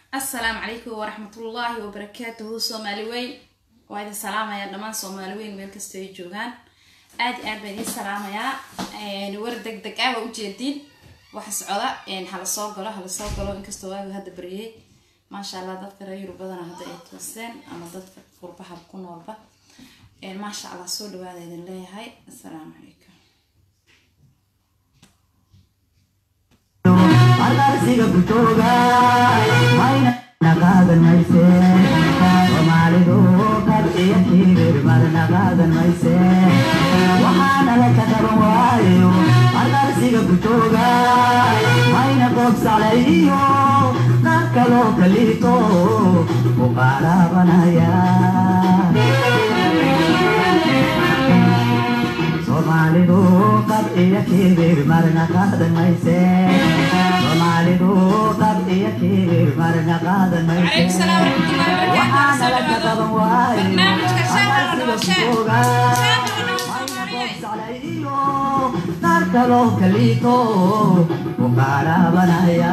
assalaamu calaykum waraxmatullaahi wabarakaatuhu soomaali weyn waa idin salaamayaa dhammaan soomaali weyn meel kasta ay joogaan aad i aad baan idiin salaamayaa war deg deg ah waa ujeediin waxa socda hala soo galo hala soo galo inkastoo waagu hadda baryay maasha allah dadka reer yurub badana hadda ay tooseen ama dadka qurbaha ku noolba maasha allah soo dhawaada idin leeyahay assalaamu calaykum ardarsiga gutooga mayna naqaadan mayse soomaalidu qad iyo kiibir madna qaadan mayse waxaana la ka qaban waayo ardarsiga gutooga mayna qoobsaclay iyo qaar kaloo kaliito u qaaraabanaya soomaalidu qad iyo kiibir marna qaadan mayse soomaalidu qad iyo kiibir marna qaadan mayse Calaykum salaam waraxmatullaahi wabarakaatuh. waxaana la ka qaban waayo Barnaamijka Shaaha la dhaho, ardarsiga Shaaha. gutooga Shaaha la dhaho, Soomaaliyeed. qoobsaclay iyo qaar kaloo kaliito u qaaraabanaya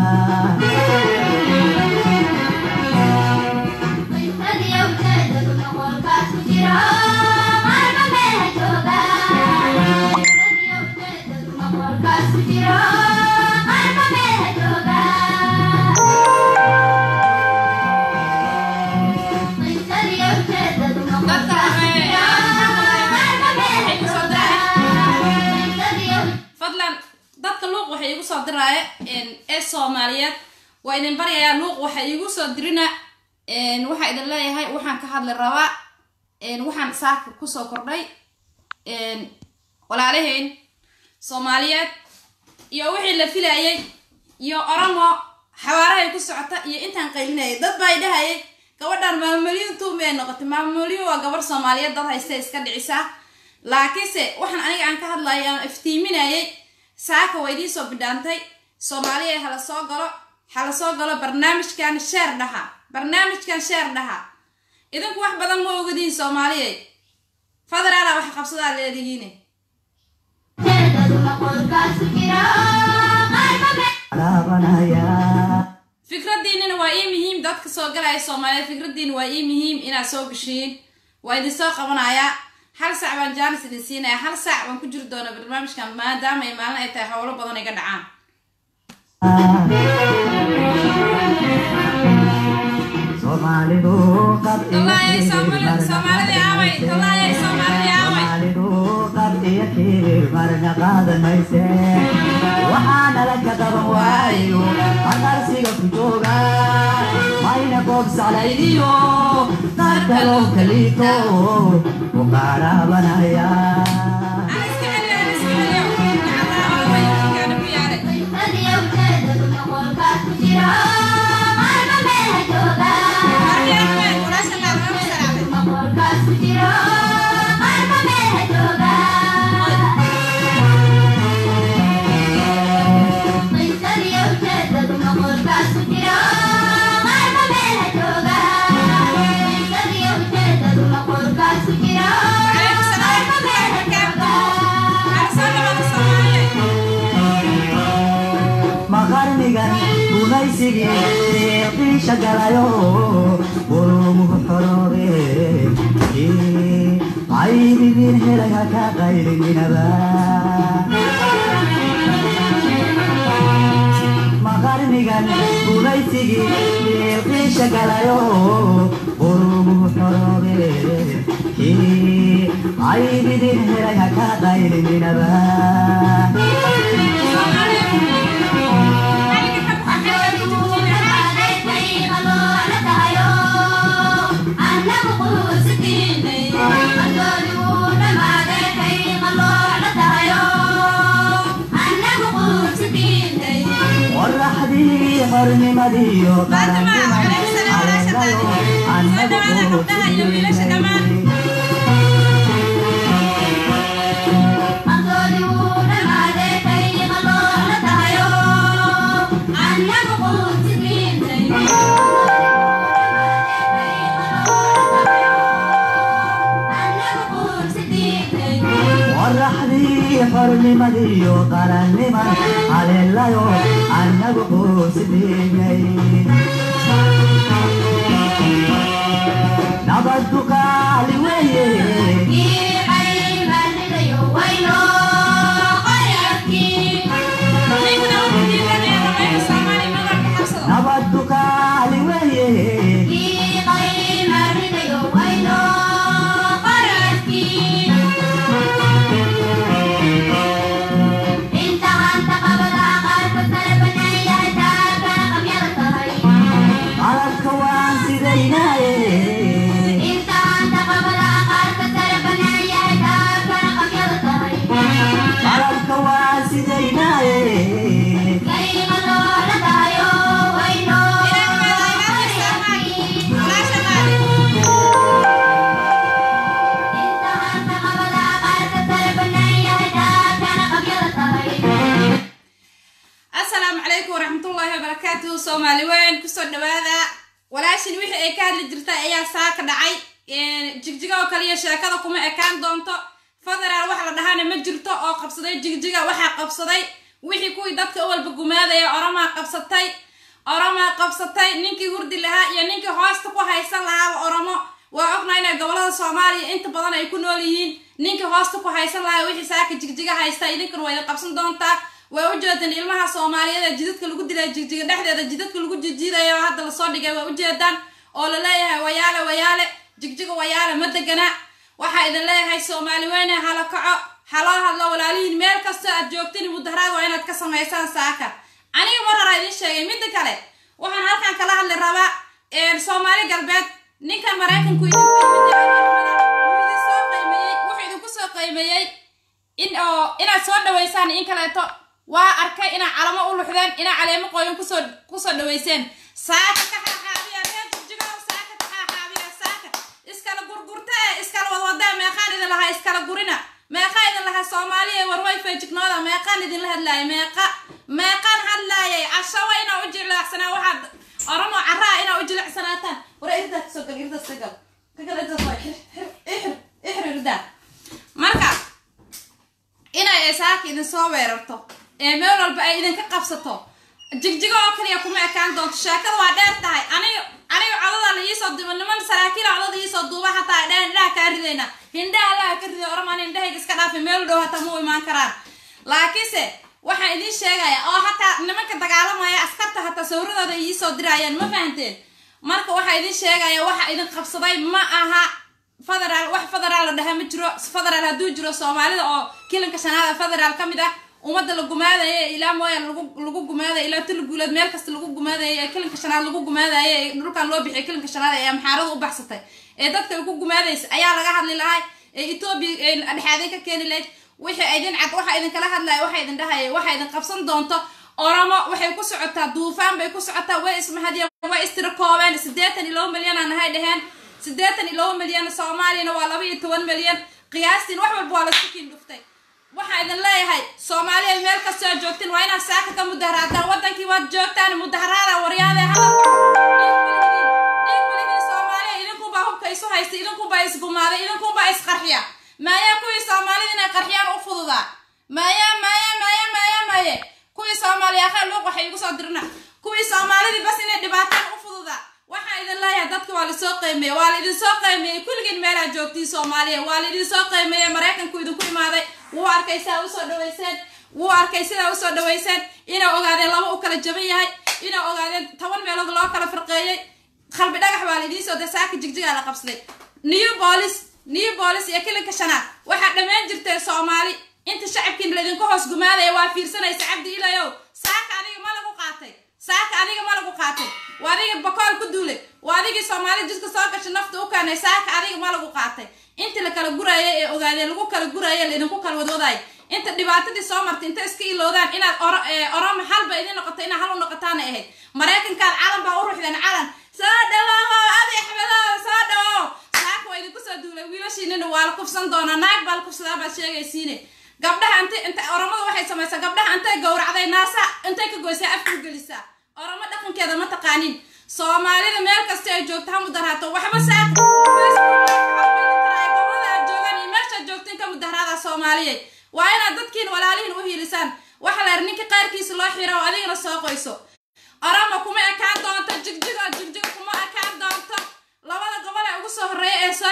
fadlan dadka luuq waxay igu soo diraaye ee soomaaliyeed waa idin baryayaa luuq waxay igu soo dirina waxaa idin leeyahay waxaan ka hadli rabaa waxaan saaka kusoo kordhay walaalahayn soomaaliyeed iyo wixii la filayay iyo oromo xawaarahay ku socota iyo intaan qaylinayay dad baa idhahayay gabadhan maamulyin tuumi ay noqotay maamulyin waa gabar soomaaliyeed dad haysta iska dhicisaa laakiinse waxaan aniga aan ka hadlayay aan iftiiminayay saaka waa idiin soo bidhaantay soomaaliya hala soo galo hala soo galo barnaamijkan sheer dhaha barnaamijkan sheer dhaha idinku wax badan ma ogadiin soomaaliyey faderaala wax qabsadaa leedihiine qaaraabanaya fikradiinina waa ii muhiim dadka soo galaya soomaaliyeed fikradiina waa ii muhiim inaad soo gashiin waa idin soo qabanayaa hal sac baan jaanis idin siinaya hal sac baan ku jiri doona barnaamijkan maadaama ay maalin ay tahay howlo badan iga dhacaan soomaalidu qad iyo Tallaaye, kiibir Soomaali- marna Soomaalidii qaadan aaway, mayse. tallaaye, Soomaalidii aaway. Soomaalidu qad iyo kiibir marna qaadan mayse waxaana la ka qaban waayo aqarsiga ku jooga mayna qoobsaclay iyo qaar kaloo kaliito u qaaraabanaya Aan iska celiyo, aan iska celiyo. Nacalaa aaway, ninkaana ku yaalay. Markii Ahmed, walaasha qaar lama salaamay. Calaykum salaam waraxmatullaahi wabarakaatuh. Hala soo dhawaada Soomaaliyeed. maqarnigan gumaysigii deeqiisha galayo qurumuhu xoroobe caybidiin helay haka qaylininaba maqarnigan gumaysigii deeqiisha galayo qurumuhu xoroobe caybidiin helay haka qaylininaba qoraxdii xornimadiyo qaranniman caleelayo annagu qoraxdii xornimadiyo qaranniman caleelayo annagu quusidiinay nabadu qaali weeye ninkana wuxuu diidanaya ramayda soomaaliya madalka xabsado nabadu qaali weeye qaladka waan sidaynaaye qaladka waan sidaynaaye asalaamu calaykum waraxmatullaahi wabarakaatuhu soomaali weyn kusoo dhawaada walaashin wixii ay ka hadli jirtay ayaa saa ka dhacay jigjiga oo kaliya sheekada kuma ekaan doonto federaal wax la dhahana ma jirto oo qabsaday jigjiga waxaa qabsaday wixii kuwii dadka u walba gumaadaya oromaa qabsatay oromaa qabsatay ninkii hurdi lahaa iyo ninkii hoosta ku haysan lahaaba oromo waa ognahay inay gobolada soomaaliya inta badan ay ku nool yihiin ninkii hoosta ku haysan lahaa wixii saaka jigjiga haysta idinkana waa idin qabsan doontaa way ujeedaan ilmaha soomaaliyeed ee jidadka lagu dilay jigjiga dhexdeeda jidadka lagu jijiidayo oo hadda lasoo dhigay waa ujeedaan oo laleeyahay wayaale wayaale jigjiga wayaale ma degana waxaa idin leeyahay soomaali weyne hala kaco haloo hadlo walaalihiin meel kastoo aad joogtin mudaharaad waa inaad ka samaysaan saaka aniga mar horaa idin sheegay midda kale waxaan halkan kala hadli rabaa soomaali galbeed ninkan maraykanku idinsoo qiimeeyey wuxuu idinku soo qiimeeyey in oo inaad soo dhaweysaan in kaleeto waa arkay inaad calamo u luxdeen inaad caleemo qoyan kusoo kusoo dhaweyseen saaka ka xaaxaabiya reer jigjigow saaka ka xaaxaabiya saaka iskala gurgurta ee iskala wadwadee meeqaan idin lahaa iskala gurina meeqaa idin lahaa soomaaliya warway feejignooda meeqaan idinla hadlaayay meeqa meeqaan hadlaayay cashawa inaa u jilicsanaa waxaad oromo caraa inaa u jilicsanaataan wara irdaa kasoo gal irdaas ka gal ka gal irdaas waa xir xir ixir ixir irdaa marka inay saaka idin soo weerarto ee meel walba ay idinka qabsato jigjigo oo kaliya kuma ekaan doonto sheekada waa dheer tahay aniga aniga codada la iisoo duuba niman saraakiila codada iisoo duuba hataa ay dhehen indhaha kaa ridayna hindhaha allaha ka riday oramaan indhahayga iska dhaafi meel dhow hataa mu imaan karaan laakiinse waxaan idiin sheegaya oo hataa nimanka dagaalamaya askarta hataa sawradooda ay iisoo diraayaan ma fahanteen marka waxaa idiin sheegaya waxa idin qabsaday ma aha federaal wax federaal la dhaha ma jiro federaal hadduu jiro soomaalida oo kilanka shanaada federaal ka mid ah ummadda la gumaadaya ilaa mooya lagu lagu gumaadaya ilaa tuli guuleed meel kasta lagu gumaadaya ee kilanka shanaad lagu gumaadaya ee dhulkan loo bixiyay kilanka shanaad ee amxaarada u baxsatay ee dadka ay ku gumaadaysa ayaa laga hadli lahay ee etoobiya dhexaaday ka keeni lahayd wixii idin cad waxa idinkala hadlaya waxa idin dhahaya waxa idin qabsan doonto oromo waxay ku socotaa duufaan bay ku socotaa way ismahadiyeen way istirakoobeen siddeetan iyo laba milyan aan nahay dheheen siddeetan iyo laba milyan soomaaliyana waa laba iyo toban milyan qiyaastiin wax walba waa lasku kiin dhuftay waxaa idin leeyahay soomaaliya meel kastoo aad joogtiin waa inaad saaka ka mudaharaataan wadankii waad joogtaan mudaharaada waryaade hadalkaiin soomaaliya idinkunbaa hubka isu haysta idinkunbaa isgumaaday idinkunbaa isqarxiya maayaa kuwii soomaalida inay qarxiyaan u fududaa maaya maaya maaya maaya maaye kuwii soomaaliya akhay luuq waxay igu soo dirna kuwii soomaalidii bas inay dhibaataan u fududaa waxaa idin leeyahay dadka waa lasoo qiimeeyey waa la idin soo qiimeeyey kulligiin meelaad joogtiin soomaaliya waa la idin soo qiimeeyey maraykanku idinku imaaday wuu arkay sidaa usoo dhaweyseen wuu arkay sidaa usoo dhaweyseen inay ogaadeen laba u kala jaban yahay inay ogaadeen toban meelood loo kala farqeeyey qalbi dhagax baa la idiin soo dasaaka jigjigaa la qabsaday new boolis new boolis iyo kilinka shanaad waxaa dhammaan jirteen soomaali inta shacabkiin laydinku hoos gumaadaya waa fiirsanaysa cabdi ilayow saaka adiga ma lagu qaatay saaka adiga ma lagu qaatay waa adigii bakool ku duulay waa adigii soomaali jidka soo gashay nafta u keenay saaka adiga ma lagu qaatay inta la kala guraya ee ogaadeen lagu kala guraya laydinku kala wadwadaayo inta dhibaatadii soo martay inta iska iloodaan inaad oromo halba idin noqoto inaad hal u noqotaana ahayd maraykankaad calan baa u ruxdeen calan soo dhawaawo abi axmedow soo dhawow saaka waa idinku soo duulay wiilashiinina waa la kufsan doonaa naag baa la kufsadaa baad sheegaysiine gabdhaha int inta oromada waxay samaysaa gabdhaha intay gowracday naasa intay ka goysaa afku gelisaa oromo dhaqankeeda ma taqaanin soomaalida meel kasta ay joogto ha mudaraato waxba saaka gobolada aad joogaan iyo meeshaad joogtiin ka mudaharaada soomaaliya waa inaad dadkiin walaalihiin u hiilisaan waxa la yar ninka qaarkiisa loo xiro oo adigana soo qoyso oromo kuma ekaan doonto jigjigo jig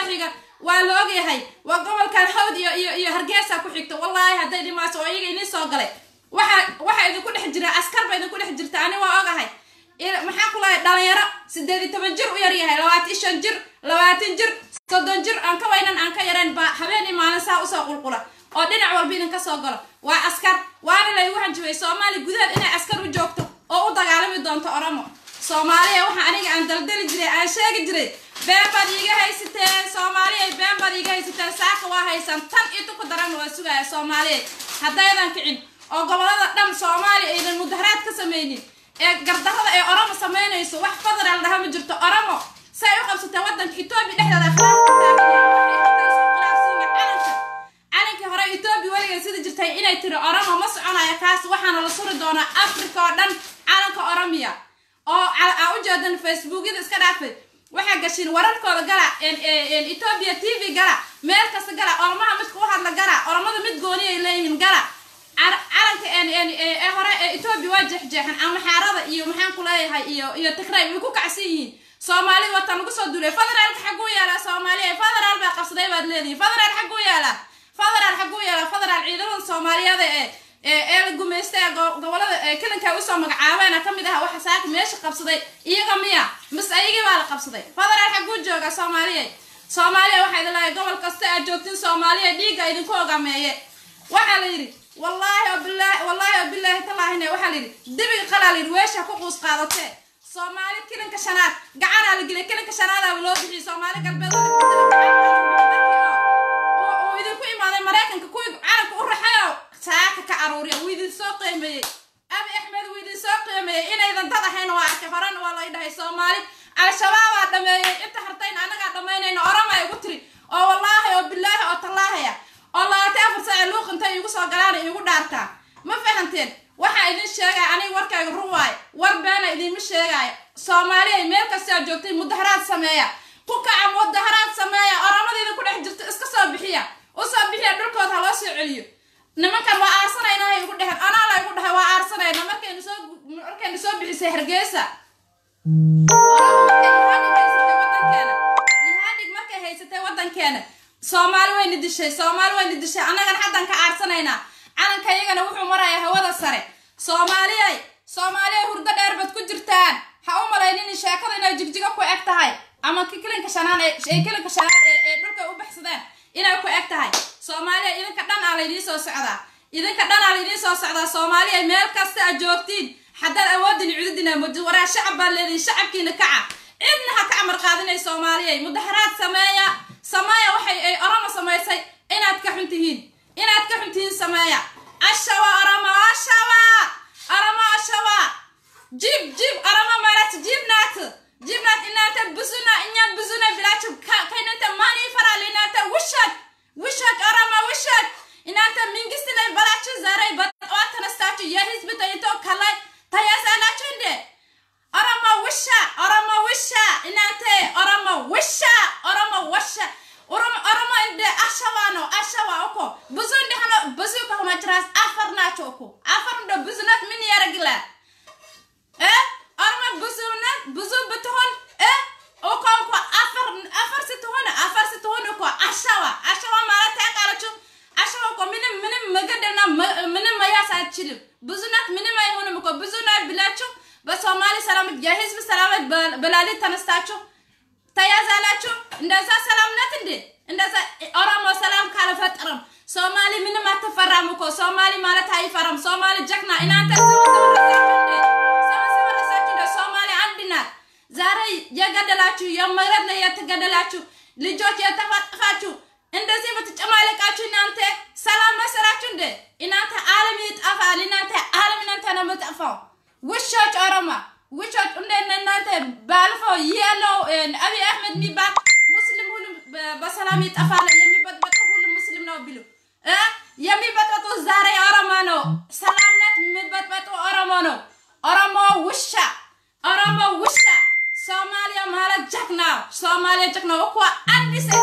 xiga waa la ogyahay waa gobolkan hawd iyo iyo iyo hargeysa ku xigta wallaahi hadday dhimaaso oo iyaga inii soo galay waxa waxa idinku dhex jira askar ba idinku dhex jirta ani waa ogahay maxaa ku lahay dhalinyaro sideed iyo toban jir u yar yahay labaatan shan jir labaatan jir soddon jir aan ka weynan aan ka yareen baa habeen iyo maalin saa usoo qulqula oo dhinac walba idinka soo galo waa askar waana laygu hanjibay soomaali gudaheed inay askar u joogto oo u dagaalami doonto oromo soomaaliya waxa aniga aan daldali jiray aan sheegi jiray been baad iiga haysateen soomaaliya been baad iiga haysateen saaka waa haysan tan intu ku daran waa sugaya soomaaliya haddaydan kicin oo gobolada dhan soomaaliya aydan mudaharaad ka samaynin ee gardarada ee oromo samaynayso wax federal dhaha ma jirto oromo say u qabsateen wadanka etoobiya dhexdeeda calanka calankii hore etoobiya weligeed sida jirtay inay tiri oromo ma soconaya kaas waxaana la suri doonaa africa oo dhan calanka oromiya oo aa u jeedan facebookyada iska dhaafay waxaa gashiin wararkooda gala etoobiya t v gala meel kasta gala oromaha midka u hadla gala oromada mid gooni ay leeyihiin gala calanka ee hore ee etoobiya waa jeexjeexan amaxaarada iyo maxaan ku leeyahay iyo iyo tigray way ku kacsan yihiin soomaalida wata lagu soo duulay federaalka xaguu yaalaa soomaaliya federaal baa qabsaday baad leedihin federaal xaguu yaalaa federaal xaguu yaalaa federaal ciidamada soomaaliyeed ee ee la gumaystay gobolada kalinka usoo magacaabeena kamid aha waxa saaka meesha qabsaday iyaga miya mise ayagii baa la qabsaday federaal xaguu jooga soomaaliya soomaaliya waxaa idin leeyahay gobol kasta aad joogtiin soomaaliya dhiigga idinku ogameeye waxaa la yidhi wallaahi oo bilaahi wallaahi oo bilaahi tallaahina waxaa la yidhi debiga qalaa la yidhi weesha ku quus qaadatee soomaali kilinka shanaad gacanaa la geliyay kilinka shanaadaaba loo bixiyay soomaali galbeed uu idinku imaaday maraykanka kuwii calanka u raxayo saaka ka aruuriya wuu idin soo qiimeeyey abi axmed wuu idin soo qiimeeyey inaydan dad ahayn waa arkay horena waa lay dhahay soomaali al-shabaabaa dhameeyey inta hartayn annagaa dhamaynayna orama ay ugu tiri oo wallaahi oo bilaahi oo tallaahaya oo labaatan afar saace luuqintay igu soo galaana iigu dhaartaa ma fahanteen waxaa idin sheegaya aniga warkayga run waayo war beena idinma sheegaayo soomaaliya meel kastaa joogtay mudaharaad sameeya ku kaca mudaharaad sameeya oramadiida ku dhex jirto iska soo bixiya usoo bixiya dhulkooda ha loo soo celiyo nimankan waa aarsanayna hay igu dheheen anaa la igu dhahay waa aarsanayna markaynu soo markaynu soo bixisay hargeysa yihaadhig markay haysatay wadankeena soomaali wayna dishay soomaali wayna dishay annagan haddan ka aarsanaynaa calanka iyagana wuxuu marayaa hawada sare soomaaliyay soomaaliyay hurdo dheer baad ku jirtaan ha u malaynin sheekada inay jigjigo ku eg tahay ama kilinka shanaan ee kilinka shanaan ee dhulka u baxsadeen inay ku eg tahay soomaaliya idinka dhan aa laydiin soo socdaa idinka dhan aa laydiin soo socdaa soomaaliya meel kasta aad joogtiin haddaad awoodin cududina mudi waraa shacab baa leedihin shacabkiina kaca cidna ha ka amar qaadinay soomaaliyay mudaharaad sameeya sameeya waxay ay orama samaysay inaad ka xun tihiin inaad ka xun tihiin sameeya ashawa orama ashawa orama ashawa jib jib orama marat jibnaat jibnaat inaata busuna inya busuna bilachu kainanta mani faral inaata wishad wishad orama wishad inaata mingistinay balachu zaray bat watanastachu ya hizbita ito kalay tayasanachunde orama wisha orama wisha inaate orama wisha orama washa orama orama inde ashawano ashawa oko buzundi hano buzu ko majras afar nacho oko afar ndo buzunat min yaragila eh orama buzunat buzu beton eh oko ko afar afar situhon afar situhon oko ashawa ashawa mala ta kalachu ashawa ko minim minim magadana minim mayasa chilim buzunat minim ay hono ko buzunat bilachu በሶማሌ ሰላም የህዝብ ሰላም በላሊት ተነስታችሁ ተያዛላችሁ። እንደዛ ሰላምነት እንዴ? እንደዛ ኦሮሞ ሰላም ካልፈጠረም ሶማሊ ምንም አትፈራም እኮ ሶማሊ ማለት አይፈራም። ሶማሊ ጀግና እናንተ ሶማሊ አንድ ናት። ዛሬ የገደላችሁ የመሬት ላይ የተገደላችሁ ልጆች የተፋጠፋችሁ እንደዚህ የምትጨማለቃችሁ እናንተ ሰላም መሰራችሁ እንዴ? እናንተ ዓለም ይጠፋል። እናንተ ዓለም እናንተ ነው የምጠፋው። ውሾች ኦሮማ ውሾች እንደነ እናንተ ባለፈው ያለው አብይ አህመድ የሚባል ሙስሊም ሁሉም በሰላም ይጠፋል የሚበጥበጡ ሁሉም ሙስሊም ነው ቢሉ የሚበጥበጡ ዛሬ ኦሮሞ ነው። ሰላምነት የሚበጥበጡ ኦሮሞ ነው። ኦሮሞ ውሻ ኦሮሞ ውሻ ሶማሊያ ማለት ጀግና ሶማሊያ ጀግና እኮ አንድ ሴት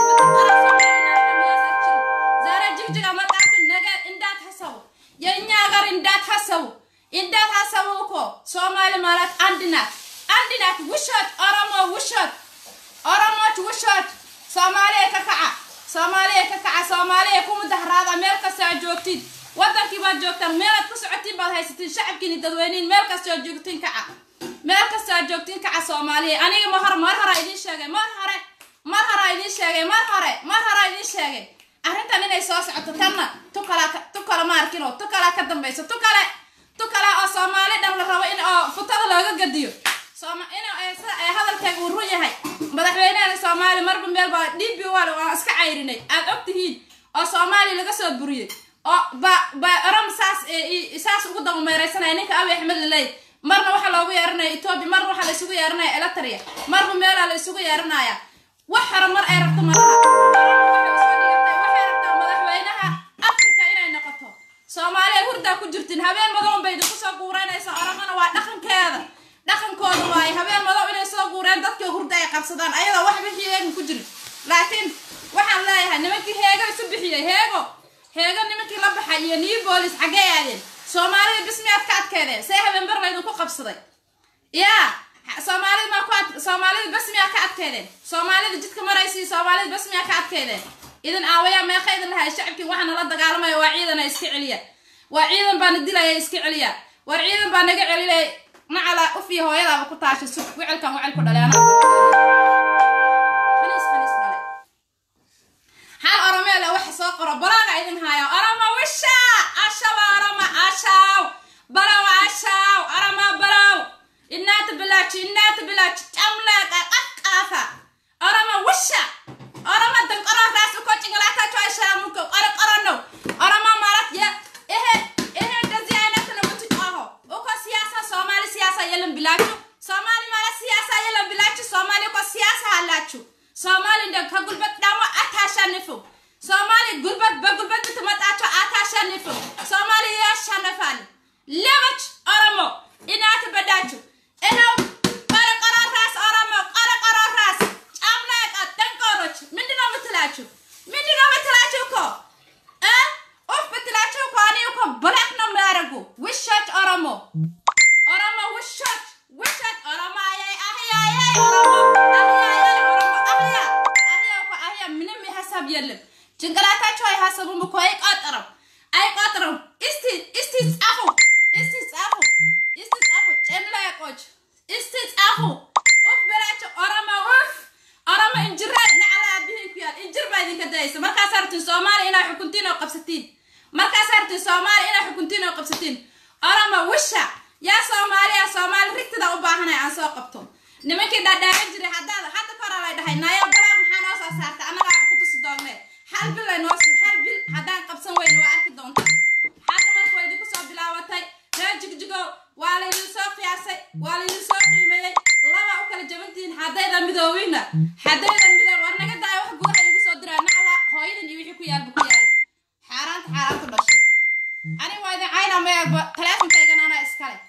ዛሬ ጅግጅጋ መጣችሁ ነገ እንዳታሰቡ የእኛ ሀገር እንዳታሰቡ እንዳታሰቡ እኮ ሶማሌ ማለት አንድ ናት፣ አንድ ናት። ውሸት ኦሮሞ ውሸት፣ ኦሮሞች ውሸት፣ soomaaliya ka kaca soomaaliya ka kaca soomaaliya ku mudaharaada meel kasta aad joogtiin wadankii baad joogtaan meelaad ku socotiin baad haysatiin shacabkiini dadweyniin meel kasta aad joogtiin kaca meel kasta aad joogtiin kaca soomaaliya aniga ma hor mar hora idiin sheegay mar hore mar hora idiin sheegay mar hore mar hora idiin sheegay arrintan inay soo socoto tanna tu kala tu kala ma arkino tu kala ka dambayso tu kale tu kale oo soomaali dhan la rabo in oo futada looga gadiyo sooma in ee hadalkeega uu run yahay madaxweynaha soomaali marba meel baa dhibi wal waa iska cayrinay aad og tihiin oo soomaali laga soo buriyey oo ba ba oram saas saas ugu dabameeraysanaya ninka abi axmed laley marna waxaa loogu yeeranaya etoobiya marna waxaa la isugu yeeranaya elatria marba meelaa la isugu yeeranaya wax hore mar ay rabto malaha waxay rabtaa madaxweynaha africa inay noqoto soomaaliya hurdaa ku jirtiin habeen madow bay idinku soo guureynaysa oramana waa dhaqankeeda dhaqankooda waaye habeen madow inay soo guureen dadkii hurda ay qabsadaan ayadoo wax bixi heegan ku jirin laakiin waxaan leeyahay nimankii heego isu bixiyey heego heego nimankii la baxay iyo new boolis xaggee aadeen soomaalida bismiyaad ka adkeedeen see habeen bar laydinku qabsaday yaa soomaalida maa ku ad soomaalida basmiyaa ka adkeedeen soomaalida jidka maraysii soomaalida basmiyaa ka adkeedeen idan aawayaa meeqa idin lahay shacabkii waxaa nala dagaalamaya waa ciidana iska celiya waa ciidan baana dilaya iska celiya war ciidan baa naga celinay macala ufiya hooyadaaba ku taashay sug wicelkan wicel ku dhale anaa khaniis khaniis dhale hal oromeele waxa soo qoro balaaga idin haayo oroma wisha ashaba oroma ashaw balaw ashaw oroma balaw inaata bilaaji inaata bilaaji jamleeqa qaqaafa oroma wisha oroma danqoro raas uko cingalaata joishaa muko qoro qorono oroma malad ya ehe ehe dazi aynatana mutu aho uko siyaasa soomaali siyaasa yelan bilaajo soomaali mala siyaasa yelan bilaajo soomaali uko siyaasa halaajo soomaali ndag ka gulbad dhamo ataasha nifo soomaali gulbad ba gulbad bitamadacho ataasha nifo soomaali yeesha nafaan lebaj oromo inaata badaajo ehaw qoro qoro raas oromo qoro qoro raas camleeqa danqoroj mindinoo matalaajo mindinoo matalaajo ko eh uf matalaajo ko ani uko blackno maarago wishat oromo oromo wishat wishat oromo ayay ahyayay oromo ahyayay oromo ahya ahya ko ahya minimi hasab yelem ጭንቅላታቸው አይሀሰቡም እኮ አይቆጥርም አይቆጥርም እስቲ እስቲ ጻፉ እስቲ ጻፉ እስቲ ጻፉ ጨምላቆች እስቲ ጻፉ ኡፍ በላቸው ኦሮሞ ኡፍ ኦሮሞ እንጅራ ነዓላ ቢህን ኩያል እንጅር baa idinka dayaysa markaas artin soomaali inaa xukuntiin oo qabsatiin markaas artin soomaali inaa xukuntiin oo qabsatiin oromo wisha yaa soomaaliya soomaali rigtada u baahanay aan soo qabto nimankii dhaadhaaran jiray haddaad hadda kora lay dhahay nayo balaa maxaa noo soo saarta annagaa ku tusi doonne hal bil ay noo hal bil haddaan qabsan weyne waa arki doontaa hadda marka waa idinku soo bilaabatay reer jigjigo waa laydin soo qiyaasay waa laydin soo qiimeeyey laba u kala jabantihiin haddayda midoowina haddayda midoob war naga daaya wax gudaha igu soo diraa nacla hooyadan iyo wixii ku yaalba ku yaala xaaraanta xaaraanta dhashay aniga waa idin cayna meelba taleefonkaygan anaa iskale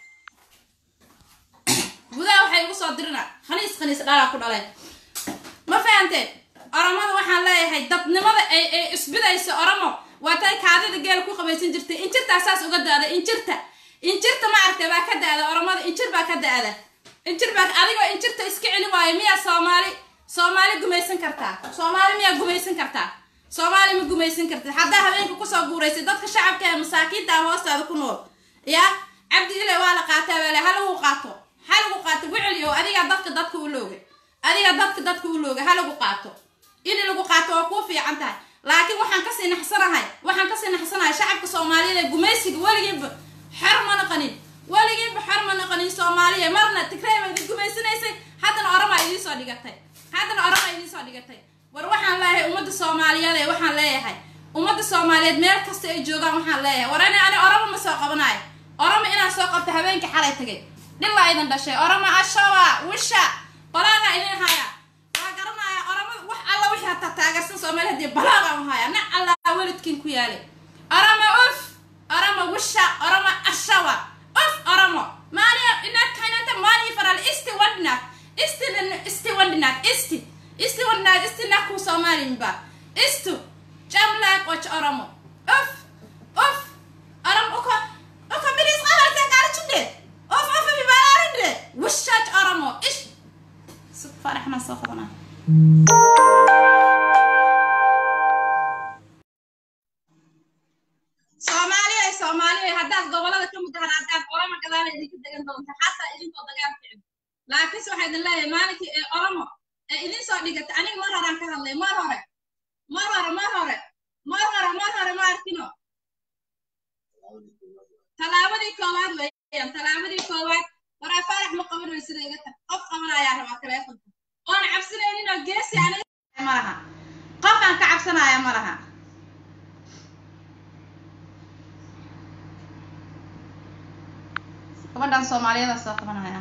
gudaha waxay igu soo dirina khaniis khaniis dhalaa ku dhalay ma fahanteen oromada waxaan leeyahay dadnimada ay ay isbidayso oromo waa tay kaadida geel ku qabaysan jirtay injirtaa saas uga daada injirta injirta ma aragtay baa ka daada oromada injir baa ka daada injir baa adigoo injirta iska celi waayo miyaa soomaali soomaali gumaysan kartaa soomaali miyaa gumaysan kartaa soomaali ma gumaysan kartid haddaa habeenka kusoo guuraysay dadka shacabka ee masaakiinta ah hoostaada ku nool yaa cabdi ile waa la qaataa baale ha lagu qaato ha lagu qaato wiceliyo adigaa dadka dadka u loogay adigaa dadka dadka u loogay ha lagu qaato in lagu qaato waa kuu fiican tahay laakiin waxaan kasii naxsanahay waxaan kasii naxsanahay shacabka soomaaliyeed ee gumaysiga weligiinba xor ma naqanin weligiinba xor ma naqanin soomaaliya marna tigrey baa idin gumaysanaysay haddana oramaa idiin soo dhigatay haddana oramaa idiin soo dhigatay war waxaan leeyahay ummadda soomaaliyeed ee waxaan leeyahay ummadda soomaaliyeed meel kasta ay joogaan waxaan leeyahay war ani ani orama ma soo qabanayo orama inaan soo qabto habeenkii xalay tagay dhilaa idin dhashay orama ashawa wisha balaaga idin haya waa garanaya orama wax alla wixii hataa taageersan soomaali hadii balaaga u haya na alla welidkiin ku yaale orama uf orama wisha orama ashawa uf oramo maaniya inaad kaynanta maanii faral isti wadnaak isti isti wadnaak isti isti wadnaak isti naku soomaalinba istu jamlaak och oramo uf uf oram uko uko bilis qabarta gaarjinde uf uf bibalaarinle wishaaj oramo ish sug farax ma soo qabanaa doonta xataa idinkoo dagaal ficin laakiinse waxaa idin leeyahay maalinkii ee oromo ee idin soo dhigata aniga mar horaan ka hadlay mar hore mar hore mar hore mar hore mar hore ma arkino tallaabadii koowaad weeyaan tallaabadii koowaad waraa faarax ma qaban way sida iga tag qof qabanayaa rabaa taleefonka oona cabsanaynin oo geesi aniga ma laha qof aan ka cabsanaya ma laha gabadhan soomaaliyada soo qabanaya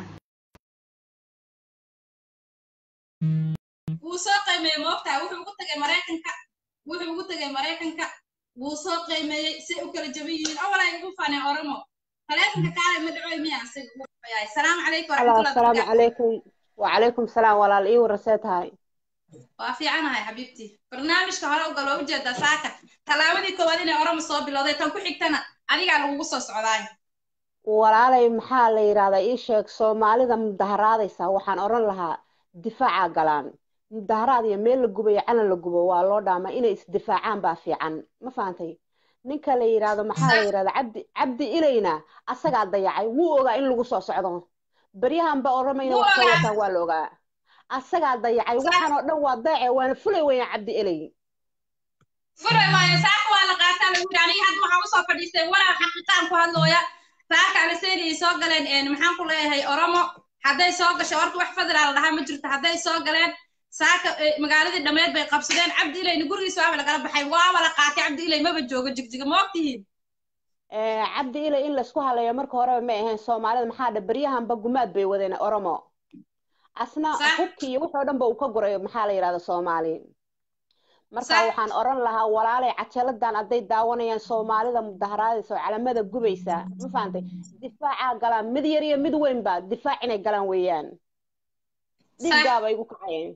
wuu soo qiimeeyey moogtaa wuxuu ugu tagay maraykanka wuxuu ugu tagay maraykanka wuu soo qiimeeyey say u kala jaban yihiin awal ay ugu faaneen oromo taleefonka kaale ma dhacoy miya asiga ugu yahay salaamu calaykum asalaamu calaykum wacalaykum salaam walaal ii warasee tahay waa fiicanahay xabiibtii barnaamijka hore uga loo ujeedaa saaka tallaabadii koowaad inay oromo soo bilowday tan ku xigtana adigaa lagugu soo socdaay walaalay maxaa la yidhahdaa ii sheeg soomaalida mudaharaadaysa waxaan odhan lahaa difaaca galaan mudaharaad iyo meel la gubayo calan la gubo waa loo dhaamaa inay isdifaacaan baa fiican ma fahantay ninka la yidhaahdo maxaa la yidhahdaa cabdi cabdi ilayna asagaa dayacay wuu ogaa in lagu soo socdo baryahanba oromayna wax soo wataan waa la ogaa asagaa dayacay waxaan oo dhan waa dayace waana fulay weyaan cabdi ilay fulay maayo saaka waa la qaataa lagu yidhi aniga hadda waxaan usoo fadhiistay walaal xaqiiqaan ku hadlooya saaka aliseyni soo galeen maxaan ku leeyahay oromo hadday soo gasho horta wax fadlaala dhahaa ma jirto hadday soo galeen saaka magaaladii dhammeed bay qabsadeen cabdi ilayna gurigiisa waaba lagala baxay waaba la qaatay cabdi ilay maba joogo jigjiga ma ogtihiin cabdi ilay in laisku haleeyo marka horeba may ahayn soomaalida maxaa dha baryahanba gumaad bay wadeen oromo asna hubkii iyo wuxoo dhan ba uu ka guray maxaa la yidhahda soomaali marka waxaan oran lahaa walaalay cajaladan hadday daawanayaan soomaalida mudaharaadaysa oo calamada gubaysa ma fahantay difaacaa galaan mid yar iyo mid weynba difaac inay galaan weeyaan dhiiggaaba igu kacayeen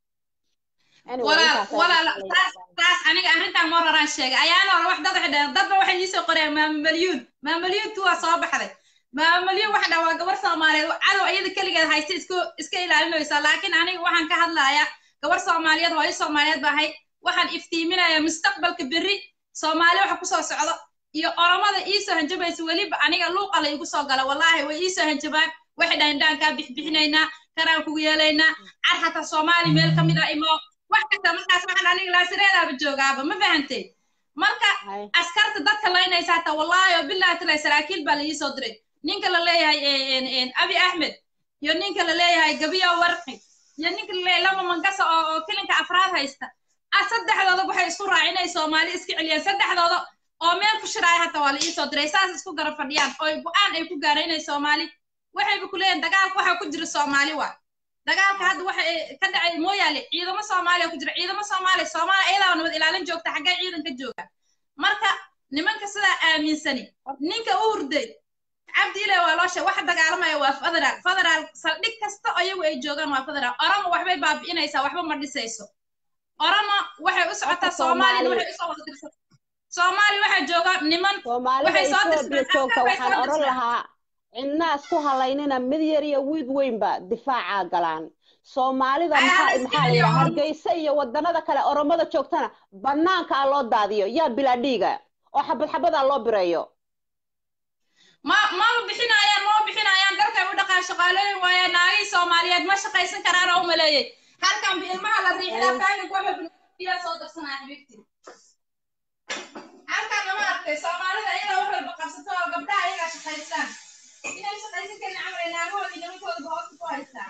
taas aniga arrintan mar horaan sheegay ayaana hore wax dad waxay dhaheen dadba waxay iisoo qoreen maama malyuun maama malyuun tuwaa soo baxday maama malyuun waxa dhaha waa gabar soomaaliyeed cadow iyada keligeed haysta isku iska ilaalinaysa laakiin aniga waxaan ka hadlayaa gabar soomaaliyeed hooyo soomaaliyeed ba ahay waxaan iftiiminayaa mustaqbalka berri soomaali waxa kusoo socdo iyo oromada iisoo hanjabaysa weliba aniga luuqa la igu soo gala wallaahi way iisoo hanjabaan waxay dhahayn dhaankaa bixbixinaynaa kanaan kugu yeelaynaa car hataa soomaali meel ka mid a imo wax kasta markaas waxaan aniga laasireedaaba joogaaba ma fahantay marka askarta dadka laynaysa hataa wallaahi oo billahi talay saraakiil baa la iisoo diray ninka la leeyahay abi axmed iyo ninka la leeyahay gabiyo warqi iyo ninka la leeyahay lama mangasa oo oo kilinka afraad haysta saddexdooda waxay isku raaceen inay soomaali iska celiyaan saddexdooda oo meel ku shiraaya hata waa la iisoo diray saas isku garab fadhiyaan oo go-aan ay ku gaareen inay soomaali waxayba ku leeyihin dagaalka waxaa ku jira soomaali waa dagaalka hadda waxa ka dhacay mooyaale ciidamo soomaaliya ku jira ciidamo soomaaliya soomaaliya iyadaaba nabad ilaalin joogta xaggee ciidanka jooga marka nimanka sidaa aaminsani ninka u hurday cabdi ile waa loo sheeg waxa dagaalamaya waa federaal federaal saldhig kasta oo iyagu ay joogaan waa federaal oromo waxbay baabi'inaysaa waxba ma dhisayso oromo waxay u socotaa soomaalina waxay usoo wada dirsan soomaali waxaa jooga niman waxay soo joogta waxaan oran lahaa cidna isku halaynina mid yar iyo wiid weynba difaaca galaan soomaalida maxaa maxaa la yidhaha hargeysa iyo wadanada kale oromada joogtana banaanka a loo daadiyo yaa bilaa dhiiga oo xabad xabadaa loo bireeyo ma mama bixinayaan mama bixinayaan dalkay u dhaqaan shaqaalooyin waaya naagihii soomaaliyeed ma shaqaysan karaan oo umaleeyey halkan bi ilmaha la riixdaa kaaga kuwabiyaa soo darsanaya xabiibtii halkan lama arkay soomaalida ayagaa wax walba qabsato oo gabdhaha ayagaa shaqaystaan inay shaqaysan karin camray naagahoodii nimankoodaba hoosta ku haystaan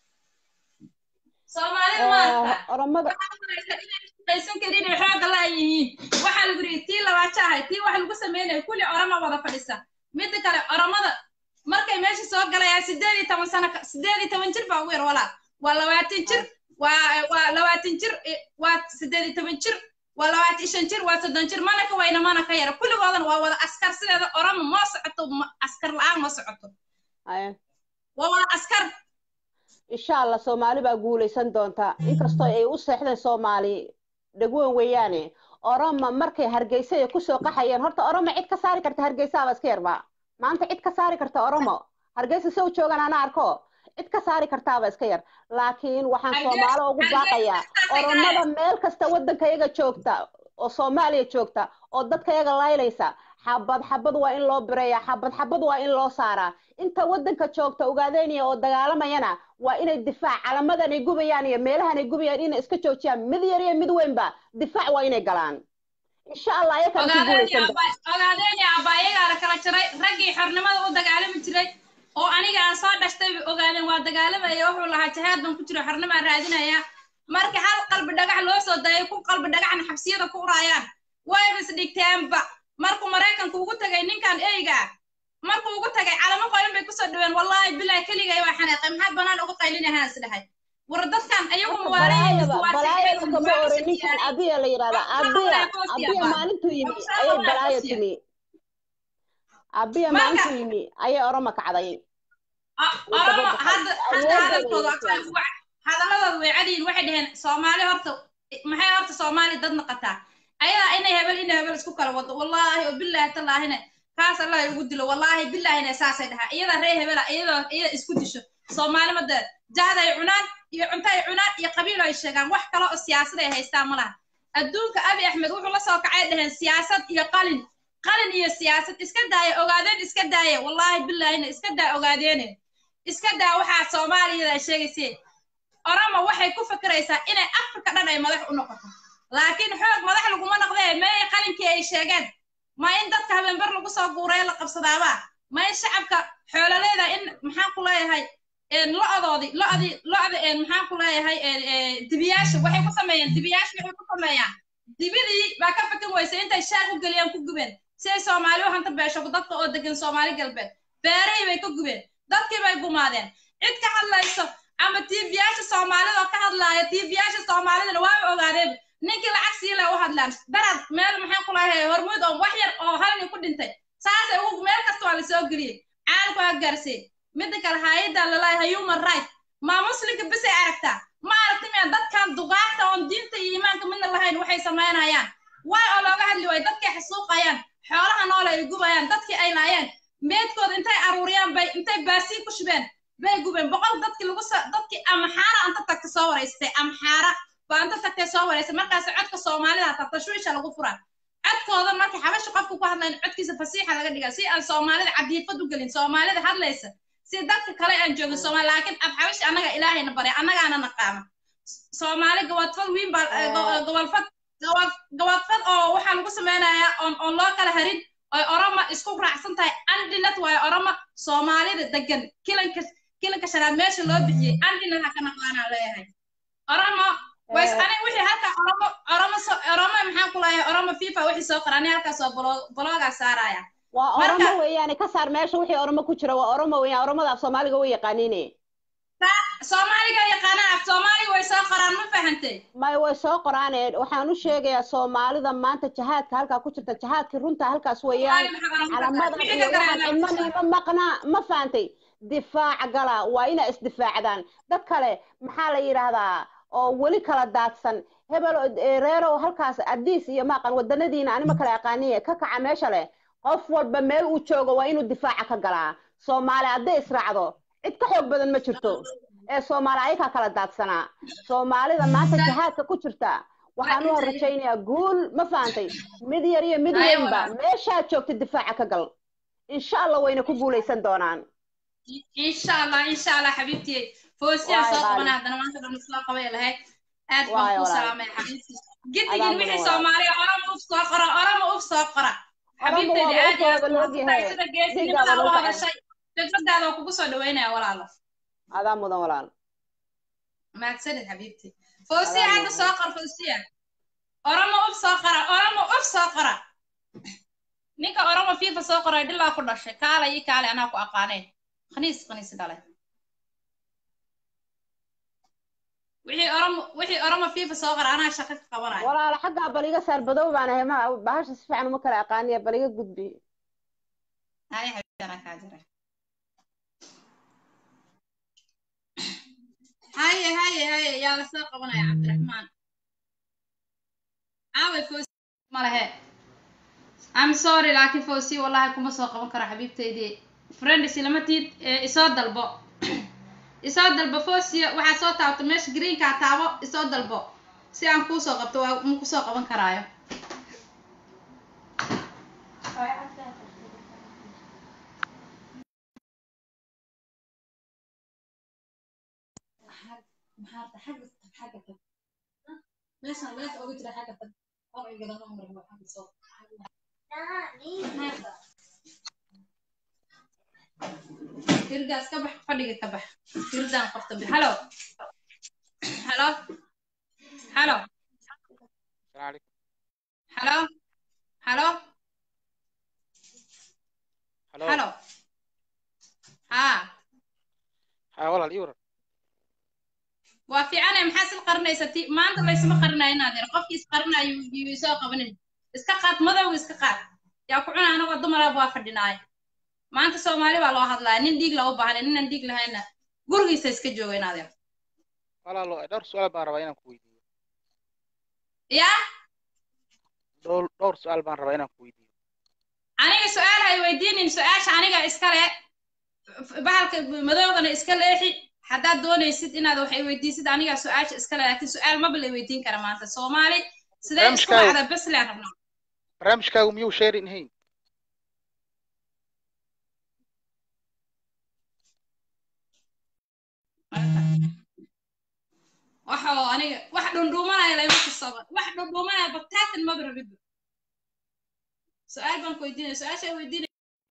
soomaalida maarta oromada shaqaysan karin inay xooga laayihiin waxaa lagu yidhi tii labaajo ahay tii wax lagu sameynaya kulli oroma wada fadhisa midda kale oromada markay meesha soo galayaan sideed iyo toban sano sideed iyo toban jir baa ugu yar walaa waa labaatan jir waa waa labaatan jir waa sideed iyo toban jir waa labaatan iyo shan jir waa soddon jir mana ka weyna mana ka yara kulligoodana waa wada askar sideeda oromo ma socoto askar la-aan ma socoto waa wada askar insha allah soomaali baa guulaysan doonta inkastoo ay u seexdeen soomaali dhegweyn weeyaane oromo markay hargeysa ay kusoo qaxayeen horta oromo cid ka saari karta hargeysaaba iska yarba maanta cid ka saari karta oromo hargeysa sow joogan ana arko cid ka saari kartaaba iska yar laakiin waxaan soomaali ugu baaqayaa oromada meel kasta waddanka yaga joogta oo soomaaliya joogta oo dadka yaga laylaysa xabad xabad waa in loo bireeyaa xabad xabad waa in loo saaraa inta waddanka joogta ogaadeynaya oo dagaalamayana waa inay difaac calamadan ay gubayaan iyo meelahan ay gubayaan inay iska joojiyaan mid yar iyo mid weynba difaac waa inay galaan insha allah ayakaan ku guulaysan ogaadeenya abba iyagaana kala jiray raggii xornimada u dagaalami jiray oo aniga aan soo dhashtay bay ogaadeen waa dagaalamaya wuxuu lahaa jihaad baan ku jiro xornimaa raadinaya marka hal qalbi dhagax loo soo dayay ku qalbi dhagaxna xabsiyada ku uraayaan wayba isdhigteenba markuu maraykanku ugu tagay ninkan eyga markuu ugu tagay calamo qoyan bay kusoo dhaween wallaahi bilahi keligay waa xanaaqay maxaad banaan uga qaylinahaan is dhahay war dadkan ayagu balaayada balaayada kama oran ninkan abiya la yidhahdaa abiya abiya maalintuu yimi ayay balaaya timi abiya maalintuu yimi ayay oroma kacday oroma hadda hadda hadalkooda hadaladooda way cadiyin waxay dhaheen soomaali horta maxay horta soomaali dad naqataa ayadaa inay hebel inay hebel isku kala wado wallaahi oo bilaahi tallaahina kaas allah ugu dilo wallaahi bilaahina saasay dhahaa iyadaa ree hebela iyadoo iyada isku disho soomaali mada jahad ay cunaan iyo cunto ay cunaan iyo qabiil ay sheegaan wax kale oo siyaasad ay haystaan ma laha adduunka abi axmed wuxuu la soo kacay dhaheen siyaasad iyo qalin qalin iyo siyaasad iska daaya ogaadeen iska daaya wallaahi bilaahina iska daa ogaadeene iska daa waxaa soomaaliyada ay sheegaysee orama waxay ku fikiraysaa inay afrika dhan ay madax u noqoto laakiin xoog madax laguma noqdee may qalinkii ay sheegeen ma in dadka habeenbar lagu soo guuraya la qabsadaabaa ma in shacabka xoololeeda in maxaan ku leeyahay lo-doodi lo-di lo-da maxaan ku leeyahay dibiyaasha waxay ku sameeyeen dibiyaasha waxay ku sameeyaan dibidii baa ka fikin weysa intay shaag u geliyaan ku gubeen si ay soomaali u hanta beesho dadka oo degan soomaali galbeed beerahii bay ka gubeen dadkii bay gumaadeen cid ka hadlayso ama tiifiyaasha soomaalida oo ka hadlaaya tiifiyaasha soomaalidana waaba ogaadeen ninkii lacag sii leh u hadlaan darad meel maxaan ku lahay hormuud oo wax yar oo hal nin ku dhintay saasay ugu meel kasta waa lasoo geliyey caalamku ha gaarsay midda kale hayadda lalahay human right maa muslimka bisay aragtaa ma aragti miya dadkan duqaagta oon diinta iyo iimaanka midna lahayn waxay samaynayaan waay oo looga hadli waayo dadkay xasuuqayaan xoolaha noole ay gubayaan dadkii ay laayeen meedkooda intay aruuriyaan bay intay baasiin ku shubeen bay gubeen boqol dadkii lagu soo dadkii amxaara anta tagta soo wareystay amxaara baa anta tagtay soo wareystay markaas codka soomaalida hataa tashwiisha lagu furaa codkooda markii xabasha qofku ku hadlayn codkiisa fasiixa laga dhigaa si aan soomaalida cadiifad u gelin soomaalida hadlaysa si dadka kale aan joogin soomaali laakiin af xabashi annaga ilaahayna baray annagaana naqaama soomaali gawadfad wiin baa gobolfad gawadfad oo waxaa lagu samaynayaa oon oon loo kala harin oy oroma isku raacsan tahay andinad waayo oroma soomaalida degan kilanka kilanka shanaad meesha loo bixiyey andinad ha ka naqaanaa leeyahay oromo ways aniga wixii halka oromo oromo oromo maxaan ku leeyahay oromo fifa wixii soo qora aniga halkaas oo bloogaa saaraya waa oromo weeyaane ka saar meesha wixii oromo ku jira waa oromo weeyaan oromada af soomaaliga way yaqaaniine soomaaliga yaqaanaan af soomaaliga way soo qoraan ma fahantay may way soo qoraane waxaan u sheegayaa soomaalida maanta jahaadka halkaa ku jirta jahaadkii runta halkaas weeyaan calamadan iyo waxaan cidnani ma maqnaa ma fahantay difaac gala waa inaa isdifaacdaan dad kale maxaa la yidhaahdaa oo weli kala daadsan hebel reerow halkaas adiis iyo maaqan wadanadiina anima kale aqaaniye ka kaca meesha leh qof walba meel uu joogo waa inuu difaaca ka galaa soomaali hadday israacdo cid ka xoog badan ma jirto ee soomaali ayakaa kala daadsanaa soomaalida maanta jahaadka ku jirta waxaan u horrajaynayaa guul ma fahantay mid yar iyo mid weynba meeshaad joogta difaaca ka gal insha allah wayna ku guulaysan doonaan insha allah insha allah xabiibtiyey foosiyaan soo qabana haddana maanta dhan soo qabay lahayd aad baan ku salaamay xabiibtii gidigin wixii soomaaliya orama uf soo qora orama uf soo qora xabiibteyda aad iyo aad sida geesinimada u hadashay fikradaada oo kugu soo dhaweynaya walaalo adaa mudan walaal mahadsanid xabiibti foosiya hadda soo qor foosiya oramo uf soo qora oramo uf soo qora ninka oramo fifa soo qoray dhilaa ku dhashay kaala ii kaale anaa ku aqaanayn khaniis khaniis dhalay wixii oramo wixii oramo fifa soo qora anaa shaqo ka qabanaya walaalo xaggaa bal iga saar badow baan ahay ma bahasha si fiican uma kala aqaaniya bal iga gudbi hay xabiibti anaa kaa jira haye haye haye yaa la soo qabanaya cabdiraxmaan aaway foosi malahe I'm sorry laakiin foosi wallahi kuma soo qaban karo xabiibteydii friends lama tiid isoo dalbo isoo dalbo foosiya waxaa soo taabto meesha greenka taabo isoo dalbo si aan kuu soo qabto waa ma kusoo qaban karaayo firdaas ka bax fadhiga ka bax firdaan qofta bi halo halo halo السلام عليكم halo halo هلو halo haa ها والله اليورو waa fiicane maxaa sil qarinaysa ti maanta laysma qarinayo inaad yar qofkii is qarinayo yuu soo qabanin iska qaad madow iska qaad yaa ku cuna anagoo dumaraab waa fadhinaay maanta soomaali baa loo hadlaya nin dhiig loo baahna ninaan dhiig lahayna gurigiisa iska jooga inaad yar والله لو دور سؤال بان ربا inaan ku weydiiyo yaa dhowr dhowr su'aal baan rabaa inaan ku weydiiyo aniga su-aal hay weydiinin su-aasha aniga iskale bahalka madowgana iska leexi haddaad doonaysid inaad waxay weydiisid aniga su-aasha iskale laakiin su-aal maba la weydiin kara maanta soomaali sidee isku Barnaamijkaaga- dhacda bes leen rabnaa barnaamijkaagu miyuu sharing ahayn waxa oo aniga wax dhundhuumanaya layma kusaba wax dhundhuumanaya bataatan maba rabidba su-aal baan ku weydiinaya su-aasha weydiinaya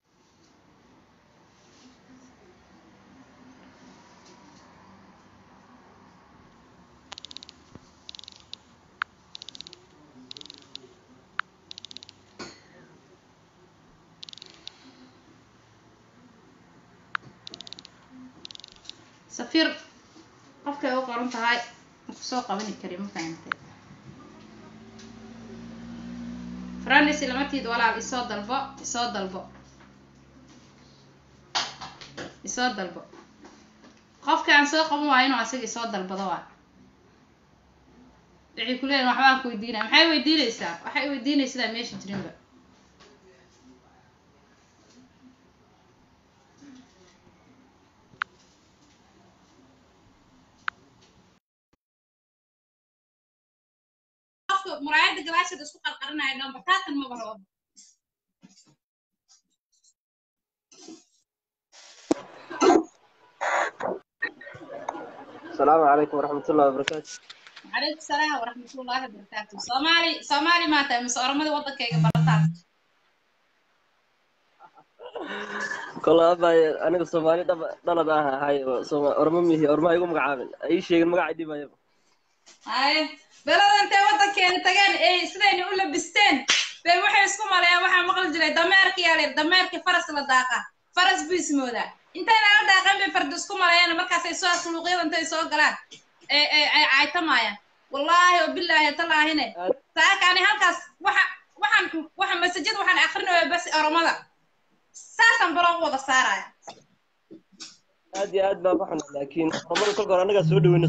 safiir qofkay u qoran tahay maku soo qabani kari ma fahantay franis lamatiid walaal isoo dalbo isoo dalbo isoo dalbo qofka aan soo qaban waayo inuu asaga isoo dalbado waa waxay ku leeyihin waxbaan ku weydiinaya maxay weydiinaysaa waxay weydiinaysidaa meesha jirinba qofka muraayada galaasheeda isku qarqarinaya dhan bataatan maba rabo السلام عليكم ورحمة الله وبركاته عليكم السلام ورحمة الله وبركاته صومالي صومالي ما تاي مس أرمد وضك كي برتات كل هذا أنا الصومالي دب دلد آه هاي صوم أرممي أرمى يقوم مقعمل أي شيء مقعدي ما يبغى هاي بلد أنت وضك كي تجان إيه سلين ولا بستين بين وحي اسكم عليها وحي مقل جري دمارك يا لير دمارك فرس لداقة فرس باسمه ذا انت انا داقة بفرد اسكم عليها أنا مركز يسوى سلوقية انت يسوى قلان إيه إيه إيه عايتا مايا والله وبالله طلع هنا ساك يعني هالكاس وحا waxaan waxaan masajid waxaan akhrinayaa bas oromada saasan baloo wada saaraya aad iyo aad baan ku xunaa laakiin horumar kolka hore annagaa soo dhaweyna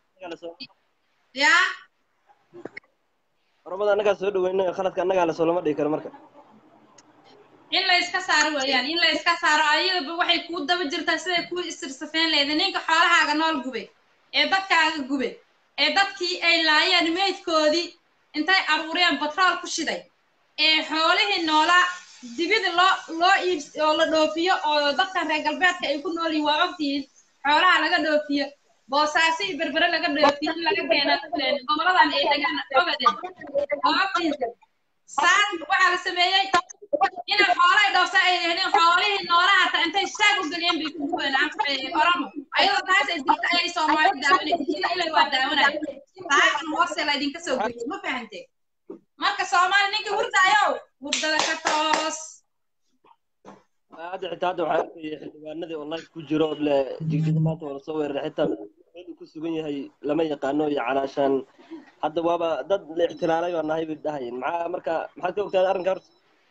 yaa horumada annagaa soo dhaweyna khaladka annagaa lasoo lama dhigi karo marka in la iska saaro weeyaan in la iska saaro ayadaba waxay kuu daba jirtaa siday kuu isirsafeen leeda ninka xoolahaaga nool gubay ee dadkaaga gubay ee dadkii ay laayeen meydkoodii intay aruuriyeen batrool ku shiday ee xoolihii noolaa dibida loo loo iibs oo la dhoofiyo oo dadkan reer galbeedka ay ku nool yihiin waa ogtihiin xoolaha laga dhoofiyo boosaaso iyo berbere laga dhoofiyo in laga keena goboladan ay degaan ogaden waa ogtihiin saan waxaa la sameeyey inay xoolahay dhoofsa ay helin xoolihii noolaha hataa intay shaag u geliyeen bay ku gubeen oromo ayadoo taas ay jirta ayay soomaali daawanaysa ila ilay waa daawanaya taasna hoose la idinka soo geliyo ma fahantee marka soomaali ninkii hurdaayow hurdada ka toos hadda xitaa hadda waxaa arkaya xildhibaanadii oo live ku jiro oo le jigjiga maanta waa lasoo weeraray xitaa meel uu ku sugan yahay lama yaqaano iyo calaashaan hadda waaba dad la ixtilaalay baa nahay bay dhahayeen maxaa marka maxaad ka ogtahay arrinka horta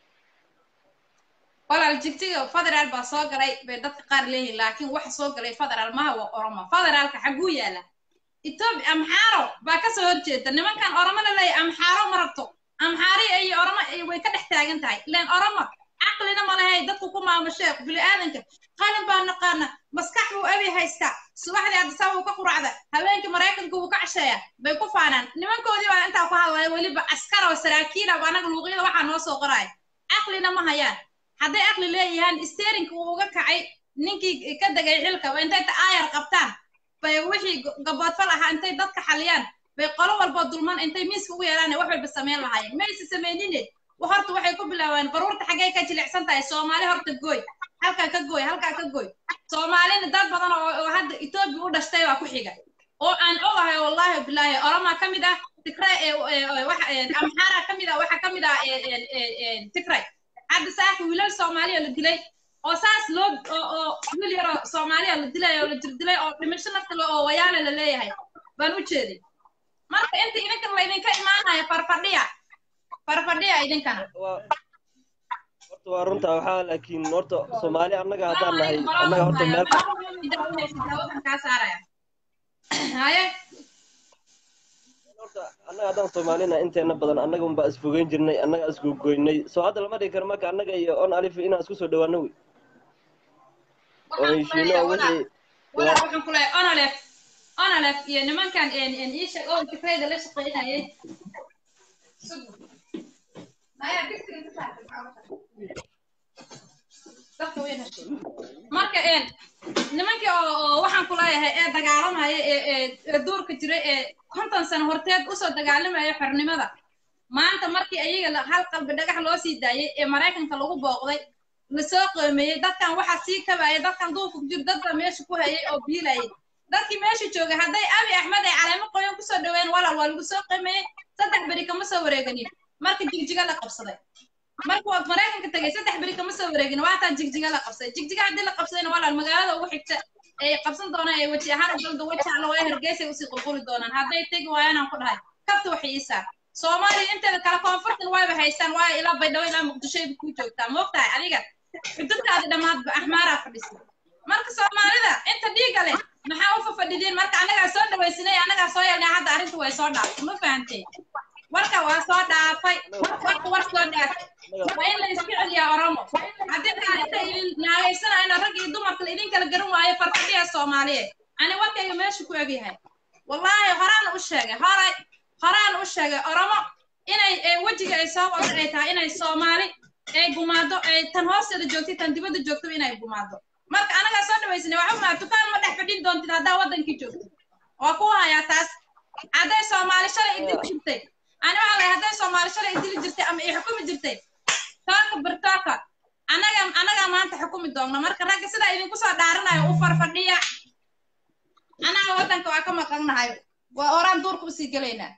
walaal jigjiga federaal baa soo galay bay dadka qaar leeyihin laakiin waxa soo galay federaal maha waa oromo federaalka xaguu yaala etoobiya amxaaro baa kasoo horjeeda nimankan oromo la leeyahy amxaaro ma rabto amxaari iyo oromo way ka dhex taagan tahay ilaan oromo caqlina ma lehay dadku ku maamusheeq bini-aadanka qalin baa naqaana maskax buu abi haystaa subaxdii adisaba uu ka quracda habeenkii maraykanka uu ka casheeya bay ku faanaan nimankoodii baa intaa ku hadlaya weliba askar oo saraakiila anaga luuqyada waxaa noo soo qoraya caqlina ma hayaan hadday aqli leeyahaan steerinka uu uga kacay ninkii ka degay xilka intay ta aayar qabtaan bay wixii wixii go- gaboodfal ahaa intay dadka xaliyaan bay qolo walboo dulman intay miiska ugu yeelaan wax walba samayn lahaayeen mayse samaynine wa horta waxay ku bilaabeen baruurta xaggay ka jilicsan tahay soomaali horta gooy halkaa ka gooy halkaa ka gooy soomaalina dad badan oo oo hadda etoobiya u dhashtay baa ku xiga oo aan ogahay wallahi bilaahi oromaa ka mid ah tigray ee ee- ee- waxa ee, amxaara ka mid ah waxaa ka mid ah ee- ee- ee- ee, tigray hadda saaka wiilal soomaaliya la dilay oo saas loo oo oo wiil yaroo soomaaliya la dilay oo la jirdilay oo dhimasho nafta le oo wayaale la leeyahay baan u jeeday marka inta idinkan laydinka imaanaya farfadhiya farfadhiya idinkana waa horta waa runta waxaa laakiin horta soomaali annaga haddaan nahay annaga horta meel kaa saaraya haye horta annaga haddaan soomaalina inteena badan annaga unbaa isfogeyn jirnay annaga isgogoynay soo hadda lama dhigi karo marka annaga iyo on alif inaan isku soo dhawaano wey oo heshiino oo wixii walaal waxaan ku leeyahay onolef onolef iyo nimankan een een ii sheeg oo fikrayda la shaqeynayay Maya, degsiga ka saar. Dadka way dhashay. marka een nimankii oo oo waxaan ku leeyahay ee dagaalamaya ee ee ee duurka jiray ee konton sano horteed usoo dagaalamaya xornimada maanta markii ayaga la- hal qalbi dhagax loo sii daayay ee maraykanka lagu booqday lasoo qiimeeyey dadkan waxaa sii kabaya dadkan duurka ku jiro dad baa meesha ku hayay oo biilayay dadkii meesha joogay hadday abi axmed ay caleemo qoyan kusoo dhaween walaal waa lagu soo qiimeeyey saddex beri kama soo wareeganin marka jigjiga la qabsaday marka waad maraykanka tagay saddex beri kama soo wareegin waataa jigjiga la qabsaday jigjiga haddii la qabsadayna walaal magaalada ugu xigta ay qabsan doonaan ee weji ahaan ugalda weji alla waa hargeysay usii qulquli doonaan hadday tegi waayaan aan ku dhahay kabta waxay ii saar soomaaliya inteeda kale koonfurtan wayba haystaan waayo ilaa baydhabo ilaa muqdishoyba kuu joogtaa moogtahay adiga xududtaadi dhammaadba axmaaraa fadhisa marka soomaalida inta dhiiga leh maxaa u fafadhidiin marka annagaa soo dhawaysinay annagaa soo yeelnay hadda arrinta way soo dhaaftay ma fahantay warka waa soo dhaafay warka war soo dhaafay waa in la isku celiyaa oromo haddii kaa inta idin naagaysanayno rag iyo dumarka la idin kala garan waayo farfadhiya soomaaliyeed ani warkayga meesha ku egyahay wallaahi horaan u sheegay horay horaan u sheegay oromo inay ee, wejiga ay soo wada ay tahay inay soomaali ay gumaado ay tan hoosteeda joogtay tan dibadda joogto inay gumaado marka anagaa soo dhawaysanay waxa maa dukaan ma dhex fadhin doontid haddaa waddankii joogto waa ku hayaa taas hadday soomaali shalay idili jirtay ani waxaa lahay hadday soomaali shalay idili jirtay ama i xukumi jirtay tooka birtooka anaga anagaa maanta xukumi doogno marka ragga sidaa idinku soo dhaaranayo u farfadhiya anaga waddanka waa ka maqannahay waa oraan duurka usii gelaynaa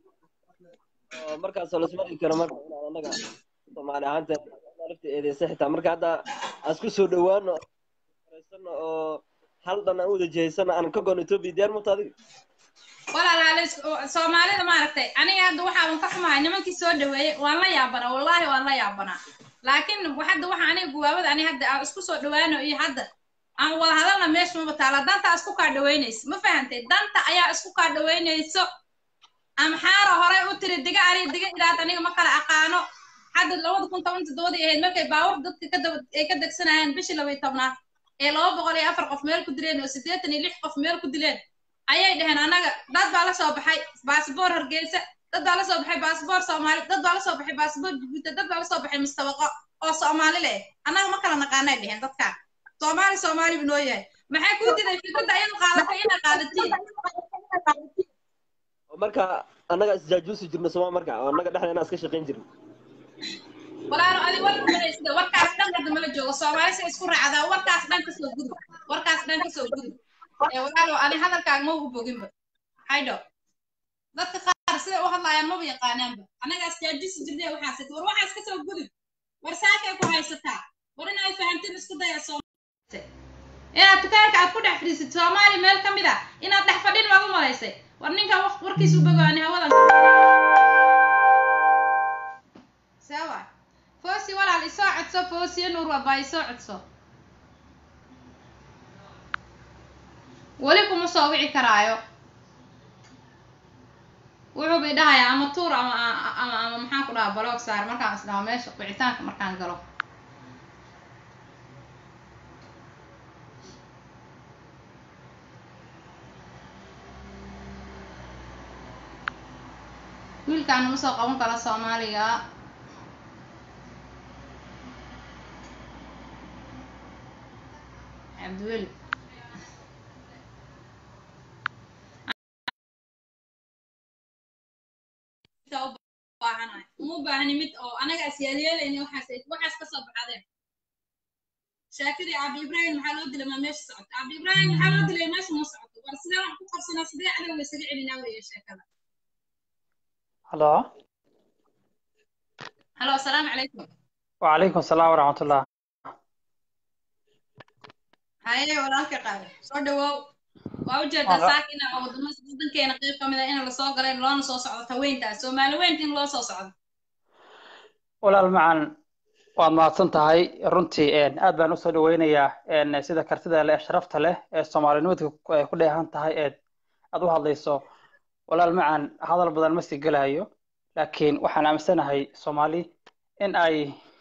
oo markaasoo lasma dhigi karo marka inaan annaga soomaali ahaanta lafta eedeysa xitaa marka hadda aan isku soo dhawaano faraysano oo hal dhan aan u wada jihaysano aan ka goon etoobiya diyaar mata adiga walaalaale soomaalida maaragtay aniga hadda waxaaban ka xumahay nimankii soo dhaweeyey waan la yaabanaa wallaahi waan la yaabanaa laakiin hadda waxa aniga guwaabada ani hadda aan isku soo dhawaano iyo hadda aan wada hadalna meesha maba taala danta isku kaa dhaweynayso ma fahantay danta ayaa isku kaa dhaweynayso amxaara horey u tiri diga ari diga ilaad aniga ma kala aqaano hadda labada kun toban toddobadii ahayd markay baawur dadka ka daba ay ka degsanayeen bishii laba iyo tobnaad ee laba boqol iyo afar qof meel ku dileen oo siddeetan iyo lix qof meel ku dileen ayay dhaheen annaga dad baa la soo baxay baasboor hargeysa dad baa la soo baxay baasboor soomaali dad baa la soo baxay baasboor jibuuti dad baa la soo baxay mustabaqo oo soomaali leh annaga ma kala naqaanay dheheen dadkaa soomaali soomaali buu noo yahay maxay kuu diday fikradda ayadu qaadatay inay qaadatiin oo marka annaga isjaajuusi jirno sooma marka oo annaga dhexdeena iska shaqayn jirno walaalo adi warka malaysida warkaas dhan hadda mala joogo soomaali si isku raacdaa warkaas dhan kasoo gudub warkaas dhan kasoo gudub ee walaalo ani hadalkaaga ma ugu boginba haydho dadka qaar siday u hadlaayaan maba yaqaanaanba annagaas jaajisi jirnay waxaas war waxaas kasoo gudub war saakay ku haysataa war in ay fahantiin isku daya soo inaad dukaanka aad ku dhex fadhiisid soomaali meel ka mid a inaad dhex fadhin baad u malaysay war ninkan waq- warkiisu bogaani hawadan sawa foosi walaal isoo codso foosiyo nuur wabaa isoo codso weli kuma soo wici karaayo wuxuu bay dhahayaa ama tuur ama ama ama maxaan ku dhahaa baloog saar markaan isdhaho meesha wicitaanka markaan galo wiilkaan uma soo qaban karo soomaaliga cabdiweli jirtaa u baahanahay uma u baahni mid oo anaga as yeelyeelayni waxaas waxaas ka soo baxadeen shaakadii cabdi ibraahim maxaa loo dilay maa meesha socoto cabdi ibraahim maxaa loo dilay meesha ma socoto war sidee wax ku qabsanaa sidee cadowga isaga celinaa weeye sheekada halo halo asalaamu calaykum wacalaykum asalaam waraxmatullah haye walaalka qaade soo dhawow waa ujeedaa Wala- saakina oo wadamo wadankeena qayb ka mid a in lasoo galay loona soo socdo haweentaas soomaali weynta in loo soo socdo walaal macan waad mahadsan tahay runtii een, aad baan usoo dhaweynayaa een, sida kartida leh ee sharafta leh ee soomaalinimadu ku ay ku dheehan tahay eed aad u hadlayso walaal macan hadal badan ma sii gelayo laakiin waxaan aaminsanahay soomaali in ay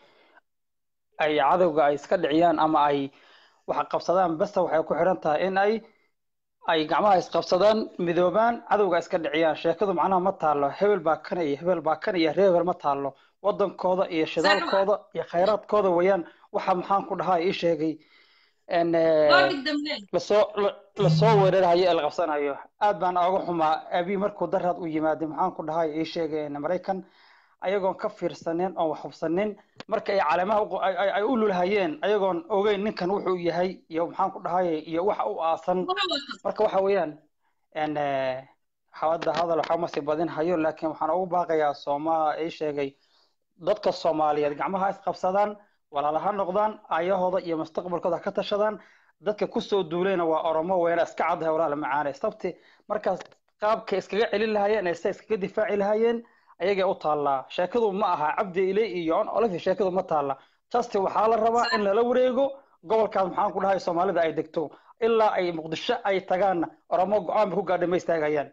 ay cadowga ay iska dhiciyaan ama ay wax qabsadaan basta waxay ku xiran tahay in ay ay gacmaha isqabsadaan midoobaan cadowga iska dhiciyaan sheekadu macnaha ma taalo hebel baa kan iyo hebel baa kan iyo reer hebel ma taalo wadankooda iyo shidaalkooda iyo khayraadkooda weeyaan waxa maxaan ku dhahaa ii sheegay en loo digdamleen lasoo la- lasoo weerarayo ee la qabsanayo aad baan ooga xumaa abi markuu daraad u yimaaday maxaan ku dhahay ii sheegay en maraykan ayagoon ka fiirsanin oon wax hubsanin marka ay caleemaha u- ay- ay- ay u lulhayeen ayagoon ogeyn ninkan wuxuu yahay iyo maxaan ku dhahay iyo waxa u aasan wuxuu wato marka waxa weeyaan en hawada hadal waxaa ma sii badin hayo laakiin waxaan ugu baaqayaa sooma ii sheegay dadka soomaaliyeed gacmaha is qabsadaan walaala ha noqdaan ayahooda iyo mustaqbalkooda ha ka tashadaan dadka kusoo duulayna waa oromo weena iska caddahay walaala macaane sabti markaas qaabka iskaga celin lahaayeen ee se iskaga difaaci lahaayeen ayagay u taallaa sheekadu ma aha cabdi ilay iyo on olive sheekadu ma taalla justi waxaa la rabaa in lala wareego gobolkaas maxaan ku dhahay soomaalida ay degto ilaa ay muqdisho ay tagaanna oromo go-aan bay ku gaadhay ma istaagayaan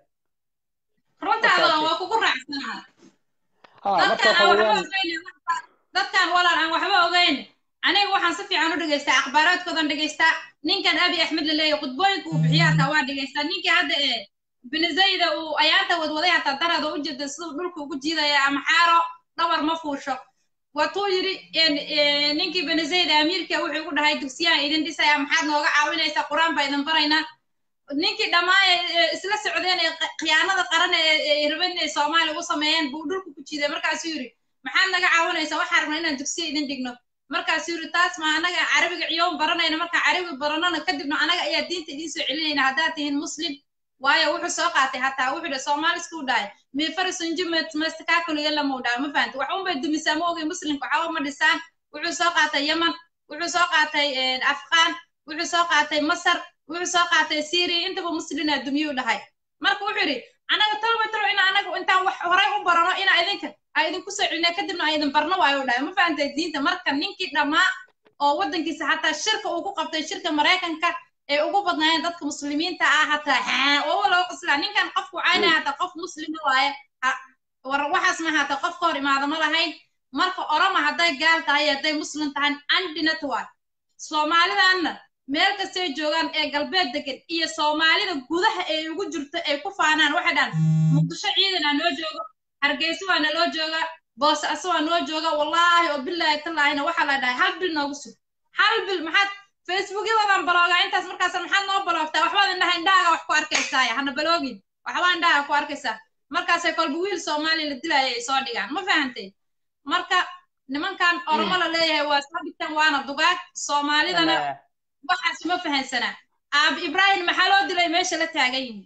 runtaada waa kugu raacsanaha ha marka dadkan waxa aan waxba weeyaan ogeyn dadkan walaal aan waxba ogeyn aniga waxaan si fiican u dhegaystaa akhbaaraadkoodan dhegaystaa ninkan abi axmed la leeyahay khudbooyinka uu bixiya hataa waa dhegaystaa ninkii hadda ee benizayda uu ayaanta wadwaday hataa darada u jeeda siduu dhulka ugu jiidaya ama xaaro dhabar ma fuusho watuu yidhi en- en, ninkii benizayda amiirka wuxuu igu dhahay dugsiyaan idin dhisaya maxaad nooga caawinaysaa qur-aan baa idin baraynaa ninkii dhammaan ee isla socdeen ee q- khiyaanada qaran ee ee rabeen inay soomaaliya u sameeyeen buu dhulka ku jiiday markaasuu yidhi maxaad naga caawinaysaa waxaan rabnaa inaan dugsiya idin dhigno markaasuu yidhi taas ma anaga carabiga ciyoon baranayna markaa carabi baranona kadibna anaga ayaa diinta idiin soo celinayna haddaad tihiin muslim waayo wuxuu soo qaatay hataa wuxuu dhahay soomaaliska u dhahay miifarisunjumet mastakaakuluya lama u dhahay ma fahanti wax unbay dumisaa ma ogay muslimka waxba ma dhisaan wuxuu soo qaatay yeman wuxuu soo qaatay afqaan wuxuu soo qaatay masar wuxuu soo qaatay syria intaba muslimna dumiyuu dhahay marka wuxuu yidhi anaga tolba tolo in anaga intaan wax horay u barano ina idinka ay idinku soo celina kadibna ay idin barno waayo u dhahay ma fahantay diinta marka ninkii dhammaa oo waddankiisa hataa shirka uu ku qabtay shirka maraykanka ee ugu badnaayeen dadka muslimiinta ah hataa haa oo loo qoslaa ninkan qofku caynaya hataa qof muslima waaye ha- war waxaas ma hataa qof ka hor imaada ma lahayn marka oroma hadday gaal tahay hadday muslim tahay andinat waay soomaalidanna meel kastay joogaan ee galbeed degan iyo soomaalida gudaha ee ugu jirto ay ku faanaan waxay dhahan muqdisho ciidan aa noo joogo hargeysa waa naloo jooga boosaaso waa noo jooga wallaahi oo bilaahi tallaahina waxaa la dhahay hal bil noogu sug hal bil maxaad facebookyadadan baloogaa intaas markaas maxaad noo baloogtaa waxbaad indhaha indhahaaga wax ku arkaysaa hana baloogin waxbaa indhaha ku arkaysaa markaasay kolba wiil soomaaliya la dilaya ay soo dhigaan ma fahantay marka nimankan oromo la leeyahay waa soo dhigtan waana dugaag soomaalidana En, waxaas ma fahansanaa aab ibraahim maxaa loo dilay meesha la taagan yihin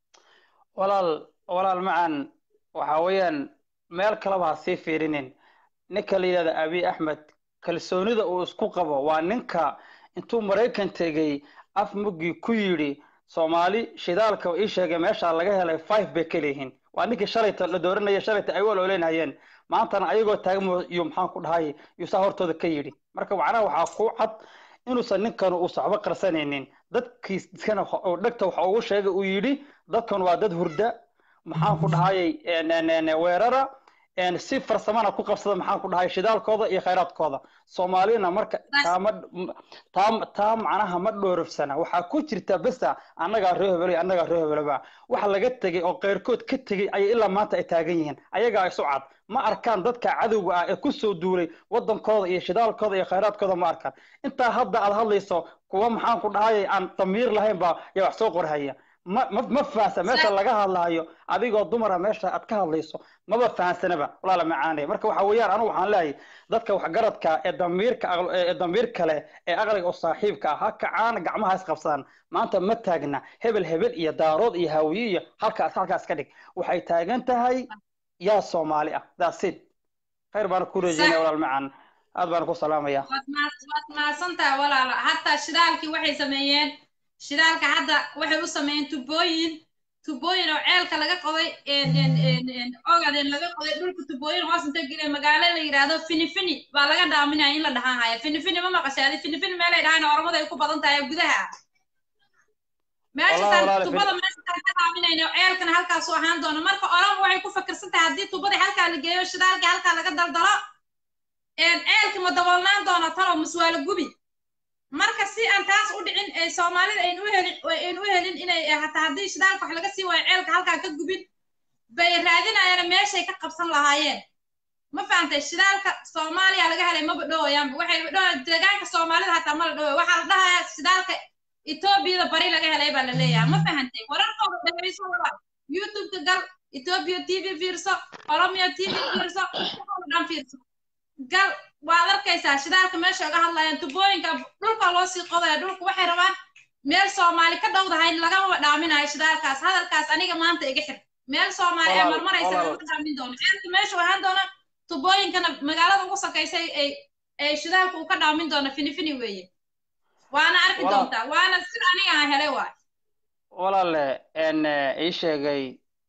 walaal walaal macan waxa weeyaan meel kaleba ha sii fiirinin ninka la yidhahda abiy axmed kalsoonida uu isku qabo waa ninka intuu maraykan tegey af muggii ku yidhi soomaali shidaalka ii sheegay meesha laga helay five bay ka leeyihiin waa ninkii shalayta la dooranaya shalayta ay wal oleynayeen maantana ayagoo taagmo iyo maxaan ku dhahay yuusaa hortooda ka yidhi marka macnaha waxaa ku cad inuusan ninkan uusan waxba qarsanaynin dadkiiskana oo dhegta waxa ugu sheegay uu yidhi dadkan waa dad hurda maxaan ku dhahayay en- en- en- weerara en si farsamana ku qabsada maxaan ku dhahay shidaalkooda iyo khayraadkooda soomaalina marka taama taa taa macnaha ma dhoorofsana waxaa ku jirta besa annagaa ree hebelo iyo annagaa ree hebelaba waxa laga tegey oo keyrkood ka tegey ayay ilaa maanta ay taagan yihiin ayagaa isu cad ma arkaan dadka cadowga ah ee kusoo duulay wadankooda iyo shidaalkooda iyo khayraadkooda ma arkaan intaa hadda aad hadlayso kuwa maxaan ku dhahayay aan damiir lahayn baa yaa wax soo qorhaya ma ma ma fahansan meesha Sax. laga hadlaayo adigoo dumara meesha aad ka hadlayso maba fahansanaba walaala macaanay marka waxa weeyaan anigu waxaan leeyahay dadka waxgaradka ee damiirka aql- ee damiir kale ee aqliga oo saaxiibka ah ha kacaan gacmaha is qabsadaan maanta ma taagna hebel hebel iyo daarood iyo haawiye iyo halkaas halkaas ka dhig waxay taagan tahay yaa soomaali ah daasid khayr baan ku rajeynaya Sax. walaal macaan aad baan ku salaamaya waad mahad- waad mahadsantahay walaalo hataa shidaalkii waxay sameeyeen shidaalka hadda waxay u sameeyeen tubooyin tubooyin oo ceelka laga qoday een- een- een- een ogadeen laga qoday dhulka tubooyin hoos inta geleen magaalo la yidhaahdo finifini baa laga dhaaminaya in la dhahaan haya finifini ma maqashaadi finifini meelay dhahaan oromada ay ku badan tahay gudaha ah Walahi, meeshataan walahi, tubada meeshataan ka dhaaminayno ceelkana halkaasu ahaan doono marka oromo waxay ku fakirsan tahay haddii tubadii halkaa la geeyo shidaalkii halkaa laga daldalo een ceelka ma daboolnaan doona talo muswaalo gubi marka si aan taas u dhicin ee soomaalida aynu u helin aynu u helin inay eh, hataa haddii shidaalka wax laga sii waayo ceelka halkaa ka gubin bay raadinayaan meeshay ka qabsan lahaayeen ma fahantay shidaalka soomaaliya laga helay maba dhowayaanba waxay dhowa deegaanka soomaalida hataa ma la dhowaya waxaa la dhahayaa shidaalka etoobiyada bari laga helay baa la leeyahay ma fahantay wararkooda dhegeyso walaal youtubeka gal etoobiya t v fiirso oromiya t v fiirso waxooda dhan fiirso gal waad arkaysaa shidaalka meesha uga hadlayaan tubooyinka dhulka loo sii qodaya dhulka waxay rabaan meel soomaali ka dhowdahay lagama dhaaminayo shidaalkaas hadalkaas aniga maanta iga xir meel soomaali ee Walaal, marmaraysa walaal. lama dhaamin doono ceelka meesha uu ahaan doona tubooyinkana magaalada ugu sakaysa ay ay shidaalka uu ka dhaamin doono finifini weeye waana arki Walaal. doontaa waana sida aniga aan helay waay walaale n ii sheegay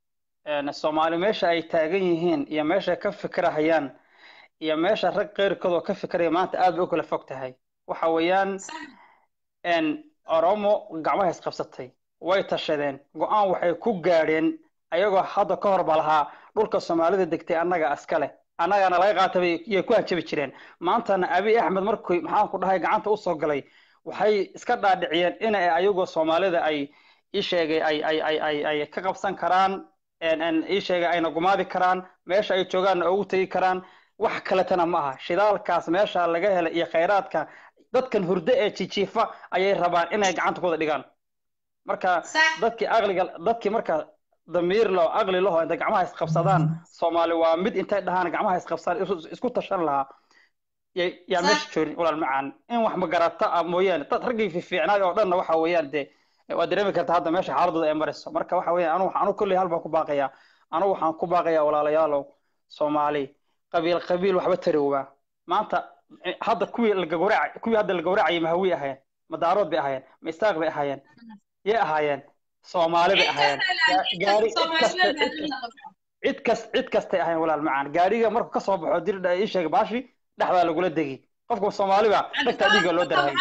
n soomaali meesha ay taagan yihiin iyo meesha ay ka fikirahayaan iyo meesha rag qeyrkood oo ka fikiraya maanta aad bay u kala fog tahay waxa weeyaan n oromo gacmaha isqabsatay way tashadeen go-aan waxay ku gaadheen ayagoo hadda ka hor ba lahaa dhulka soomaalida degtay annaga iska leh annagana laga qaatay bay iyay ku hanjabi jireen maantana abiy axmed markuu maxaan ku dhahay gacanta usoo galay waxay iska dhaadhiciyeen in ay ayagoo soomaalida ay ii sheegay ay ay ay ay ay ka qabsan karaan n n ii sheegay ayna gumaadi karaan meesha ay joogaanna ugu tegi karaan wax kaletana ma aha shidaalkaas meesha laga helay iyo khayraadka dadkan hurdo ee jijiifa ayay rabaan inay gacanta ku wada dhigaan marka sax dadkii aqliga dadkii marka damiir loo aqli laho intay gacmaha isqabsadaan soomaali waa mid intay dhahaan gacmaha isqabsadaan isu- isku tashan lahaa ya- yaa Sax. meesha joogin walaal macaan in wax magarata ah mooyaane dad raggii fiicnaay oo dhanna waxa weeyaan dee waa dareemi karta hadda meesha xaaladooda ay marayso marka waxa weeyaan anu anu kolley hal baan ku baaqayaa anu waxaan ku baaqayaa walaalayaalow soomaali qabiil qabiil waxba tarowaa maanta eh, hadda kuwii la gawraca kuwii hadda la gawracayay ma hawi ahaayeen ma daarood bay ahaayeen ma istaaq bay ahaayeen yay ahaayeen soomaali bay ahaayeen Ga- gaari cid kasta cid kasta cid kas cid kastay ahayn walaal macaan gaariga markuu kasoo baxo dir ii sheeg baashi dhexdaa lagula degi qofka soomaaliba dhegtaa dhiigga loo darahay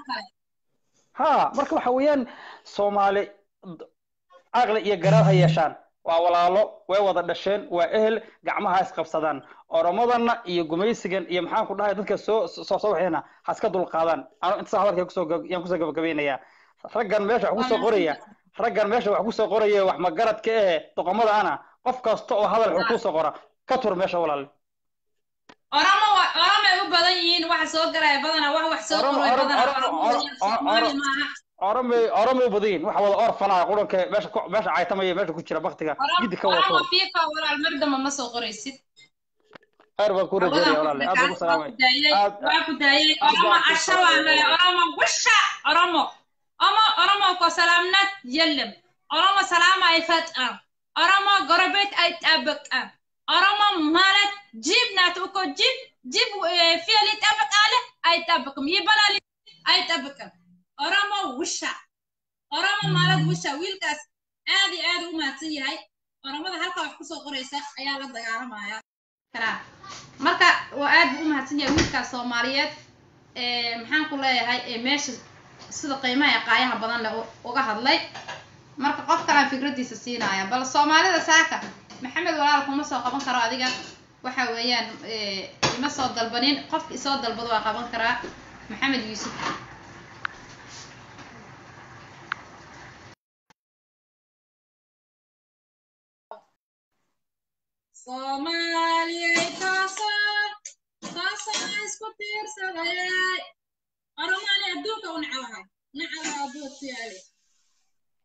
ha marka waxa weeyaan soomaali d- caqli iyo garaad ha yeeshaan waa walaalo way wada dhasheen waa ehel gacmaha isqabsadaan oromadana iyo gumaysigan iyo maxaan ku dhahay dadka soo soo soo waxayna ha iska dulqaadaan anu intaas hadalka kusoo gab- yaan kusoo gabagabeynayaa raggan meesha wax kusoo qoraya raggan meesha wax kusoo qoraya wax magaradka ehe doqomada ana qof kasta oo hadal xun kusoo qora ka tur meesha walaal oromo wa- oromo ay u badan yihiin waxa soo galaya badana wax wax soo Oromo- qoray Oromo- badana Oromo- oromo weeyaan, Oromo- Soomaali Oromo- maaha oromay oromay badiin waxa wada orfanaa quranka meesha ku- meesha caytamaya meesha ku jira baktiga gidi ka oromo wato fiifa walaal mar damba ma soo qoraysid khayr baan ku rajeynaya walaale aad baan ku salaamay Aad- waa ku daayay aad oromo baan ku casha waa salaamay. lay oromo wisha oromo omo oromo ko salaamnad yellem oromo salaama ay fat'an oromo gorobet ay tabaqan oromo malad jib naat uko jib jib eh, fiali tabaqale ay tabaqam yibalali ay tabaqan oromo wisha oromo malad wisha wiilkaas aad iyo aad u mahadsan yahay oromada halka wax kusoo qoraysa ayaa la dagaalamaya karaa marka waa aad buu u mahadsan yahay wiilkaas soomaaliyeed ee maxaan ku leeyahay ee meesha sida qiimaha ee qaayaha badan leh u- uga hadlay marka qof kalaan fikradiisa siinaya bal soomaalida saaka maxamed walaal kuma soo qaban karo adiga waxa weeyaan ee, ima soo dalbanin qofka isoo dalbado waa qaban karaa maxamed yuusuf soomaaliyay taasoo taasoo isku tiirsadayay oromaani adduunka u nacawahay nacawa adduunka ku yaale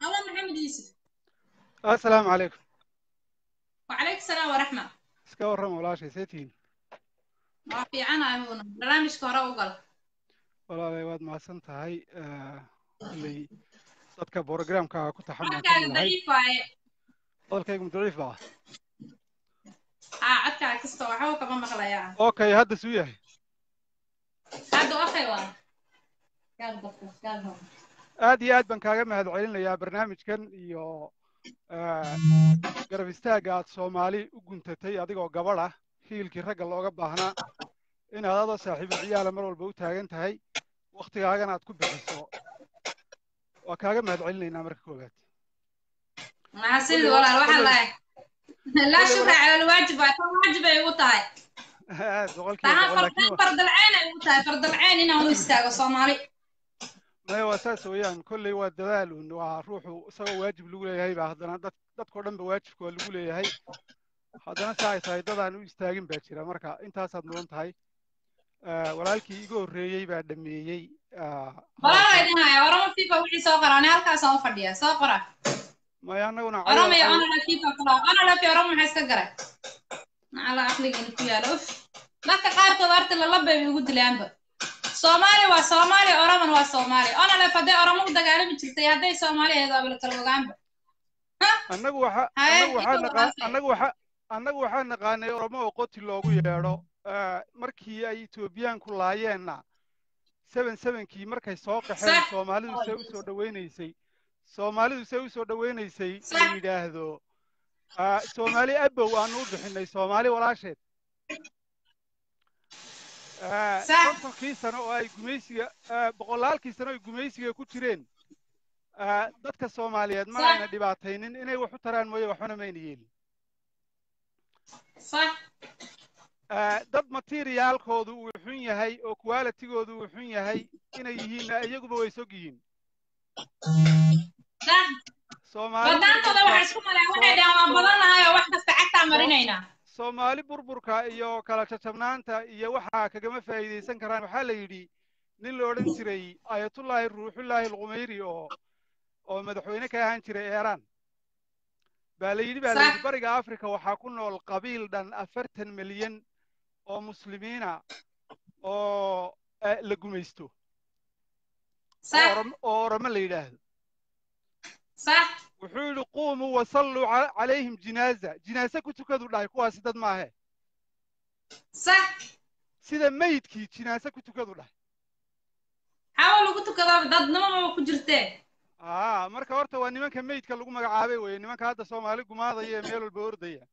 الله محمد يوسف assalaamu calaykum وعليك السلام ورحمة iska warrama walaashay see tihiin ما في عنا هنا برنامج كهرباء وقال walaalay waad mahadsan tahay kolley dadka borogramkaaga ku taxan baan ka عدك mid ahay ضعيف واي hadalkaygu mudariif baa ها عدك كسته وحاول كمان مغليا okay hadda suu yahay هذا أخي وان قال دكتور قال هون aad iyo aad baan kaaga mahad celinayaa barnaamijkan iyo eh, garab istaagga aad soomaali u guntatay adigoo gabadh ah hiilkii ragga looga baahnaa inaad adoo saaxiibo ciyaala mar walba u taagan tahay wakhtigaagana aad ku bixiso waa kaaga mahad celinaynaa marka koowaad مع سيدي ولا الواحد لا لا شكر على الواجب كان واجب يوطاي aad boqolkiiba تها boqol laakiin فرد فرد العين يوطاي فرد العين هنا هو يستاغ صومالي maya waa saas weeyaan kolley waa dadaal un waa ruuxu isagoo waajib lagu leeyahay baa haddana dad dadkao dhan ba waajibka waa lagu leeyahay haddana saa ay tahay dadaan u istaagin baa jira marka intaasaad mudan tahay Eh, walaalkii iga horreeyey baa dhameeyey ah, ولا hadalka رايدين هاي ورا فيفا وحي سو قراني هلكا سو فديا سو قرا maya annaguna ورا cayal ما cayal انا لا فيفا قرا انا لا في ورا ما حيس كغرا على عقلي ان كيا لوف dadka qaarkood horta lala bay ugu dilaanba soomaali waa soomaali oroman waa soomaali ona le hadday oromo u dagaalami jirtay hadday soomaali ahayd waaba la kala ogaanba annagu waxa haye annagu waxaa inta naqaan wadaasay annagu waxa annagu waxaa naqaanay oromo oo qoti loogu yeedho Eh, markii ay etoobiyaanku laayeenna seven sevenkii markay soo qaxeen sax soomaalidu see u soo dhawaynaysay soomaalidu see u soo dhawaynaysay la sax yidhaahdo ah, soomaali abow aanu u bixinay soomaali walaasheed Ah, sax kontonkii sano oo ay gumaysiga ah, boqolaalkii sano ay gumaysiga ku jireen ah, dadka soomaaliyeed ma sax ayna dhibaataynin inay wax u taraan mooye waxbana mayna yeelin sax Ah, dad materiaalkoodu uu xun yahay oo qualitigoodu uu xun yahay inay yihiinna iyaguba way sog yihiin sax soomaali badaantooda burburka waxay isku maleen waxay soo dhahaan waan soo badannahay oo wax kasta cagtaa soo marinaynaa soomaali burburka iyo kala jajabnaanta iyo waxaa kagama faa'iidaysan karaan waxaa la yidhi nin la odhan jiray ayatullaahi ruuxullaahi alqumayri oo oo madaxweyne ka ahaan jiray eeraan baa la yidhi baa la sax yidhi bariga afrika waxaa ku nool qabiil dhan afartan milyan oo muslimiina oo eh, la gumaysto oo sax orom oo oromo la yidhaahdo sax wuxuu yidhi quumuu wasalluu ca- calayhim jinaaza jinaase ku tukadu dhahay kuwaasi dad maahe sax sida meydkii jinaase ku tukadu dhahay xawa lagu tukado dadnimaba ku jirtee aa marka horta waa nimanka meydka lagu magacaabay weye nimanka hadda soomaali gumaadaya ee meel walba ordaya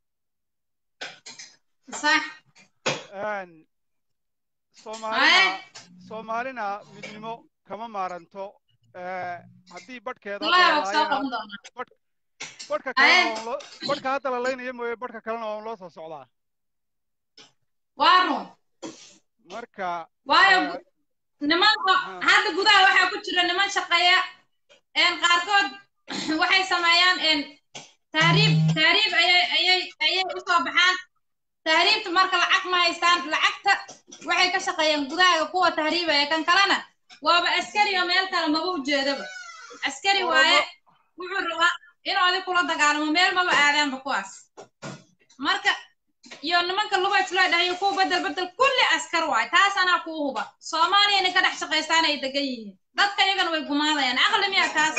sax Een, haye soomaalina soomaalina midnimo kama maaranto Eh, haddii badhkeeda hadda wallahi la waa soo laayana qaban doonaa badh badhka kalena haye waa loo badhka hadda la laynaya mooye badhka kalena waa loo soo socdaa waa run marka waayo eh, gu- nimanka ha hadda gudaha waxaa ku jira niman shaqeeya een qaarkood waxay sameeyaan een tahriib tahriib ayay ayay ayay usoo baxaan tahriibta marka lacag ma haystaan lacagta waxay ka shaqeeyaan gudaha kuwa tahriibaya kan kalena waaba askari oo meel kale maba ujeedaba askari waaye oromo wuxuu rabaa inuu adig kula dagaalamo meel maba aadaanba kuwaas marka iyo nimanka luga isleedhahay iyo kuwa bedel bedel kulli askar waay taas anaa kuu huba soomaaliyana ka dhex shaqaystaan ay degan yihiin dadka iyagana way gumaadayaan aqli miya taas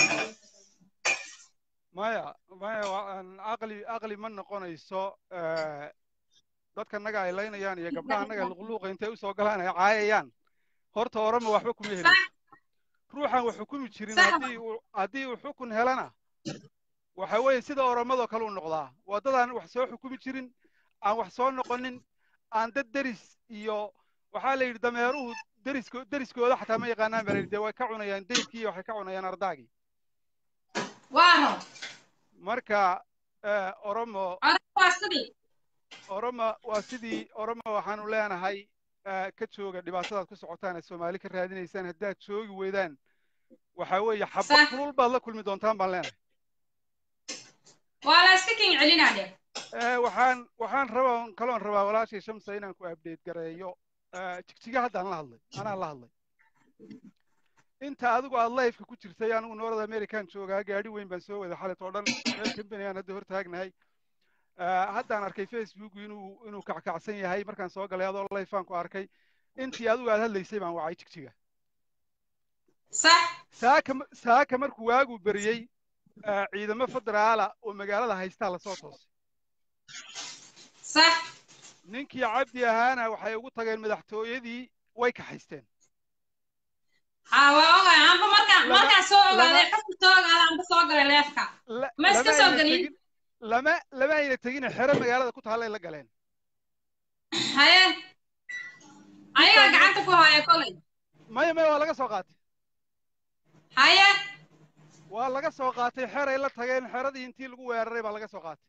maya maya waa aan aqli aqli ma noqonayso eh, dadka naga ay laynayaan iyo gabdhaha naga luqluuqa intay usoo galaan ay caayayaan horta orama waxba kuma helin sax ruuxan wax xukumi jirin sax haddii uu haddii uu xukun helana waxa weeye sida oromadoo kale u noqdaa waddadaan wax soo xukumi jirin aan wax soo noqonin aan dad deris iyo waxaa la yidhi dameeruhu derisko deriskooda xataa ma yaqaanaan baa la yidhi dee way ka cunayaan deyrkii iyo waxay ka cunayaan ardaagii waa run marka eh, oromo odag waa sidii oromo waa sidii oromo waxaanu leenahay eh, ka jooga dhibaatadaad ku socotaan ee soomaali ka raadinaysaan haddaad joogi weydaan waxaa weeye xabad sax kulul baad la kulmi doontaan baan leenahay waa la iska kin celinaa de Eh, waxaan waxaan rabaa kaloon rabaa walaashay shamsa inaan ku update gareeyo Eh, jigjiga haddaan la hadlay anaa la hadlay inta adigu aad lifeka ku jirtay anigu north american joogaa gaadhi weyn baan soo wada xalit oo dhan meel company aan hadda hor taagnahay haddaan arkay facebook inuu inuu kackacsan yahay markaan soo galay adoo lifaan ku arkay intii adigu aad hadlaysay baan wacay jigjiga sax saaka saaka markuu waagu beriyey ciidamo federaala oo magaalada haystaa lasoo toosay sax ninkii cabdi ahaana waxay ugu tageen madaxtooyadii way kaxaysteen ha waa ogaay anba markaan Lama- markaan soo ogaaday lama- xogta soo ogaaday anba soo galay leefka La- Ma iska lama soo ayna gelin? tegin- lama lama ayna tegine xero magaalada ku taallay la galeen haye ayagaa gacanta ku haya kolay maya maya waa laga soo qaatay haye waa laga soo qaatay xeray la tageen xeradii intii lagu weeraray baa laga soo qaatay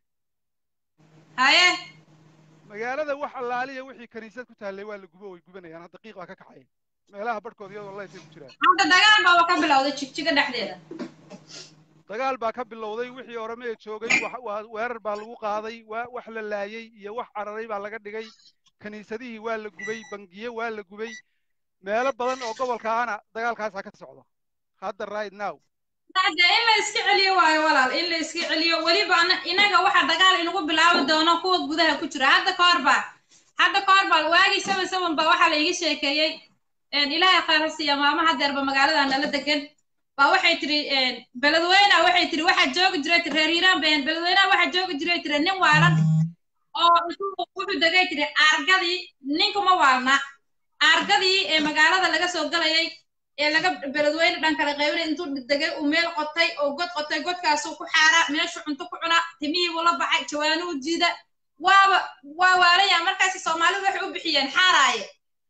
haye magaalada wax allaaliya wixii kaniisad ku taallay waa la gubo way gubanayaan hadda qiiq baa ka kacaya meelaha barhkooda iyadoo laysay ku jiraan hadda dagaal baaba ka bilowday jigjiga dhexdeeda dagaal baa ka bilowday wixii oromee joogay wax- waa weerar baa lagu qaaday waa wax la laayey iyo wax cararay baa laga dhigay kaniisadihii waa la gubay bangiye waa la gubay meelo badan oo gobolkaana dagaalkaasaa ka socda hadda right now hadda in la iska celiyo waayo walaal in la iska celiyo weliba ana- inaga waxa dagaal inagu bilaabi doono kuwa gudaha ku jira hadda ka hor baa hadda ka hor baa waagii seven seven baa waxaa la iga sheekeeyey een, ilaahay khayr ha siiya maama hadeerba magaalada nala degan baa waxay tiri een, beledweyna waxay tiri waxaa joogi jiray tiri reer hiiraan been beledweynaha waxaa joogi jiray tiri nin waalan oo intuu wuxuu degay tiri aargadii ninkuma waalna aargadii ee magaalada laga soo galayay ee laga beledweyne dhan kala qaybinay intuu degay uu meel qotay oo god qotay godkaasuu ku xaara meeshu cunto ku cuna timihii buu la baxay jawaanuu jiida waaba waa waalaya markaasi soomaalidu waxay u bixiyeen xaaraaye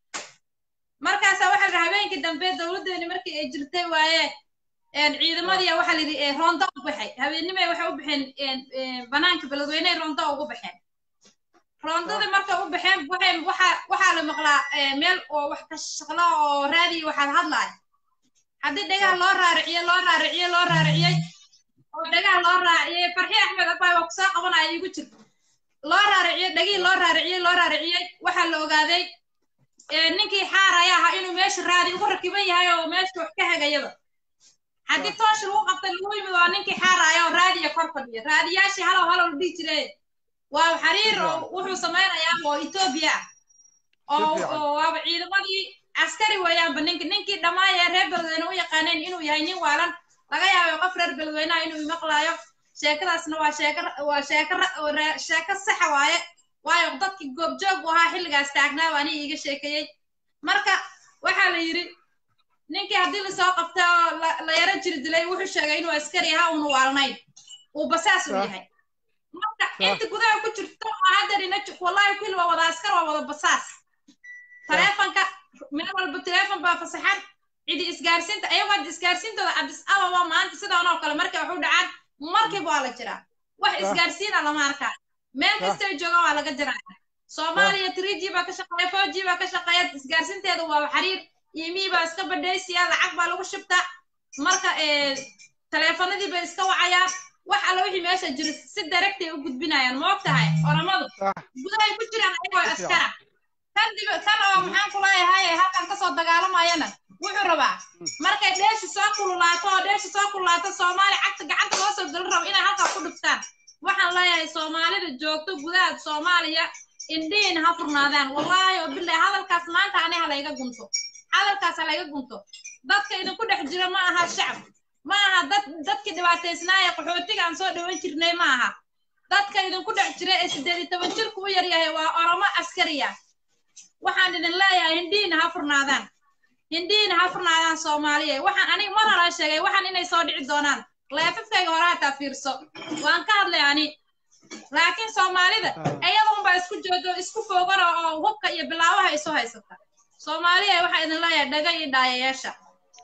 markaasa waxaa la habeenkii dambe dowladdeeni markii ay jirtay waaye een, ciidamadii waxaa la yidhi ee, roonda u baxay habeennimay waxay u baxeen een, een, banaanka beledweyne roonda ugu baxeen roondadii markay u baxeen waxay waxaa waxaa la maqlaa ee, meel oo wax ka shaqlo oo raadiyo waxaa hadlaaya haddii dhagaha loo raariciye loo raariciye loo raariciyey oo dhagaha loo raaciyey farxi axmed abay waa kusoo qabanaya igu jirta loo raariciyey dhagihii loo raariciyey loo raariciyey waxaa la ogaaday ee, ninkii xaaraya ahaa inuu meesha raadi ugu rakiban yahay oo meesha wax ka hagayaba haddii toosh lagu qabtay lagu yimid waa ninkii xaaraya oo raadiya kor fadhiya raadiyaashii halow halow la dhihi jiray waa xariir oo wuxuu samaynayaa oo etoobiya ah oo Si fiican. oo waaba ciidamadii askari weeyaanba ninki ninkii dhammaan ee reer beledweyne u yaqaaneen inuu yahay nin waalan laga yaabay qof reer beledweynaha inuu maqlaayo sheekadaasna waa sheeko waa sheeko ra- oo re- sheeko saxa waaye waayo dadkii goobjoog u ahaa xilligaas taagnaa baa aniga iiga sheekeeyey marka waxaa la yidhi ninkii haddii lasoo qabta oo la- la yaro jiri dilay wuxuu sheegay inuu askari ahaa uunu waalnayn uu basaas u Sax. yahay marka inta gudaha ku jirto oo hadda dhina wallahi kulli waa wada askar waa wada basaas taleefanka meel walba taleefon baa fasaxan cidi isgaarsiinta ayagoo hadda isgaarsiintooda cabdis ababa maanta sidaan oo kale markay waxu dhacaan markiiba waa la jiraa wax Sax. isgaarsiina lama arkaa meel Sax. kasta ay joogaan waa laga jiraa soomaaliya three g baa ka shaqeeya four g baa ka shaqeeya isgaarsiinteeda waa xariir iimii baa iska badhaysiya lacag baa lagu shibtaa marka ee, taleefanadii bay iska wacayaan wax alla wixii meesha jira si directay u gudbinayaan ma og tahay oramadu sax gudahay ku jiraan ayagoo Si askara kan dib kan oo maxaan ku leeyahay halkan kasoo dagaalamayana wuxuu rabaa markay dheesha soo kululaato oo dheesha soo kululaato soomaali cagta gacanta loo soo gelin rabo inay halkaa ku dhuftaan waxaan leeyahay soomaalida joogto gudaha soomaaliya indhihiina ha furnaadaan wallaahi oo bilahi hadalkaas maanta ani ha layga gunto hadalkaas ha layga gunto dadka idinku dhex jira ma aha shacab ma aha dad dadkii dhibaataysnaaya qaxootiga aan soo dhawan jirnay ma aha dadka idinku dhex jira ee siddeed iyo toban jirku u yaryahay waa oromo askariya waxaan idin leeyahay hindhiina ha furnaadaan hindhiina ha furnaadaan soomaaliya waxaan aniga mar hore sheegay waxaan inay soo dhici doonaan leefafkayga hore hataa fiirso waan ka hadlay ani laakiin soomaalida iyadunbaa isku joodo isku foogana oo hubka iyo bilaabaha isu haysata soomaaliya waxaa idin leeyahay dhaga iyo dhaayayaasha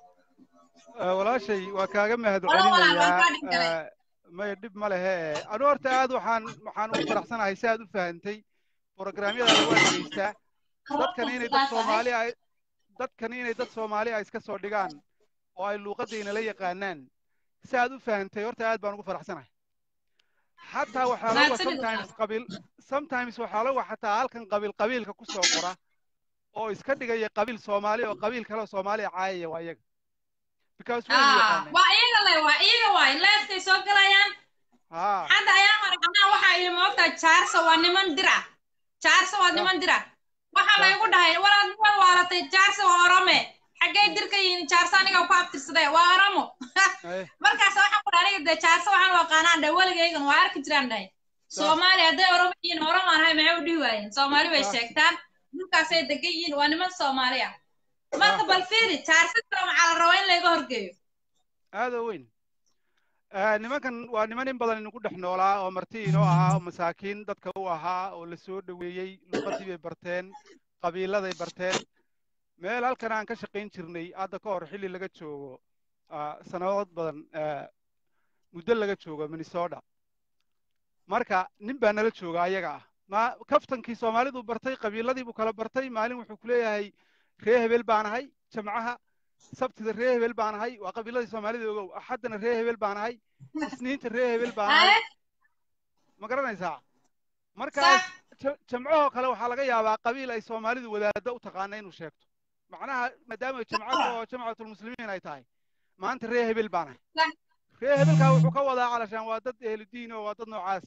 Ah, walaashay waa kaaga mahad Walaal, walaal, waan kaa celinayaa dhiggalay. Ah, maya dhib ma lehe anu horta aad waxaan waxaan ugu faraxsanahay si aad u fahantay programyadaada waa dhegeystaa dadkan inay dad soomaali ay dadkan inay dad soomaali ay iska soo dhigaan oo ay luuqadayna la yaqaanaan si aad u fahantay horta aad baan ugu faraxsanahay xataa waxaa laga Mahadsanid, sometimes qabiil sometimes waxaa laga xataa halkan qabiil qabiilka ku soo qora oo iska dhigaya qabiil soomaali oo qabiil kale oo soomaaliya caayaya waa iyaga because way ah yaqaaneen waa iyaga le waa iyaga waay leefkay soo galayaan ha hadda ayaa hore anaa waxaa yidhi moogtaa jaarsa waa niman dira jaarsa waa niman dira waxaa laygu dhahay walaad niman waalatay jaarsa waa orome xaggee dirka yihiin jaarsa aniga ku abtirsadee waa oromo eh, markaas waxaan ku dhahay aniga dee jaarsa waxaan u aqaanaan dhahay weligaygan waa arki jiraan dhahay soomaali hadday oromo yihiin oromo aan ahay maxay u dhihi waayeen soomaali bay Ah. sheegtaan dhulkaasay degan yihiin waa niman soomaali ah marka bal fiiri jaarsa kale maxaa la rabaa in layga horgeeyo aada weyn Eh, nimankan waa niman in badan inagu dhex noolaa oo marti inoo ahaa oo masaakiin dadka u ahaa oo la soo dhoweeyey luqadii bay barteen qabiiladay barteen meel halkan aan ka shaqayn jirnay hadda ka hor xilli laga joogo ah, sanadood badan eh, muddo laga joogo minnesota marka nin baa nala jooga ayaga ah ma kaftankii soomaalidu bartay qabiiladii buu kala bartay maalin wuxuu ku leeyahay ree hebel baan ahay jamcaha sabtida ree hebel baan ahay waa qabiiladii soomaalida ogow axaddana ree hebel baan ahay isniinta ree hebel baan ahay Haye, ma garanaysaa markaas ja- jamcahoo kale waxaa laga yaabaa qabiil ay soomaalidu wadaaddo u taqaana inuu sheegto macnaha maadaama jamcada oo jamcatulmuslimiin ay tahay maanta ree hebel baan ahay Sax. ree hebelkaa wuxuu ka wadaa calashaan waa dad ehludiin oo waa dad noocaas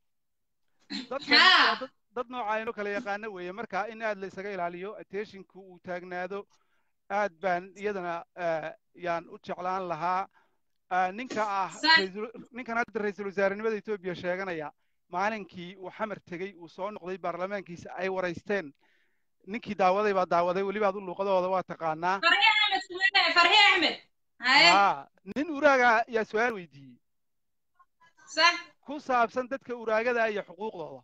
dadkan Haa. waa dad dad nooca inoo kala yaqaano weeye marka in aad la isaga ilaaliyo attentionku uu taagnaado aad baan iyadana eh, yaan u jeclaan lahaa Ah, ninka ah Sax. ra'iisul- ninkan hadda ra-iisul wasaarenimada etoobiya sheeganaya maalinkii uu xamar tegey uu soo noqday baarlamaankiisa ay waraysteen ninkii daawaday baa daawaday weliba adu luuqadooda waa taqaanaa farxiye axmed sumeyne farxiye axmed haye haa nin uraaga yaa su-aal weydiiyey sax ku saabsan dadka uraagada iyo xuquuqdooda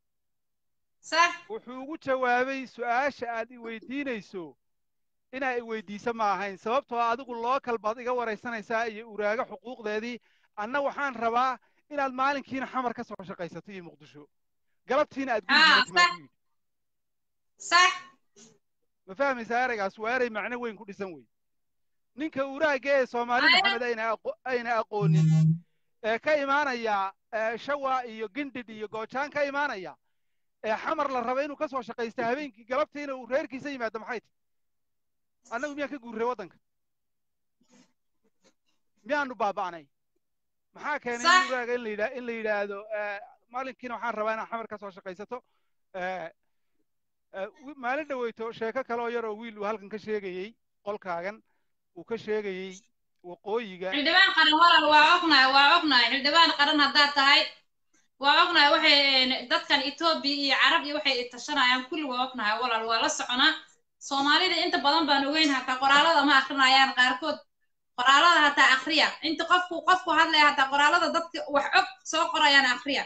sax wuxuu ugu jawaabay su-aasha aad i weydiinayso inaa i weydiisa ma ahayn sababtoo ah adigu lookal baad iga waraysanaysaa iyo uraago xuquuqdeedii anna waxaan rabaa inaad maalinkiina xamar ka soo shaqaysato iyo muqdisho galabtiina aad Ah, gurigiina timaad buu yidhi sax ma fahmaysaa eraygaas waa eray macno weyn ku dhisan wey ninka uraaga ee soomaali Aya. maxamed ayna aqo- ayna aqoonin ee ka imaanaya ee shawa iyo gindhidh iyo goojaan ka imaanaya ee xamar la raba inuu ka soo shaqaysta habeenkii galabtiina uu reerkiisa yimaado maxay tahay annagu miyaan ka guurray waddanka miyaanu baaba'nay maxaa keenay Sax. in uraaga in la yidhaa in la yidhaahdo eh, maalinkiina waxaan rabaa inaad xamar ka soo shaqaysato eh, eh, wi- maalin dhaweyto sheeko kale oo yar oo wiil uu halkan ka sheegayey qolkaagan uu ka sheegayey waqooyiga xildhibaan qaran walaal waa ognahay waa ognahay xildhibaan qaran haddaad tahay waa ognahay waxay een, dadkan etoobiya iyo carab iyo waxay tashanayaan kulli waa ognahay walaal waa la soconaa soomaalida inta badan baan ogeyn hataa qoraalada ma akrinayaan qaarkood qoraalada hataa akriya inta qofku qofku hadlaya hataa qoraalada dadka wax og soo qorayaan akriya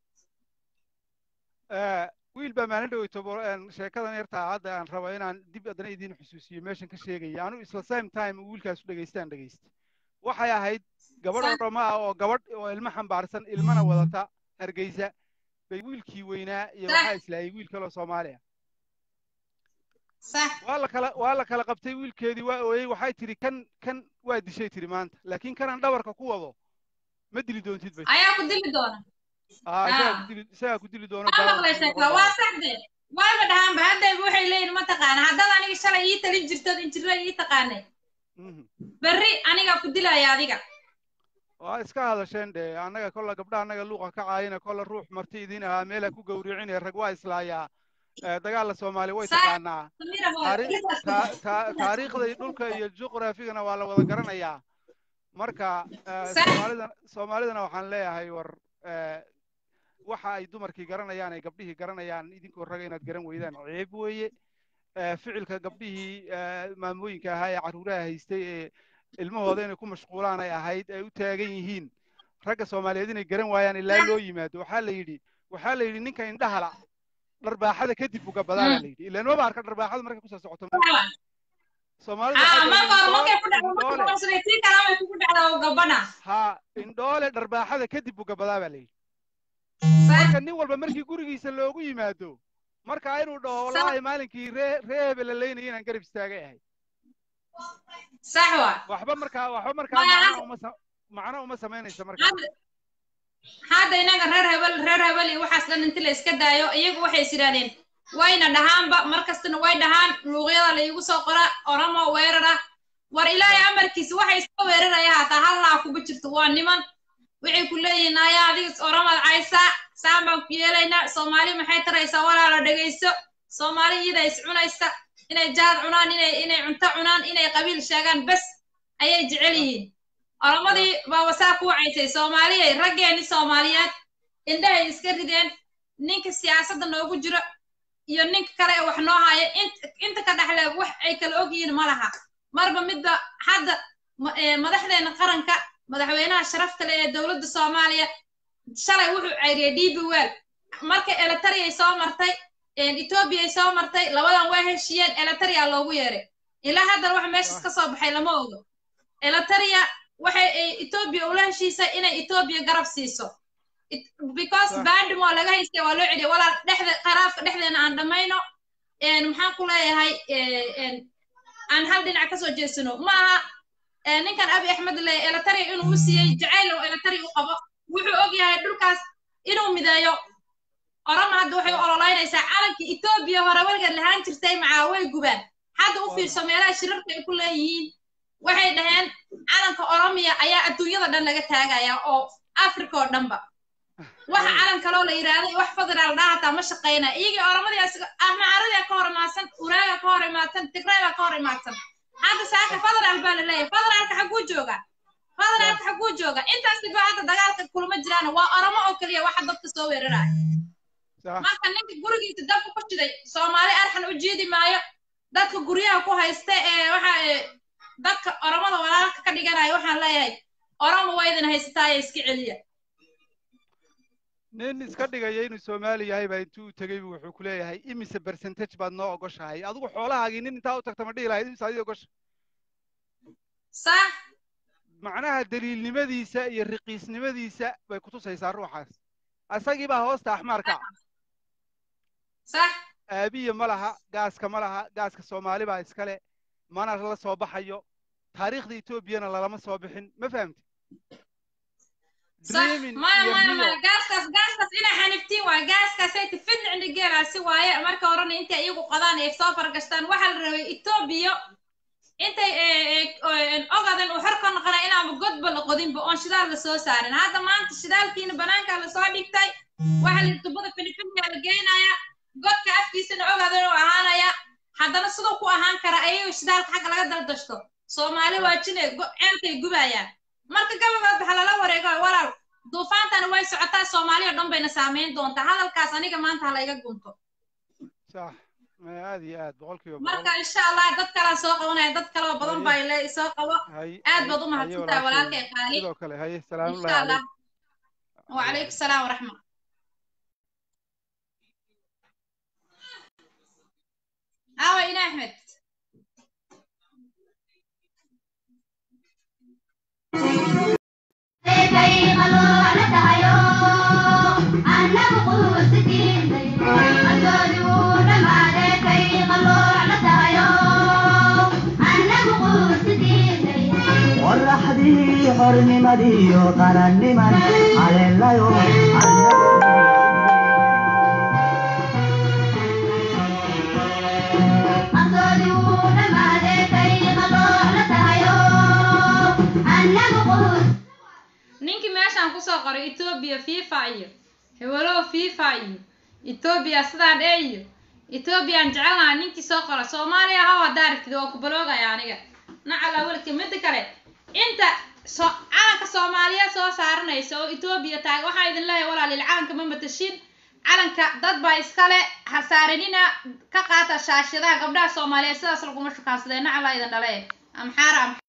Eh, wiil baa maalin dhaweyto bo- een, sheekadan yartaa hadda aan rabo inaan dib haddana idiin xusuusiyo meeshan ka sheegaya anu isla same time uu wiilkaas u dhegaystaan dhegaysta waxay ahayd gabadh Sax. oroma ah oo gabadh oo ilmo xambaarsan ilmana wadata hargeysa bay wiilkii weynaa iyo Sax. waxaa islaayay wiil kaloo soomaali ah sax waa la kala waa la kala qabtay wiilkeedii waa ooyey waxay tidhi kan kan waa dishay tidhi maanta laakiin kanaan dhabarka ku wado ma dili doontid bay ayaa ku dili doona Ah, isagaa Ah. ku dili isagaa ku dili doono waa daawo maqlay ku sheekada noqon waa doona. saxde waaba dhahaanba haddayba waxay leeyihin mataqaana haddaad aniga shalay ii talin jirtood injirra ii taqaanay Mhm. berri anigaa ku dilaya adiga waa iska hadasheen de annaga kolla gabdha annaga luuqa ka caayina kolla ruux marti idin ahaa meelha ku gowricine rag waa islaayaa Eh, dagaalla soomaali way Sax. taqaanaa Samira hooyo. Taari- ta- ta- taariikhda iyo dhulka iyo juqraafigana waa la wada garanayaa marka eh, Sax. soomaalida soomaalidana waxaan leeyahay war eh, waxa ay dumarkii garanayaan ay gabdhihii garanayaan idinkoo raga inaad garan weydaan ceeb weeye Eh, ficilka gabdhihii eh, maamooyinka ahaa ee carruuraha haystay ee ilmahooda inay ku mashquulaan ay ahayd ay u taagan yihiin ragga soomaaliyeed inay garan waayaan ilaa loo yimaado waxaa la yidhi waxaa la yidhi ninka indhahala dharbaaxada kadib uga badaa baa la yidhi ilaan maba arka dharbaaxada markay kusoo socoto soomaalida Ah, waxay marka hore markay leeyihiin ku dhacdo markay indhoole kuqabsaday tii kale way kugu dhacdaa oo gabadha ha indhoole dharbaaxada kadib uga badaa baa la yidhi Sax. marka nin walba markii gurigiisa loogu yimaado marka inuu dhaho wallaahi maalinkii ree ree hebel la leynaya inaan garab istaagay ahay sax waa waxba markaa waxba markaa Maya, macno uma sa- macno uma samaynaysa marka hadda hadda inaga reer hebel reer hebel iyo waxaas dhan inti la iska daayo iyagu waxay is yidhahdeen wayna dhahaanba mar kastana way dhahaan luuqyada la iigu soo qora oromo weerara war ilaahay amarkiisa waxay iska weeraraya hataa hallaa kuga jirto waa niman waxay ku leeyihiin ayaa adiga oramaad caysaa saan baan ku yeelaynaa soomaali maxay taraysaa walaalo dhegayso soomaali iyada is cunaysa inay jaad cunaan inay inay cunto cunaan inay qabiil sheegaan bes ayay jecel yihiin oramadii baa wasaa ku wacaysay soomaaliyay raggeeni soomaaliyeed indhahay iska rideen ninka siyaasadda noogu jiro iyo ninka kale ee wax noo haya inta ka dhexle wax ay kala ogyihiin ma laha marba midba hadda madaxdeena qaranka madaxweynaha sharafta leh ee dowladda soomaaliya shalay wuxuu cayriyay d b well marka eletariyay soo martay etoobiyay soo martay labadan waa heshiiyeen eletaria loogu yeeray ilaa haddana wax meeshas ka soo baxay lama ogo eletaria waxay etoobiya ula heshiisay inay etoobiya garab siiso because bandimo laga haystay waa loo celiyay walaal dhexda qaraafka dhexdeena aan dhammayno maxaan ku leeyahay aan hal dhinac kasoo jeesano ma aha ninkan abi axmed le eletaria inuu u siiyey jacayl oo eletaria u qabo wuxuu og yahay dhulkaas inuu mideeyo orama hadda waxay u ololeynaysaa calanka etoobiya hore weligeed lahaan jirtay macaa way gubaan hadda u fiirso meelaha shirarka ay ku leeyihiin waxay dhaheen calanka oromiya ayaa adduunyada dhan laga taagaya oo africa oo dhanba waxa calan kaloo la yidhaahday wax federaal dhaa hataa ma shaqayna iyagii oromadii ahmacaradia ka hor imaadsan uraaga ka hor imaadsan tigrayga ka hor imaadsan hadda saaka federaal baa la leeyahay federaalka xaguu jooga federaalka xaguu jooga intaasi ba hadda dagaalka kulama jiraan waa oromo oo keliya waxa dadka soo weeraraya marka ninka gurigiisa dabka ku shiday soomaali arxan u jiidi maayo dadka guryaha ku haysta ee waxa dadka oromada walaalka ka dhiganaya waxaan leeyahay oromo waa idin haysataaya iska celiya nin iska dhigaya inuu soomaali yahay baa intuu u tegey bu wuxuu ku leeyahay imise percentage baad noo ogoshahay adigu xoolahaagii nin intaa u tagta ma dhihi lahayd imise adii ogosha sax macnaha daliilnimadiisa iyo riqiisnimadiisa bay kutusaysaa ruuxaas asagii baa hoosta axmaarka sax aabiya ma laha gaaska ma laha gaaska soomaali baa iskale mana la soo baxayo taariikhda etoobiyana lalama soo bixin ma fahamti maya maya maya gaaskaas gaaskaas inay xaniftiin waaye gaaskaasay tifidni cindhigeelaasi waaye marka horena intay iyagu qadaan ay soo fargashtaan waxaa la rabay etoobiya intay ogadan uu xor ka noqonay inaanba godba la qodinba oon shidaal la soo saarin hadda maanta shidaalkiina banaankaa lasoo dhigtay waxaa la tubada filifiniyaa la geenaya godka afkiisana ogadan uu ahaanaya haddana siduu ku ahaan kara ayago shidaalka xagga laga daldashto soomaali waa jine ceelkay gubayaan marka gabagood waxa lala wareego walaal duufaantana way socotaa soomaali oo dhan bayna saameyn doontaa hadalkaas aniga maanta ha layga gunto sax aad iyo aad boqolkiiba marka insha allah dad kalaa soo qabanaya dad kaloo badan baa ile soo qabo aad baad u mahadsantahay walaalkay qaali sidoo kale haye salaamullahi insha allah calayk wacalaykum salaam waraxma awa ina axmed qoraxdii xornimadiiyo qaranniman caleelayo ninkii meeshaan kusoo qoray etoobiya fifa iyo hewalow fifa iyo etoobiya sidaan ee iyo etoobiyaan jecelnaha ninkii soo qora soomaaliya haw haddaa aragtid waa ku baloogaya aniga nacala welka midda kale inta so calanka soomaaliya soo saaranaysa oo etoobiya taaga waxaa idin leeyahay walaalil calanka ma matashin calanka dad baa iskale ha saaranina ka qaata shaashadaha gabdhaha soomaaliyeed sidaas laguma shukaansadee nacala idin dhale amxaara am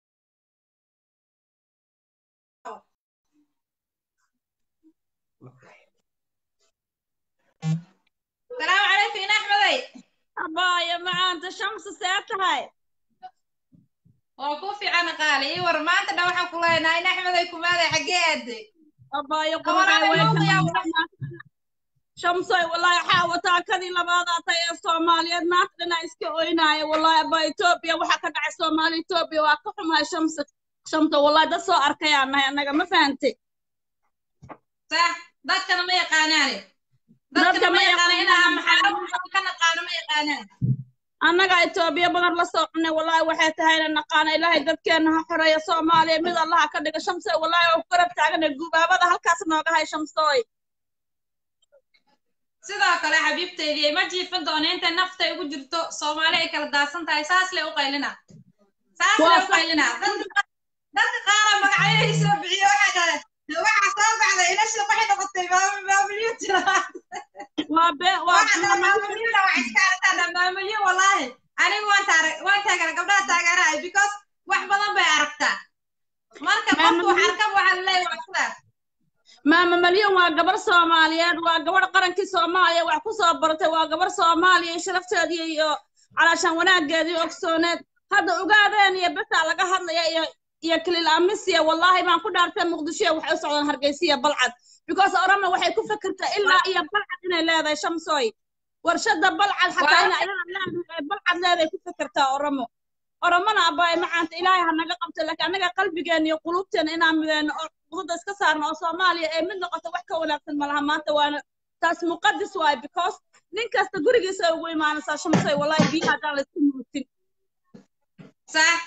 السلام عليكم يا احمدي abaya macaanta shamsi see tahay waa ku fiican qaali ii war maanta dha waxaan ku leenahay in axmeday kumaaday xaggee aaday abaya Walaal, qurxay mawdiya shamsoy wallahi waxaa wataa kadii labaadaa tay ee soomaaliyeed maanta dhanaa iska oynaaya wallahi aba etoobiya waxaa ka dhacay soomaali etoobiya waa ka xumahay shamsi shamta wallahi dad soo arkayaa nahay annaga ma fahantay صح dadkana ma yaqaanaane Dadka dadkana ma ma yaqaana yaqaanaan. inaa maxaaro ka naqaano ma yaqaanaan annaga etoobiya badan la soo cunay wallaahi waxay tahayna naqaana ilaahay dadkeenna ha xoreeya soomaaliya mid allaha ka dhiga shamsoy wallaahi oo garab taagana gubaabada halkaas nooga hay shamsooy sidoo kale xabiibteydii ma jiifin doono intay naftay ugu jirto soomaali ay kala daadsan tahay saas le u qaylina saas le u qaylina dadka dadka qaara magacyadii soo bixiyo waxay dhahdeen waxaa soo baxda ilasha waxay noqotay maamulyo jira waa be waa waxaa dhaha maamulyada waxay iska aragtaa maamulyo wallaahi anigu waan taara waan taagara gabdhaha taagarahay because wax badan bay aragtaa marka qofku wax arkaba waxaa laleeyahay waa sidaas maama malyan waa gabar soomaaliyeed waa gabar qarankii soomaaliya wax ku soo baratay waa gabar soomaaliya iyo sharafteedii iyo calaashaan wanaageedii ogsooneed hadda ogaadeen iyo besaa laga hadlaya iyo iyo kilil amisiya wallaahi baan ku dhaartay muqdishoya waxay u socdaan hargeysiya balcad because orama waxay ku fikirtaa ilaa iyo balcad inay leedahay shamsooy warshada balcad xataa ina ayada leedahay balcad leedahay ku fikirtaa oramo oromona abaay macaanta ilaahay ha naga qabto laakiin annaga qalbigeena iyo qulubteena inaan mideyno oo qudada iska saarno oo soomaaliya ee mid noqoto wax ka wanaagsan malaha maanta waana taas muqadis waay because nin kasta gurigiisa ay ugu imaanaysaa shamsay wallahi biyaha haddaan la isku muutin sax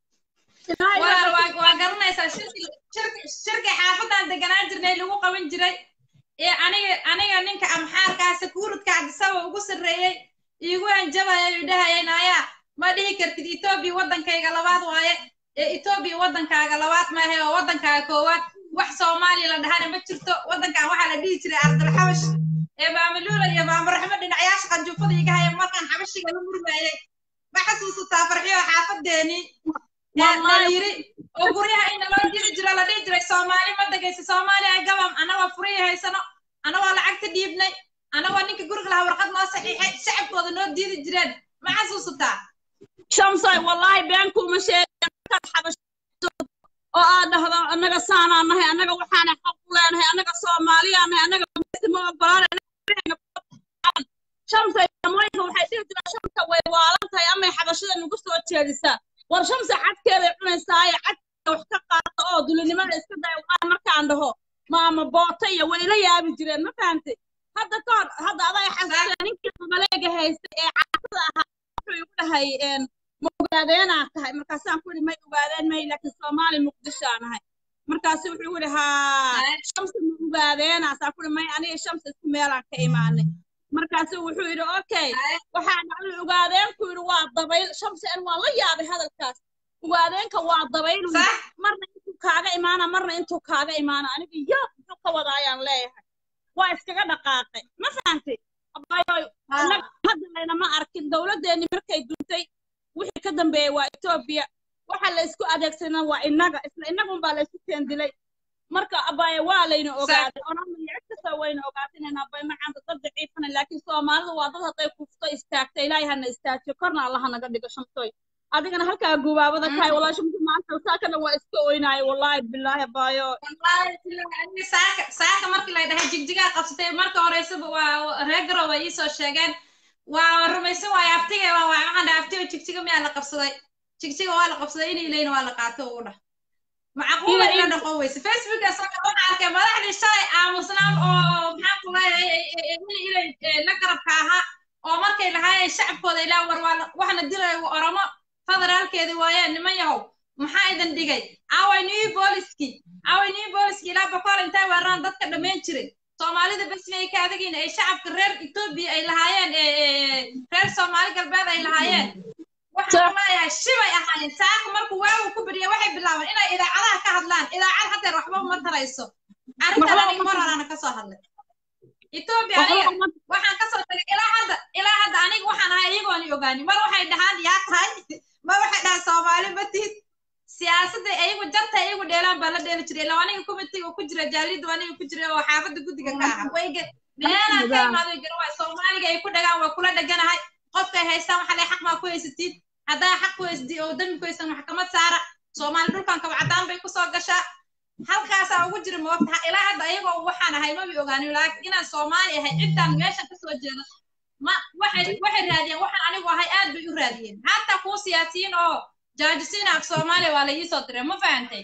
waa waa waa garanaysaa shirki shirki shirki xaafadan deganaan jirnay lagu qaban jiray ee aniga aniga ninka amxaarkaa sakuuradka cabdisaba ugu sarreeyey iigu hanjabaya uu dhahayeen ayaa ma dhihi kartid etoobiya waddankayga labaad waaye ee etoobiya waddankaaga labaad maahe oo waddankaaga koowaad wax soomaaliya la dhahana ma jirto waddankan waxaa la dhihi jiray ardalxabash ee maamaluula iyo maamaraxmo dhinacyaasha qanjuufada iga haya markaan xabashiga la murmaayey ma xasuusataa farxiyo xaafadeenii la yiri oo guryaha in loo diri jiro la dhihi jiray soomaali ma degaysa soomaaliya gabam anagoo furiya haysano anagoo lacagta dhiibnay anagoo ninka guriga lahaa warqad noo saxiixay shacabkooda noo diidi jireen ma xasuusataa shamsay wallaahi been kuuma sheegan xabash oo aad dhahdo annaga saanaa nahay annaga waxaana xaq u leenahay annaga soomaaliyaa nahay annaga ma ogolaanay shamsay damooyinka waxay dhihi jiraan shamsa way waalan tahay amay xabashada nagu soo jeedisaa war shamsa cadkeeday cunaysaa ee cadkeeda wax ka qaata oo dulinimada iska daya waan markaan dhaho maama boota iyo way ila yaabi jireen ma fahantay hadda ka hor hadda aday xasuustaa ninkii maleega haystay ee caasada ahaa wuxuu igu dhahay ma ogaadeenaa tahay markaasaan ku yidhi may ogaadeen may laakiin soomaali muqdishoaa nahay markaasu wuxuu yidhi haa shamsi ma ogaadeenaa saa ku yidhi may aniga shamsi isku meelaan ka imaanay markaasu wuxuu yidhi okay waxaa dhacday ogaadeenku yidhi waa dabayl shamsi an waa la yaabay hadalkaas ogaadeenka waa dabayl marna intuu kaaga imaana marna intuu kaaga imaana aniga yaab muxuu ka wada ayaan leeyahay waa iskaga dhaqaaqay ma fahantay hadda laynama arkin dowladdeeni markay duntay wixii ka dambeeyey waa etoobiya waxa la isku adeegsanaa waa innaga isla innagun baa la isku keendilay marka abaaye waa layna ogaaday onama cid kasta wayna ogaatay inayna abay macaanta dad daciifana laakiin soomaalidu waa dad hadday kufto istaagta ilaahay hana istaajiyo korna allaha naga dhigo shamsoy adigana halkaa gubaabada kahay walaa shamsi maanta saakana waa iska oynaayo wallaahi bilaahi abaayo saaka saaka markii la dhahay jigjigaa qabsatay marka horeysaba waa reer garow ay iisoo sheegeen waa rumaysan waayo aftiga waa waxaan dhahay aftiga jigjiga miyaa la qabsaday jigjiga waa la qabsaday in ilayna waa la qaato ugu dhah macquula ila dhaqo weyse facebooka saka waxaan arkay madaxdii shalay aamusnaan oo maxaan ku leeyahay in ilay la garabka ahaa oo markay lahaayeen shacabkooda ilaa war waa waxna dilay oromo federaalkeedi waayeen niman yahow maxaa idin dhigay aaway new booliski aaway new booliski ilaa boqol intay weeraraan dadka dhammayn jiray soomaalida basmay ka adagiin ay shacabka reer etoobiya ay lahaayeen reer soomaali galbeed ay lahaayeen waxaan leeyahay shibay ahaayeen saaka markuu waagu ku beriya waxay bilaabeen inay idaacadaha ka hadlaan idaacad hadeer waxba uma tarayso arrintan aniga mar horaana kasoo hadlay etoobiya aniga waxaan kasoo tagay ilaa hadda ilaa hadda aniga waxaan ahay iyagooni ogaani mar waxay dhahaan yaa tahay mar waxay dhahaan soomaali matid siyaasadda iyagu jarta iyagu dheelaan baa la dheeli jiray ilaa aniga committeega ku jira jaalida aniga ku jira oo xaafadda guddiga ka aha wayge meelaan ka imaaday garwaay soomaaliga ay ku dhagaan waa kula dheganahay qofkay haystaan waxa lay xaq maa ku haysatid haddaa xaq ku haysatid oo dambi ku haysan maxkamad saara soomaali dhulkan kabacdaan bay kusoo gashaa halkaasaa ugu jira moogta ilaa hadda ayagoo waxaan ahay mabi ogaanin laakiin inaan soomaali ahay cidtaan meeshan kasoo jeedo ma waxay waxay raadiyeen waxaan anigu ahay aad bay u raadiyeen hataa kuu siyaasiyiin oo jaajisiin af soomaaliya waa la iisoo diray ma fahantay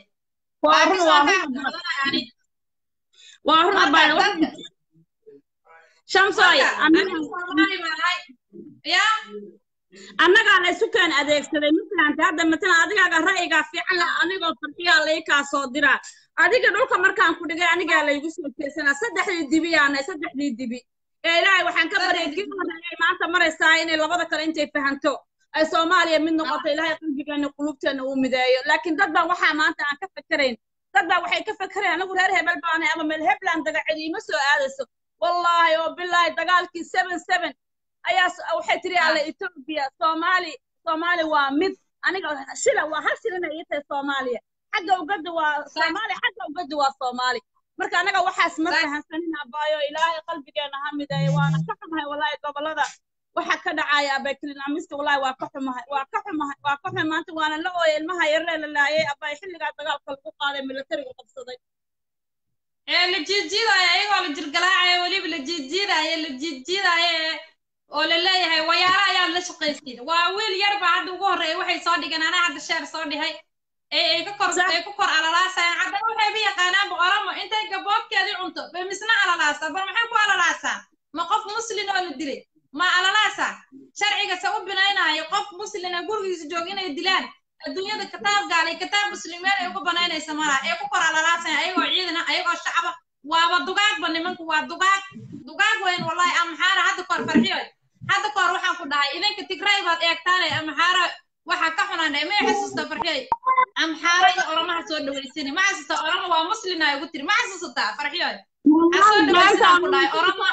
waa run abaan shamsoy ya annagaa la isu keen adeegsaday masalanta hadda matalan adigaaga ra'yigaa fiican leh anigoo farxiyaa lai kaa soo diraa adiga dhulka markaan ku dhigay anigaa laygu soo jeesanaa saddexdii dibi yaanay saddexdii dibi ee ilaahay waxaan ka baryay kii horreeyay maanta maraysaa inay labada kale intay fahanto ay soomaaliya mid noqoto ilaahay qalbigeena qulubteena uu mideeyo laakiin dad baan waxaa maanta aan ka fakerayn dad baa waxay ka fakereen anigu reer hebel baanay ama meel hebland dagacid iima soo aadayso wallaahi oo bilaahi dagaalkii seven seven ayaa s- waxay tiri alle etoobiya soomaali soomaali waa mid aniga shila waa hal shilina ii tahay soomaaliya xagga ugadda waa soomaali xagga ugadda waa soomaali marka anaga waxaas ma fahansanin abaayo ilaahay qalbigeena ha mideeyo waana ka xumahay wallaahi gobolada waxa ka dhacaya abaykilinamiska wallaahi waa ka xumahay waa ka xumahay waa ka xumahay maanta waana la ooyay ilmaha yaree la laayay abaay xilligaa dagaalka lagu qaaday militariga qabsaday ee la jiidjiidaayo ayagoo la jirgalaacaya weliba la jiidjiidaayo la jiidjiidaayo ee oo la leeyahay wayaaro ayaa la shaqaysiin waa wiil yar baa hadda ugu horreeya waxay soo dhigeen anaa hadda sheer soo dhihay ee ay ka kor ay ku kor alalaasayaan haddana waxayba yaqaanaanba oramo intay gaboobkeedii cunto bay misna alalaasa bal maxay ku alalaasaa ma qof muslin oo la dilay ma alalaasa sharciga se u binaynaayo qof muslina gurigiisa jooga inay dilaan adduunyada kitaab gaalay kitaab muslimiin ay uga banaynaysa malaha ee ku kor alalaasaya ayagoo ciidana ayagoo shacaba waaba dugaagba nimanku waa dugaag dugaag weyn wallahi amxaara hadda koor farxiyo hadda koor waxaan ku dhahay idinka tigray baad eegtaane amxaara waxaa ka xunaan may xasuusta farxiyo amxaara iyo oramaha soo dhaweysani ma xasuusta orama waa muslina ugu tiri ma xasuusataa farxiyo ha soo dhaweysanaan ku dhahay orama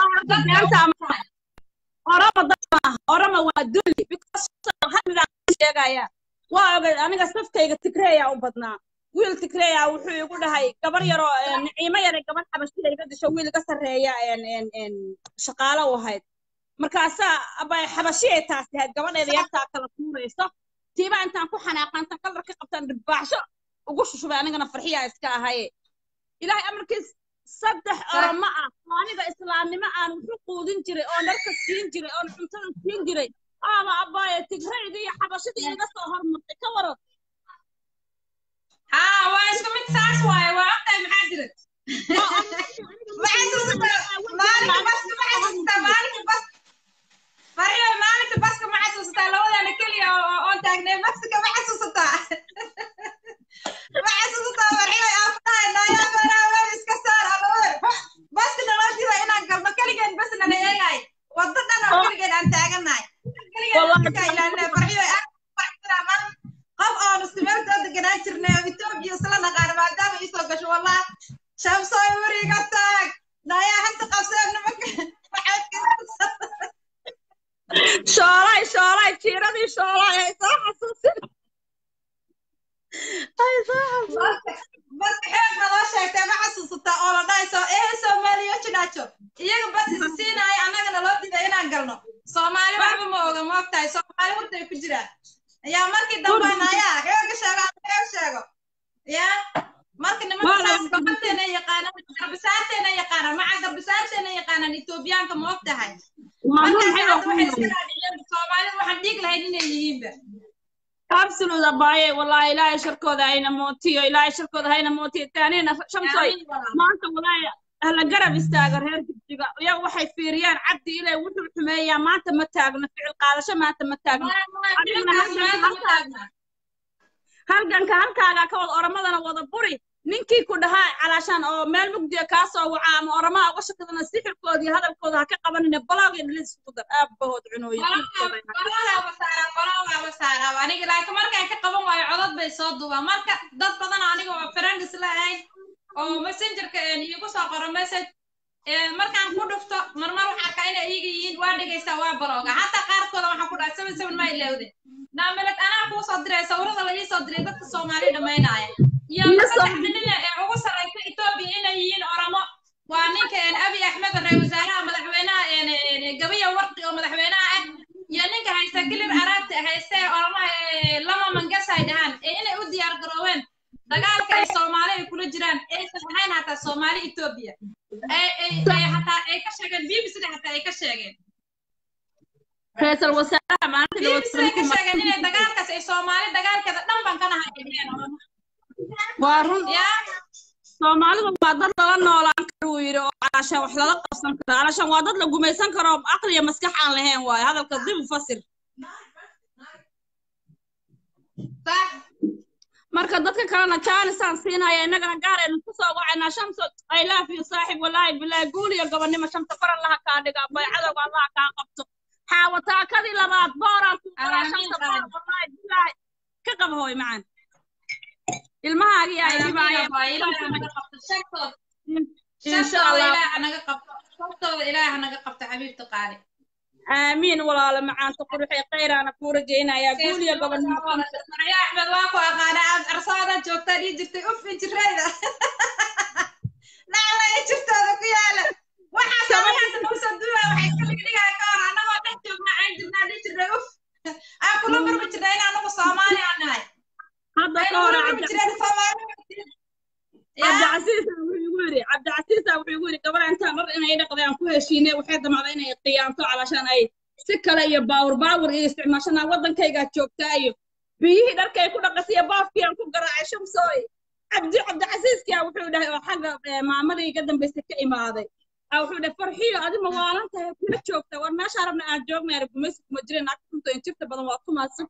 orama dad maaha orama waa duli because hamigaa sheegaya waa ogay aniga saftayga tigreeyaa u badnaa wiil tigreeyaa wuxuu igu dhahay gabar yaroo niciimo yaray gabar xabashida iga disho wiil iga sarreeya shaqaalo u ahayd markaasaa abay xabashiyay taasi ahayd gabadheeda yartaa kala tuurayso tiibaa intaan ku xanaaqantan kalar ka qabtaan dhibbaaxsho ugu shushubay anigana farxiyaa iska ahaye ilaahay amarkiis saddex oroma ah oo aniga islaamnimo aan wuxu quudin jiray oo dharka siin jiray oon cuntada siin jiray aaba abaaye tigrayga iyo xabashadii iga soo hormartay ka waran haa waa isku mid saas waaye waa ogtahay maxaa jira maalinka baska ma xasuustaa maalinka bas farxiyo maalinka baska ma xasuustaa labadana keliya oon taagnay baska ma xasuusataa ma xasuusataa farxiyo aan dhahay naayaa beeraa weer iska saar alawer baska noloshiida inaan galno keligeen bas nala eegay waddo dhan oo keligeen aan taaganahay keligeen iska ilaalinay farxiyo aan qof oonu simeeltoo deganaan jirnay oo etoobiya isla naqaano maadaama iisoo gasho wallah shamsooy weriga taag naayaa hanta qabseen nimanka shoolay shoolay jiiradii shoolay ay soo xasuusin ay soo xasuusin marka xeeg naloo sheegtay ma xasuusataa oo la dhahayso ee soomaaliya jidhaajo iyaga bas is siinaayo annagana loo diday inaan galno soomaali waxba ma oga ma ogtahay soomaali hurtay ku jiraan yaa markii dambe naayaa xeega sheego xeeg sheego yaa marka nimanka saas gabanteena yaqaanaan garbisaarteena yaqaanaan maca garbisaarteena yaqaanaan etoobiyaanka ma og tahay markaas hadda waxay iska raadiyeen soomaalida waxaan dhiig lahayn inay yihiinba absolute abaaye wallahi ilaahay sharkooda hayna mootiyo ilaahay sharkooda hayna mootiyo taanina shamsoy maanta wallahi hala garab istaaga reer jigjiga iyaga waxay fiiriyaan cabdi ilay wuxuu xumeeyaa maanta ma taagno ficil qaadasho maanta ma taagno halganka halkaaga ka wada oramadana wada buri ninkii ku dhahaa calaashaan oo meel mugdiya kaa soo waca ama oramaha uga shakadana sixirkooda iyo hadalkooda ha ka qabanine balooga dhilis ku dar aabahood cunooyin aniga laakiin markaan ka qaban waayo codod bay soo duubaan marka dad badan aniga oo friends la ahayn oo messengerka iigu soo qoro message markaan ku dhufto marmar waxaa arkaa inay iiga yihiin waa dhegaysaa waa balooga hataa qaarkooda waxaan ku dhahay seven seven ma ilowde naameled anaa kuu soo diray sawirada la ii soo diray dadka soomaali dhammaynaaya iyo saddexda nin ee ugu sarraysa etoobiya inay yihiin oramo waa ninka abi axmed ra wasaaraha madaxweynaha gabiya warqi oo madaxweynaha ah iyo ninka haysta kilir araabta hayste oramaha lama mangas ay dhahaan ee inay u diyaar garooween dagaalka ay soomaali ay kula jiraan aysan ahayn hataa soomaali etoobiya hataa ay ka sheegeen bbcda hataa ay ka sheegeen ra-iisul wasaaraha maalinta bbcda ka sheegeen inay dagaalkaas ay soomaali dagaalkeeda dhan ban kana hayeen waa run soomaalidu waa dad lala noolaan karo uu yidhi oo calaashaan wax lala qabsan karo calaashaan waa dad la gumaysan karo aqli iyo maskax aan lahayn waayo hadalka dib u fasir sax marka dadka kalena jaanisaan siinaya innagana gaaraynu kusoo wacaynaa shamso i love you saaxib walaahi bilaahi guul iyo gobonnimo shamsa kor allaha kaa dhiga baycadowga allaha kaa qabto xaawataakadii labaad booraan ku qoraa shamsa boor walaahi bilaahi ka qaba hooy macaan ilmahaagii ay dhibaayeen insha allah shartooda ilaaha naga qabto xabiibta qaali aamiin walaalo macaanta quruxee khayraana kuu rajaynayaa guul iyo gobonnimo marya axmed waa ku aqaana aad arsaada joogtaa dhii jirtay uf injirayda nacla ee jirtooda ku yaala waxaa samayaasa nagu soo duulaa waxay iska dhigdhigaa ka hor annagoo dhex joognaa aan jirnaa dhii jirnay uf aan kula barbi jirnay in anagu soomaali aan nahay hadda ka hore barbi jireen soomaali cabdicasiisa wuxuu igu yidhi cabdicasiisa wuxuu igu yidhi gabar intaan dhar inay dhaqdeen ku heshiinay waxay damacday inay qiyaamto calashaan ay si kale iyo baawur baawur iyo isticmaashanaa waddankaygaa joogtaa iyo biyihii dharkay ku dhaqasay iyo baafkii aan ku garaacay shamsooy cabdi cabdicasiiskia wuxuu dhahay oo xagga maamadii iga dambaysay ka imaaday wuxuu dhahay farxiyo adima waalan tahay kula joogta war meeshaa rabna aan joognay gumaysi kuma jireen naagta injirta badan waa kumaadsan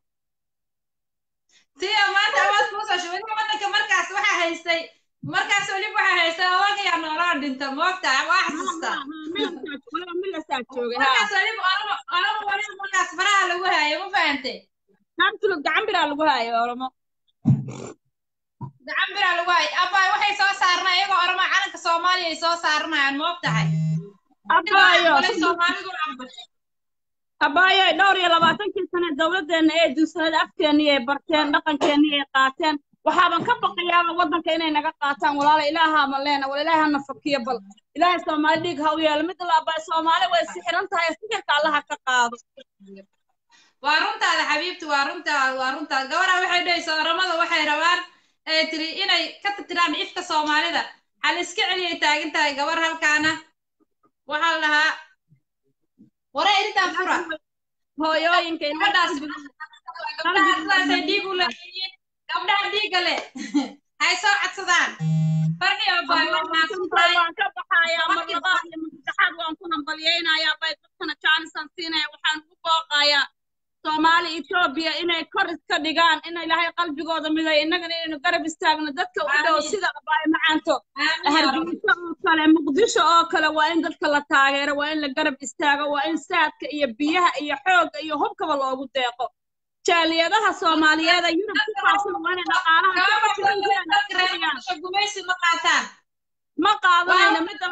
tiyo maanta awaad kuusoo shubay waddanka markaas waxaa haystay markaas weliba waxaa haystay odagaa noolaa dhinta moogta waa xasuustaa markaas weliba oramo oramo weliba markaas faraha lagu haayo ma fahantay naantulud gacan biraa lagu haayo oramo gacan biraa lagu haayo abbaay waxay soo saarnay iyagoo oramo calanka soomaaliya ay soo saaranayaan moog tahay abbaayo soomaalidu aqbashay abbaayo dhowr iyo labaatankii sane dowladdeena ee duusanada afkeennii ay barteen dhaqankeennii ay qaateen waxaaban ka baqayaaba waddanka inay naga qaataan walaala ilaahaa ma leena wal ilaahay hana fakiyo bal ilaahay soomaali dhiig ha u yeelo mid laabaa soomaali way sixiran tahay sixirka allaha ka qaado waa runtaada xabiibti waa runtaada waa runtaada gabadha waxay dhahaysa oramada waxay rabaan ay tiri inay ka tirtiraan ifka soomaalida hal iska celiyay taagan tahay gabar halkaana waxaa la dhahaa wara eritaan fura hooyooyinka gabadhaas gabdhaha sidaasay dhiig u leeyihiin gabdhaha dhiigga leh hay soo codsadaan farxiyo baay waa mahadsantahay waan ka baxayaa mar labaad iyo masaddexaad waan ku hambalyaynayaa bay dadkana jaanisan siinaya waxaan ugu booqayaa soomaali etoobiya inay kor iska dhigaan in ilaahay qalbigooda miday innagana inaynu garab istaagno dadka u dhow sida abaay macaanto hargeysa oo kale muqdisho oo kale waa in dadka la taageero waa in la garab istaago waa in saadka iyo biyaha iyo xoogga iyo hubkaba loogu deeqo jaaliyadaha soomaaliyeed ee yurub ku faafsan waa inay dhaqaalaha gumaysi ma qaataan ma qaadanayna midda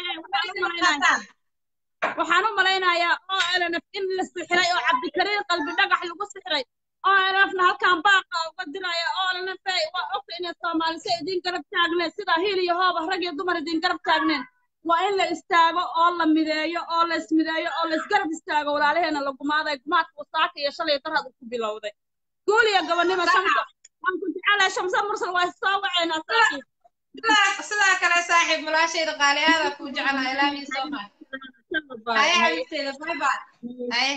waxaan u malaynayaa oo elnf in la sixray oo cabdikariin qalbi dhagax lagu sixray oo elnfna halkan baaqa uga diraya oo elnf waa ogta inay soomaalise idin garab taagneen sidaa hiil iyo hooba rag iyo dumar idin garab taagneen waa in la istaago oo la mideeyo oo la ismideeyo oo la isgarab istaago walaalaheena la gumaaday gumaadka wasaaka iyo shalay darhad ku bilowday guul iyo gobonnimo shamsa waan ku jecelahay shamsa mursal waa soo waceynaa saaxiib sidaa kale saaxiib malaashayda qaali aada kuu jecelahay ilaamihi soo maay haye xabiibteeda bye bye haye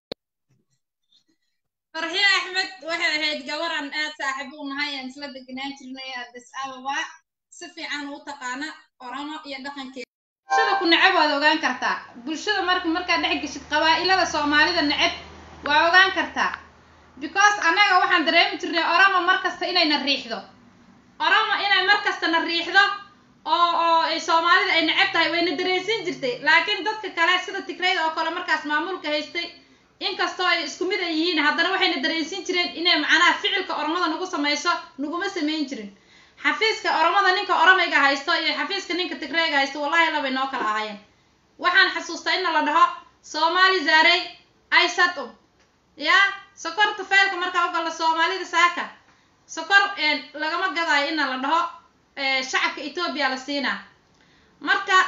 farxiyo axmed waxay ahayd gabaran aad saaxiib u nahay aan isla degenaan jirnay addis ababa si fiican u taqaana oramo iyo dhaqankeeda bulshada ku neceb waad ogaan kartaa bulshada marka markaad dhex geshid qabaa'ilada soomaalida neceb waa ogaan kartaa because annaga waxaan dareemi jirnay oramo mar kasta inayna riixdo oramo inay mar kasta na riixdo oo oo ay soomaalida ay neceb tahay wayna dareensin jirtay laakiin dadka kale sida tigrayda oo kale markaas maamulka haystay inkastoo ay isku mid ay yihiin haddana waxayna dareensin jireen inay macnaha ficilka oromada nagu samayso naguma samayn jirin xafiiska oromada ninka oromayga haysto iyo xafiiska ninka tigrayga haysto wallahi labay noo kala ahaayeen waxaan xasuustaa in la dhaho soomaali zaarey aysad um ya sokor tufeelka markaa u galla soomaalida saaka sokor lagama gadaayo ina la dhaho shacabka etoobiya la siinaa marka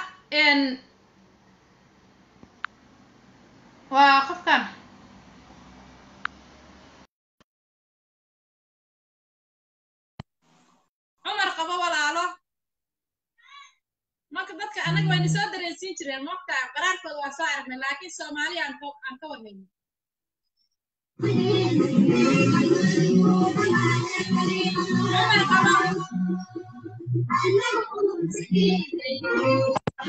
waa qofkan cumar qabo walaalo marka dadka anaga wayna soo dareensiin jireen moogta qaraarkooda waa soo aragnay laakiin soomaaliya aan aan ka warhayno cumar qabo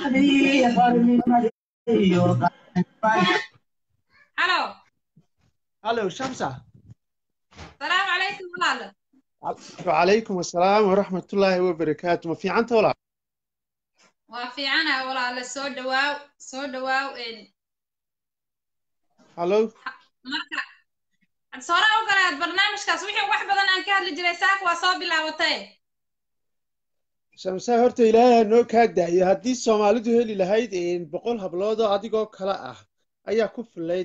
halo hallow shamsa salaamu calaykum walaalo wacalaykum assalaam waraxmatullaahi wabarakaatu ma fiicanta walaal waa fiicanaha walaalo soo dhawaaw soo dhawaaw een, hallow marka sore u galaad barnaamijkaas wixii wax badan aan ka hadli jiray saaka waa soo bilaabatay shamsa horta ilaahay ha noo kaa daayo haddii soomaalidu heli lahayd een, boqol hablood oo adigoo kale ah ayaa ku filayd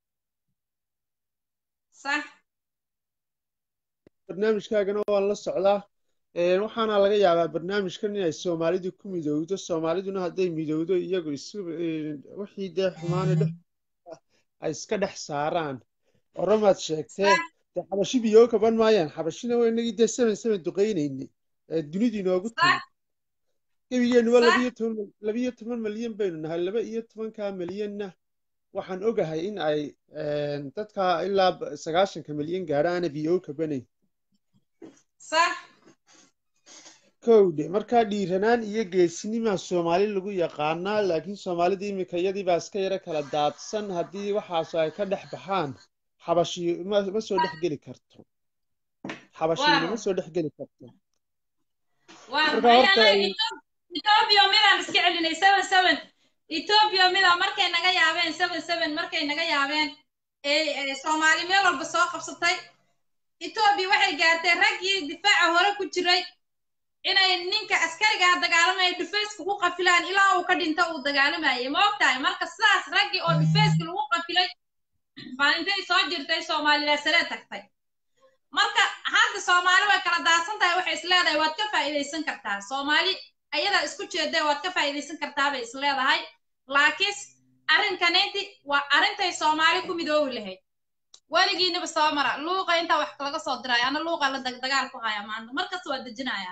sax barnaamijkaagana waan la socdaa Een, waxaana laga yaabaa barnaamijkan inay soomaalidu ku midowdo soomaaliduna hadday midowdo iyagu isu een, wixii dee xumaana dhex ay iska dhex saaraan oromaad sheegtee dee xabashi biyo kaban maayaan xabashina waa inagii dee seven seven duqaynayni ee dunidu inoogu timi gebigeennuba Sax. labiyo toban labiyo toban malyan baynu nahay laba iyo tobankaa malyanna waxaan ogahay in ay een, dadka ilaa b- sagaashanka malyan gaadha aana biyo kabanayn sax kowdhe markaa dhiiranaan iyo geesinimaa soomaali lagu yaqaanaa laakiin soomaalida iminka iyadii baa iska yaro kala daadsan haddii waxaas ay ka dhex baxaan xabashi ma ma soo dhex geli karto xabashiyina ma Waaw. soo dhex geli karto waa Marka maxay horta anaga ay- Etho- ethiopia midaan iska celinay seven seven ethiopia mida markay naga yaabeen seven seven markay naga yaabeen ee ee soomaali meel walba soo qabsatay ethiopia waxay gaartay raggii difaaca hore ku jiray inay ninka askariga dagaalamaya dhufayska ku qafilaan ilaa uu ka dhinto uu dagaalamayay ma ogtahay marka sidaas raggii oo dhufayska lagu qafilay baa intay soo jirtay soomaaliya sare tagtay marka hadda soomaali way kala daadsan tahay waxay isleedahay waad ka faa'iidaysan kartaa soomaali ayadaa isku jeeda waad ka faa'iidaysan kartaa bay isleedahay laakiin arrinkaneynti waa arrintay soomaali ku midoobi lahayd weligiinaba soo mara luuqa intaa wax laga soo diraya ana luuqa la dag- dagaal ku haya maanta markasta waa dejinaya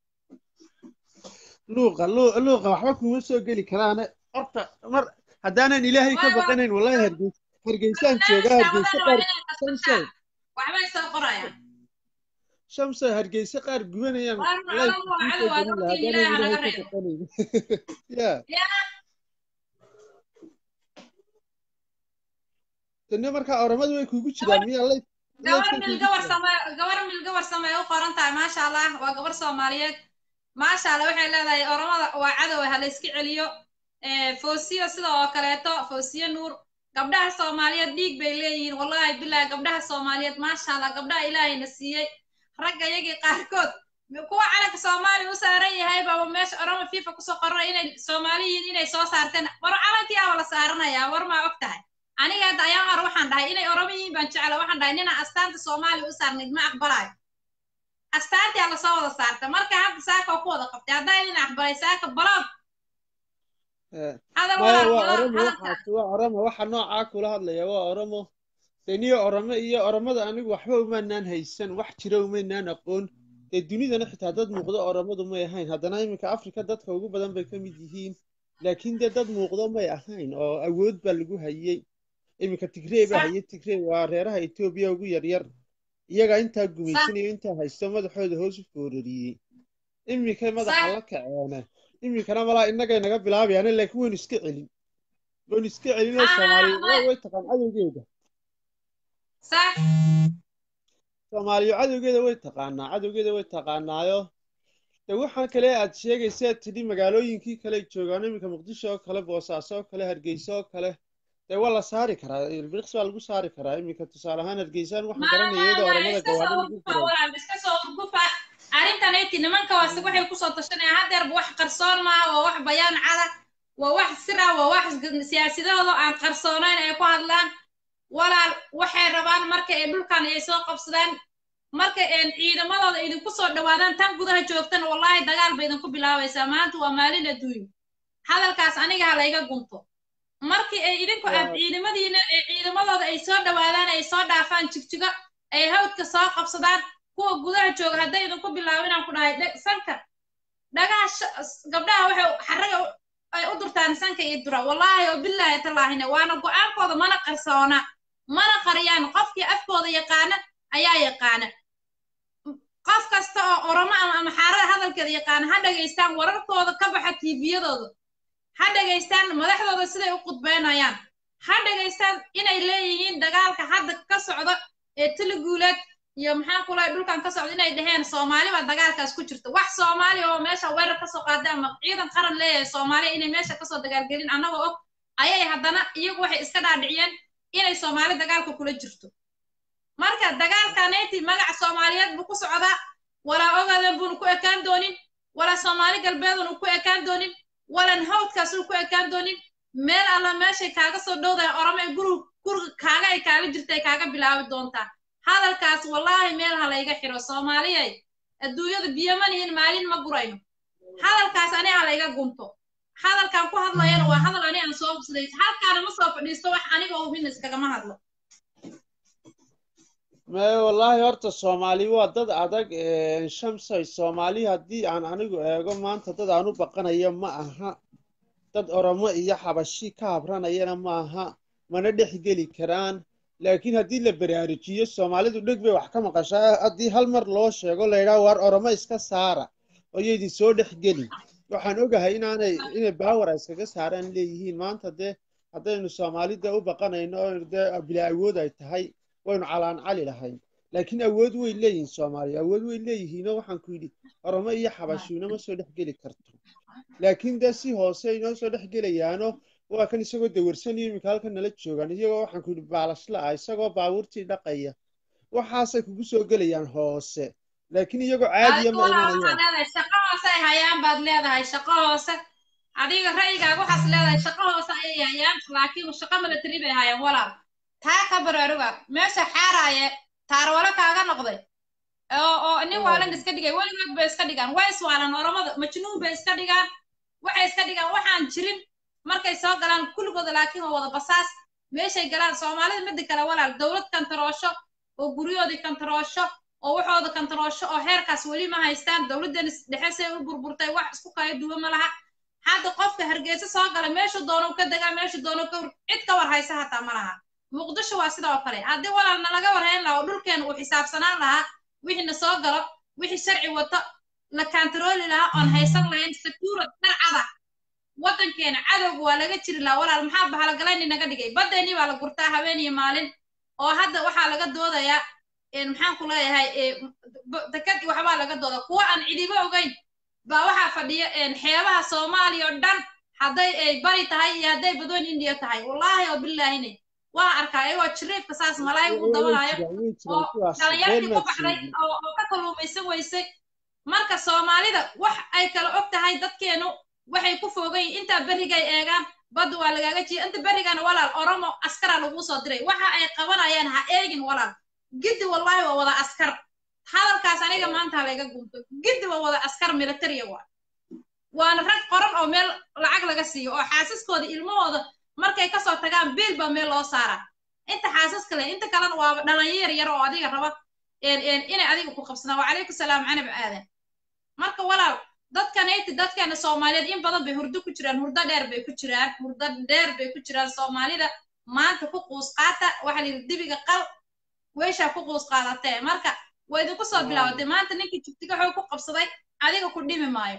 luuqa lu- luuqa waxba kuma soo geli karaane horta mar haddaanan ilaahay ka Waay, waay. baqanayn wallahi hargeysa hargeysaan joogaa hargeysa qaar shamsay waxbay soo qorayaan shamsay hargeysa qaar gubanayaan Waar wallahi macalin waa kuu cadow, soo waa gelin lahaa dadkii haddaanan Ilaahay ha ilaahay laga ka reebo. baqanayn ya yaa tani markaa oramadu way kuugu jiraan miyaa lay gabar laydkay mil kuugu gawar jiraan same gabar mil gawar samee u qoran tahay maasha allah waa gabar soomaaliyeed maasha allah waxay leedahay oramada waa cadow ha la iska celiyo Eh, foosiyo sida oo kaleeto foosiyo nuur gabdhaha soomaaliyeed dhiig bay leeyihiin wallahi bilahi gabdhaha soomaaliyeed maasha allah gabdhaha ilaahayna siiyey ragga iyagii qaarkood kuwa calanka soomaaliya u saaran yahay baaba meesha orama fifa kusoo qoranay inay soomaali yihiin inay soo saarteen war calankii aba la saaranayaa war maa og tahay aniga hadda ayaan hore waxaan dhahay inay oramo yihiin baan jecla waxaan dhahay ninaan astaanta soomaaliya u saarnayd ma aqbalayo astaantii lasoo wada saarta marka hadda saaka oo ku wada qabtay haddaa idin aqbalay saaka baloog Eh, hadal maya walaal waa baloog oromo hadalka waxaas waa oromo waxa noocaa kula hadlaya waa oromo deniyo oromo iyo oromada anigu waxba umaanaan haysan wax jira umaynaan aqoon dee dunidana xitaa dad muuqdo oromadu may ahayn haddana iminka afrika dadka ugu badan bay ka mid yihiin laakiin dee dad muuqdo may ahayn oo awood baa lagu hayey iminka tigrey baa sax hayey tigrey waa reeraha etoobiya ugu yaryar iyagaa intaa sax gumaysanayo intaa haysto madaxooda hoos u foorariyey iminkay madaxa sax la kaceene iminkana malaa innagay naga bilaabayaan laakiin waynu iska celin waynu iska celinoo haa soomaaliya way way way taqaan cadowgeeda sax soomaaliya cadowgeeda way taqaanaa cadowgeeda way taqaanaayo de waxaan kale aad sheegaysa tidhi magaalooyinkii kale ay joogaan iminka muqdisho oo kale boosaaso oo kale hargeysa oo kale dee waa la saari karaa ilbiriqs baa lagu saari karaa iminka tusaale ahaan hargeysaan waxaan garanaya maya iyadoo waa oramada iska soo gawaadhi lagu urgufa guray walaal iska soo urgufa arrintaneyti nimanka waase waxay kusoo tashanayaan haddeerba wax qarsoon maaha waa wax bayaan cada waa wax sira waa wax siyaasadooda aan qarsoonayn ay ku hadlaan walaal waxay rabaan marka ay dhulkan ay soo qabsadaan marka een ciidamadooda idinku soo dhawaadaan tan gudaha joogtana wallaahi dagaal ba idinku bilaabaysaa maanta waa maalin adduunyo hadalkaas aniga ha layga gunto markii ay idinku aad waa ciidamadiina ee ciidamadooda ay soo dhawaadaan ay soo dhaafaan jigjigo ay hawdka soo qabsadaan kuwa gudaha jooga hadday idinku bilaabo inaan ku dhahay dhe- sanka dhagaha sh- gabdhaha waxay xarraga u- ay u durtaan sanka iyo dura wallaahi oo bilaahi tallaahina waana go-aankooda mana qarsoona mana qariyaan qofkii afkooda yaqaana ayaa yaqaana qof kasta oo oromo ama ama xaarada hadalkeeda yaqaana ha dhagaystaan wararkooda ka baxa tiibiyadooda ha dhagaystaan madaxdooda siday u qudbeynayaan ha dhegaystaan inay leeyihiin dagaalka hadda ka socda ee tiliguuleed iyo maxaa kulahay dhulkan ka socda inay dhaheen soomaali baa dagaalkaas ku jirta wax soomaali oo meesha weerar kasoo qaaday ama ciidan qaran leeyahay soomaaliya inay meesha kasoo dagaalgelin annagoo og ayay haddana iyagu waxay iska dhaadhiciyeen inay soomaali dagaalka kula jirto marka dagaalkaneyti magaca soomaaliyeed buu ku socdaa walaa ogaden buunu ku ekaan doonin walaa soomaali galbeedunu ku ekaan doonin walan hawdkaasuu ku ekaan doonin meel alla meeshay kaaga soo dhowdahay oromay gurug guriga kaaga ay kaaga jirta ay kaaga bilaabi doontaa hadalkaas wallaahi meel ha layga xiro soomaaliyay adduunyada biyomanihin maalin ma gurayno hadalkaas ani ha layga gunto hadalkan ku hadlayana waa hadal ani aan soo hubsaday halkaana ma soo fadhiisto wax aniga hubin iskagama hadlo mae wallaahi horta soomaali waa dad adag shamsay soomaali haddii aan anigu eego maanta dad aan u baqanayo ma aha dad oromo iyo xabashi ka habranayana ma aha mana dhex geli karaan laakiin haddii la baraarujiyo soomaalidu dheg bay wax ka maqashaa haddii hal mar loo sheego laydhaha waar oromo iska saara oyaydin soo dhex geli waxaan ogahay inaanay inay baawar ay iskaga saaraan leeyihiin maanta dee haddaynu soomaalida u baqanayno oo dee bilaa awood ay tahay waynu calaan cali lahayn laakiin awood way leeyihiin soomaaliya awood way leeyihiinoo waxaan ku yidhi oromo iyo xabashu inama soo dhex geli karto laakiin dee si hoose inoo soo dhex gelayaano waa kan isagoo dawarsanayo iminka halkan nala joogaan iyagoo waxaan ku yidhi baalashla ah isagoo baabuurtii dhaqaya waxaasay kugu soo gelayaan hoose laakiin iyagoo caadiya ma imanayaan shaqo hoose ay hayaan baad leedahay shaqo hoose adiga ra'yigaaga waxaas leedahay shaqo hoose ayay hayaan laakiin shaqo milatari bay hayaan walaal taa ka baraaruga meesha xaaraaye taarwalo kaaga noqday oo oo nin waalan iska dhigay weligood bay iska dhigaan way iswaalan oromada majnuun bay iska dhigaan waxay iska dhigaan waxaan jirin markay soo galaan kulligooda laakiin waa wada basaas meeshay galaan soomaalida midda kale walaal dowlad kantaroosho oo guryahoodii kantaroosho oo waxooda kantaroosho oo heerkaas weli ma haystaan dowladdan dhexe say u burburtay wax isku kala duwan ma laha hadda qofka hargeysa soo gala meeshu doono ka degaa meeshu doono ka cid ka war haysa hataa ma laha muqdisho waa sidoo kale haddii walaalna laga warhayn lahaa oo dhulkeena uu xisaabsanaan lahaa wixii na soo galo wixii sharci wato la kantarooli lahaa oon haysan lahayn sakuurad darcada waddankeena cadowga waa laga jiri lahaa walaal maxaa bahalogalayni naga dhigay baddeenii baa la gurtaa habeen iyo maalin oo hadda waxaa laga doodayaa maxaan ku leeyahay dekad waxbaa laga dooda kuwa aan cidiba ogeyn baa waxaa fadhiya xeebaha soomaaliya oo dhan hadday ay bari tahay iyo hadday badoon indiya tahay wallaahi oo bilaahine waa arkaa iyagoo jiriifka saas malaay ugu dabalaayo oo dhalinyartii ku baxday oo ka kalluumaysan weysay marka soomaalida wax ay kala og tahay dadkeenu waxay ku foogan yihin intaa berrigay eegaan badda waa lagaaga jiya inta berrigana walaal oromo askara laguu soo diray waxa ay qabanayaan ha eegin walaal giddi wallaahi waa wada askar hadalkaas aniga maanta halayga gunto giddi waa wada askar militariya waa waana rag qoran oo meel lacag laga siiyo oo xaasaskooda ilmahooda markay kasoo tagaan biil baa meel loo saaraa inta xaasaska leh inta kalena waaba dhalinyar yar oo adiga raba inay adiga ku qabsadaan wacalaykum salaam canab aadan marka walaal dadkanayti dadkeena soomaaliyeed in badan bay hurdo ku jiraan hurdo dheer bay ku jiraan hurdo dheer bay ku jiraan soomaalida maanta ku quus qaata waxaa la yidhi dibiga qal weyshaa ku quus qaadatee marka waa idinku soo bilaabatay maanta ninkii jugtiga xoog ku qabsaday adiga ku dhimi maayo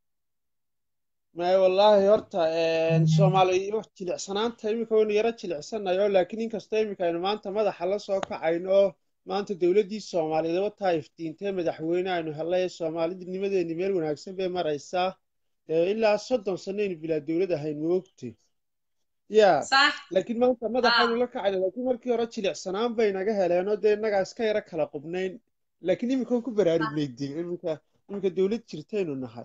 may wallaahi horta soomaali wax jilicsanaanta iminka waynu yaro jilicsanayo laakiin inkastoo iminka aynu maanta madaxa la soo kacayno oo maanta dowladdii soomaaliyeed wataa iftiintee madaxweyne aynu helay soomaalinimadeeni meel wanaagsan bay maraysaa ilaa soddon sanaynu bilaa dowlad ahayn moogte ya laakiin maanta madaxaynu la kacayna laakiin markii hore jilicsanaan bay naga heleenoo dee innagaa iska yaro kala qubnayn laakiin iminkan ku baraarugnay dee iminka iminka dowlad jirtaynu nahay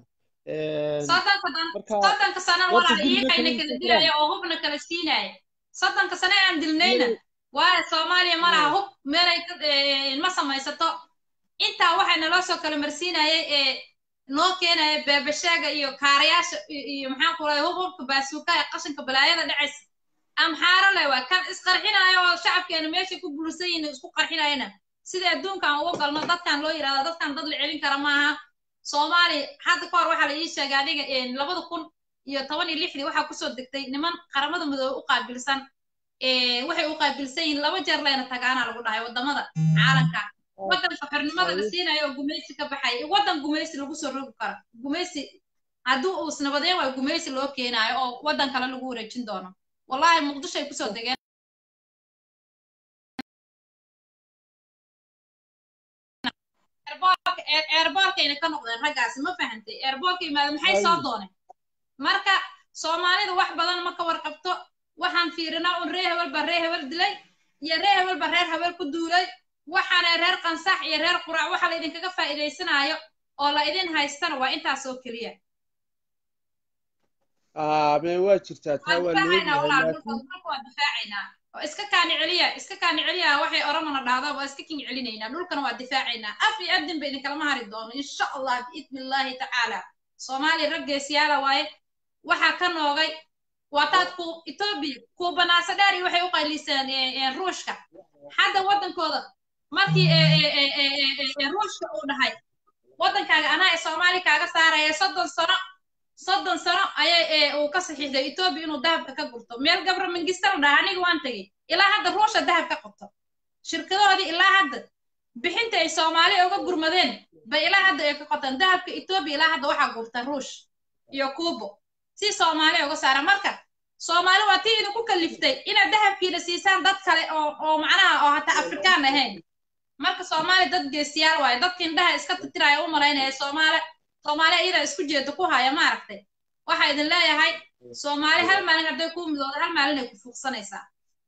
soddonka sana walaal iyagayna kala dilaya oo hubna kala siinaya soddonka sane aan dilnayna waayo soomaaliya ma laha hub meelay ma samaysato intaa waxay naloo soo kala marsiinayay ee noo keenaya beebashaaga iyo kaarayaasha iyo maxaan ku lahay hub hubka baasuuka ee qashinka balaayada dhacaysa amxaaro leh waa kan isqarxinayo oo shacabkeena meeshay ku bulsan yihin isku qarxinayana sida adduunkan ugu galno dadkan loo yidhahda dadkan dad la celin kara maaha soomaali hadda ka hor waxaa la ii sheegay adiga labada kun iyo toban iyo lixdii waxaa kusoo degtay niman qaramada midoobe u qaabilsan waxay u qaabilsan yihiin laba jeer leyna tagaana lagu dhahay wadamada caalamka waddanka xornimada la siinayo oo gumaysi ka baxay waddan gumaysi lagu soo rogi karo gumaysi haddii uu isnabadeen waa gumaysi loo keenaayo oo waddan kale lagu wareejin doono wallahi muqdisho ay kusoo degeen airborka airborkayna ka noqdeen raggaasi ma fahantay airborka yimaada maxay soo dooneen marka soomaalida wax badan ma ka warqabto waxaan fiirinaa un reer hebel baa reer hebel dilay iyo reer hebel baa reer hebel ku duulay waxaana reer qansax iyo reer qurac waxa la idinkaga faa'iidaysanaayo oo la idin haystana waa intaas oo keliya aa me waa jirtaa taa waan waa difaacaynaa leeyahay walaal dhulka laakiin dhulka waa difaacaynaa oo iska kaani celiya iska kaani celiya waxay oromana dhahdaa waa iska kin celinaynaa dhulkana waa difaacaynaa af iyo adin ba idinkalama hari doono insha allah biidni illaahi tacaala soomaaliya raggeesiyaala waaye waxaa ka noogay waa taad ku etoobiya kuubanaasa dheer iyo waxay u qayliseen eh, eh, ruushka hadda waddankooda markii eh, eh, eh, eh, eh, eh, eh, ruushka uu dhahay waddankaaga anaa ee soomaali kaaga saaraya soddon sano soddon sano ayay ee uu ka saxiixday etoobiya inuu dahabka ka gurto meel gabra mangista la dhaha aniga waan tegey ilaa hadda ruusha dahab ka qabto shirkadahoodii ilaa hadda bixinta ay soomaali uga gurmadeen bay ilaa hadda ay ka qotaan dahabka etoobiya ilaa hadda waxaa gurta ruush iyo kuubo si soomaali uga saara marka soomaali waa tii idinku kaliftay inaad dahabkiina siisaan dad kale oo oo macnaha oo hataa afrikaan ahayn marka soomaali dad geesiyaal waaye dadka indhaha iska titiraya u malaynaya soomaali soomaali iyada isku jeeda ku haya maaragtay waxaa idin leeyahay soomaali hal maalin hadday kuu midooda hal maalin ay ku fuuqsanaysaa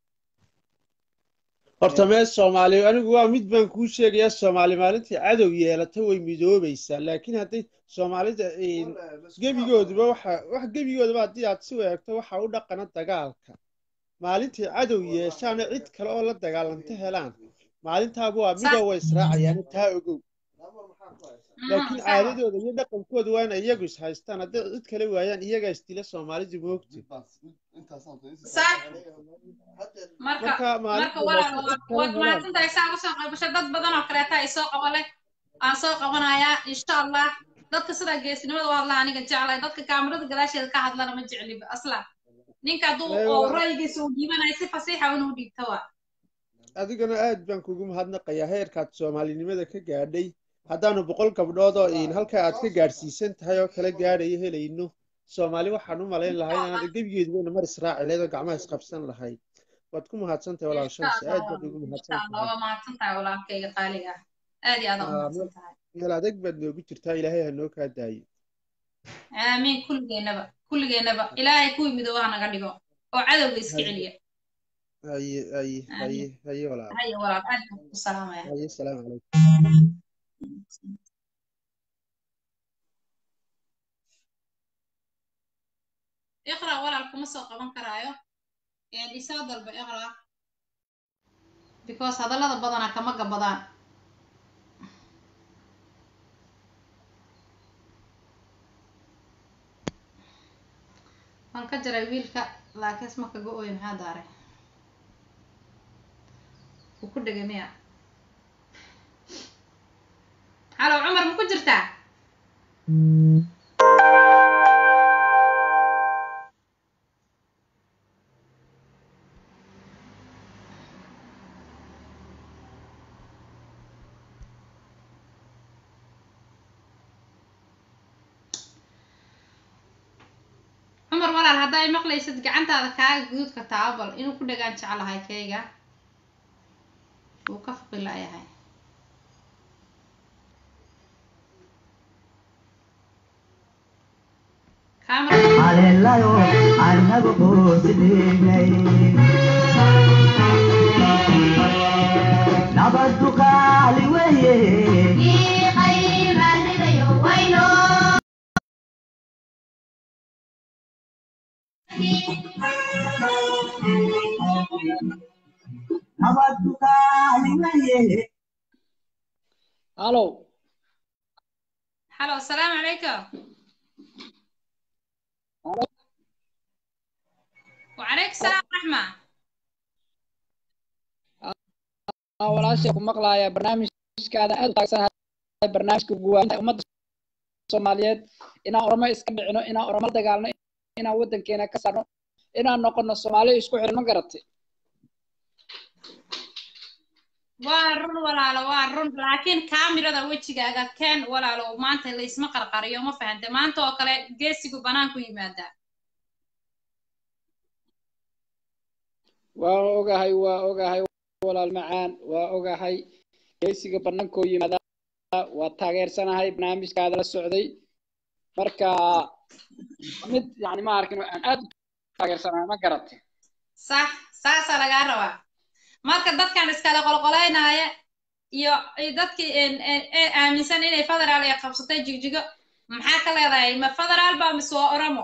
horta mee soomaali anigu waa mid baan kuu sheegayaa soomaali maalintii cadow yeelata way midoobaysaa laakiin hadday soomaalida een, gebigooduba waxa wax gebigoodaba haddii aad si eegto waxa u dhaqana dagaalka maalintii cadow yeeshaana cid kale oo la dagaalanta helaan maalintaaba waa midoo way israacayaan taa ogow laakiin caadadooda iyo dhaqankooda waa inay iyagu is haystaan hadday cid kale waayaan iyagaa isdila soomaalidu moogti Saa- marka marka marka maalinta walaal laakiin cid waad kale helaan mahadsantahay saa usoo qaybashay dad badan oo kaleeta ay soo qabo leh aan soo qabanayaa insha allah dadka sidaa geesinimada u hadla aniga jeclay dadka kaamirada gadaasheeda ka hadlana ma jecliba asla ninka hadduu Ee, oo waa- ra'yigiisa uu dhiibanayo si fasiixa inuu dhiibta waa adigana aad baan kugu mahadnaqayaa heerkaad soomaalinimada ka gaadhay haddaanu boqol gabdhood oo in halka aad ka gaadhsiisan tahay oo kala gaadhayo helayno soomaali waxaan u malayn lahay inaad gebigeedubayna mar israaci lahayd oo gacmaha isqabsan lahayd waad ku mahadsantahay walaal insha shamsi allah aad baad ugu insha mahadsan allah tahay waa mahadsantahay walaalkayga qaaliga ah aad iyo aad aa u Aa, mahadsan meel tahay meel adeeg baad noogu jirtaa ilaahay ha noo kaa daayo aamiin kulligeennaba kulligeennaba ilaahay kuwii midooba ha naga dhigo oo cadowga iska celiya haye haye haye aamiin haye walaal haya walaal aad baan ku salaamaya haye salaamu calaykum iqra walaal kuma soo qaban karaayo ee isoo dalba iqra because hadallada badana kama gabadaan waan ka jaray wiilka laakiin isma kaga ooyo maxaa daaray wuu ku dhegay miya halo cumar ma ku jirtaa cumar walaal haddaa i maqlaysid gacantaada kaaga guduudka taabal inuu ku dhagaan jeclahay kayga wuu ka fuqi la'yahay kaamara haleelayo annagu quusidhignay nabaddu qaali weeye nabaddu qaali weeye halo halo asalaamu calaykum وعليك السلام ورحمة Aa, walaashay ku maqlaaya barnaamijkaada aad u taagsan barnaamijka guwaanta ummadda soomaaliyeed inaan oramo iska dhicino inaan oramo la dagaalno inaan waddankeena ka saarno inaan noqono soomaali isku xiran ma garatay waa run walaalo waa run laakiin kaamirada wejigaaga keen walaalo maanta laysma qarqariyo ma fahante maanta oo kale geesigu banaanku yimaadaa waa ogahay waa ogahay walaal macaan waa ogahay geysiga banankoo yimaada waa taageersanahay barnaamijkaada la socday marka mid yani ma arkin aan aad u taageersanahay ma garatay sax saasaa lagaa rabaa marka dadkan iskala qolqolaynaya iyo iyo dadkii een- een- ee aaminsan inay federaal ay qabsatay jigjigo maxaa ka leedahay ma federaal ba mise waa oromo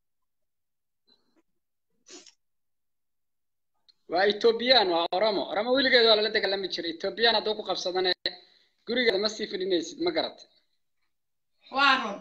waa ethoobiyan waa oromo oromo weligeed waa lala dagaalami jiray ethoobiyan hadduu ku qabsadane gurigeeda ma sii fidhinaysid ma garatay waa run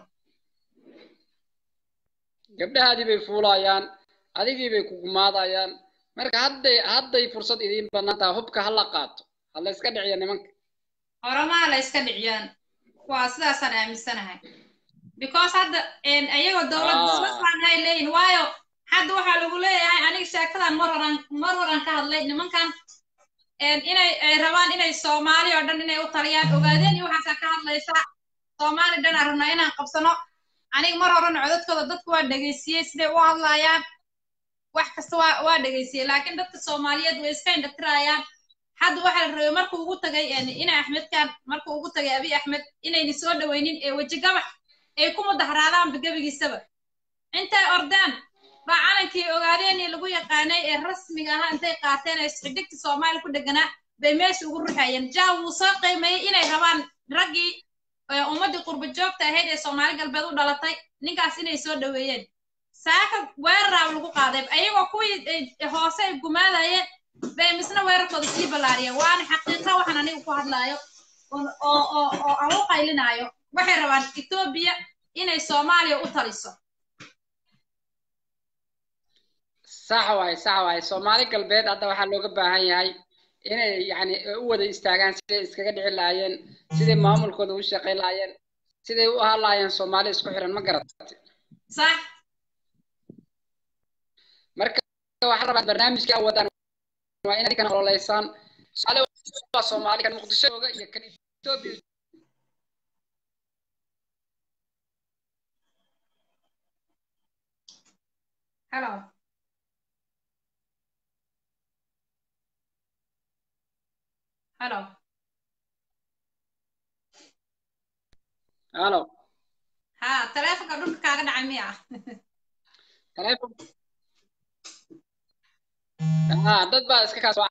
gabdhahaadii bay fuulayaan adigii bay kugumaadayaan marka hadday hadday fursad idiin bannaan tahay hubka ha la qaato ha la iska dhiciya nimanka oromaha la iska dhiciyaan waa sidaasaan aaminsanahay because hadda een, ayagoo dowlad Ah. dowlad baan hay leeyihin waayo hadda waxaa lagu leeyahay aniga sheekadan mar horan mar horan ka hadlay nimankan een, inay ay rabaan inay soomaali oo dhan inay u taliyaan ogaadeen iyo waxaasaa ka hadlaysa soomaali dhan aan rabnaa inaan qabsano aniga mar horena codadkooda dadku waa dhegaysiyey siday u hadlayaan wax kasta waa waa dhegaysiyey laakiin dadka soomaaliyeed way iska indhatirayaan hadda waxaa la rabay markuu ugu tagay een, ina axmedkan markuu ugu tagay abiy axmed inayna soo dhaweynin ee weji gabax ay ku mudaharaadaanba gebigiisaba intay ordaan baa calankii ogaadeen lagu yaqaanay ee rasmiga ahaa intay qaateen ee xidigta soomaaliya ku dheganaa bay meesha ugu ruxayeen jaa wuu soo qiimeeyey inay rabaan raggii ee ummaddii qurba joogta ahayd ee soomaali galbeed u dhalatay ninkaas inay soo dhaweeyeen saaka weeraraaba lagu qaaday ayagoo kuwii ay- hoose ay gumaadayeen bay misna weerarkooda sii ballaariyeen waana xaqiiqa waxaan aniga ku hadlaayo oo oo oo oo aan u qaylinaayo waxay rabaan etoobiya inay soomaaliya u taliso sax waay sax waay soomaali galbeed hadda waxaa looga baahan yahay inay yani u wada istaagaan siday iskaga dhici lahaayeen siday maamulkooda u shaqayn lahaayeen siday u ahaan lahaayeen soomaali isku xiran ma garatay sax marka waxaa rabaa barnaamijka aad wadaan waa inaad kana ololeysaan soomaali waa soomaali kan muqdisho jooga iyo kan etoobiya hello hello halo ha taleefonka dhulka kaaga dhacay miya taleefon ah dad baa iska kaas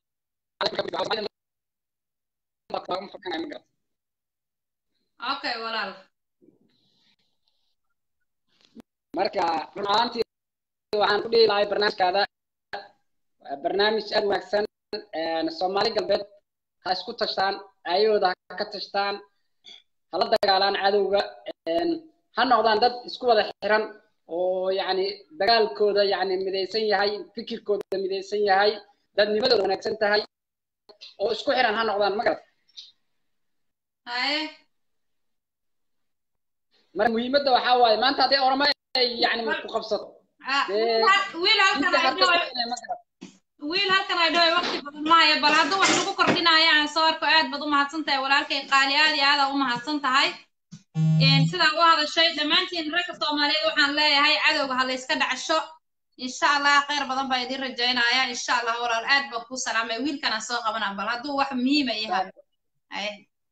okay walaal marka run ahaantii waxaan ku dhihi lahay barnaamijkaada waa barnaamij aad wanaagsan soomaali galbeed ha isku tashtaan ayahooda ha ka tashtaan hala dagaalaan cadowga ha noqdaan dad isku wada xiran oo yacni dagaalkooda yacni midaysan yahay fikirkooda midaysan yahay dadnimadooda wanaagsan tahay oo isku xiran ha noqdaan ma garat haye marka muhiimadda waxaa waaye maanta hadday oramo ay yacni ku qabsato Ah, dee wiil halkan inta ay harta dhaho inay ma garat wiil halkan ay dhaho waqti badan maayo bal hadduu wax lagu kordhinayo aan soo arko aad baad u mahadsan tahay walaalkay qaali aad iyo aad aa u mahadsan tahay sidaa u hadashay dhammaantiin ragga soomaaliyeed waxaan leeyahay cadowga ha la iska dhacsho insha allah khayr badan baa idiin rajaynaya insha allah walaal aad baan kuu salaamay wiilkan aan soo qabanaa bal hadduu wax muhiima yahay Haye.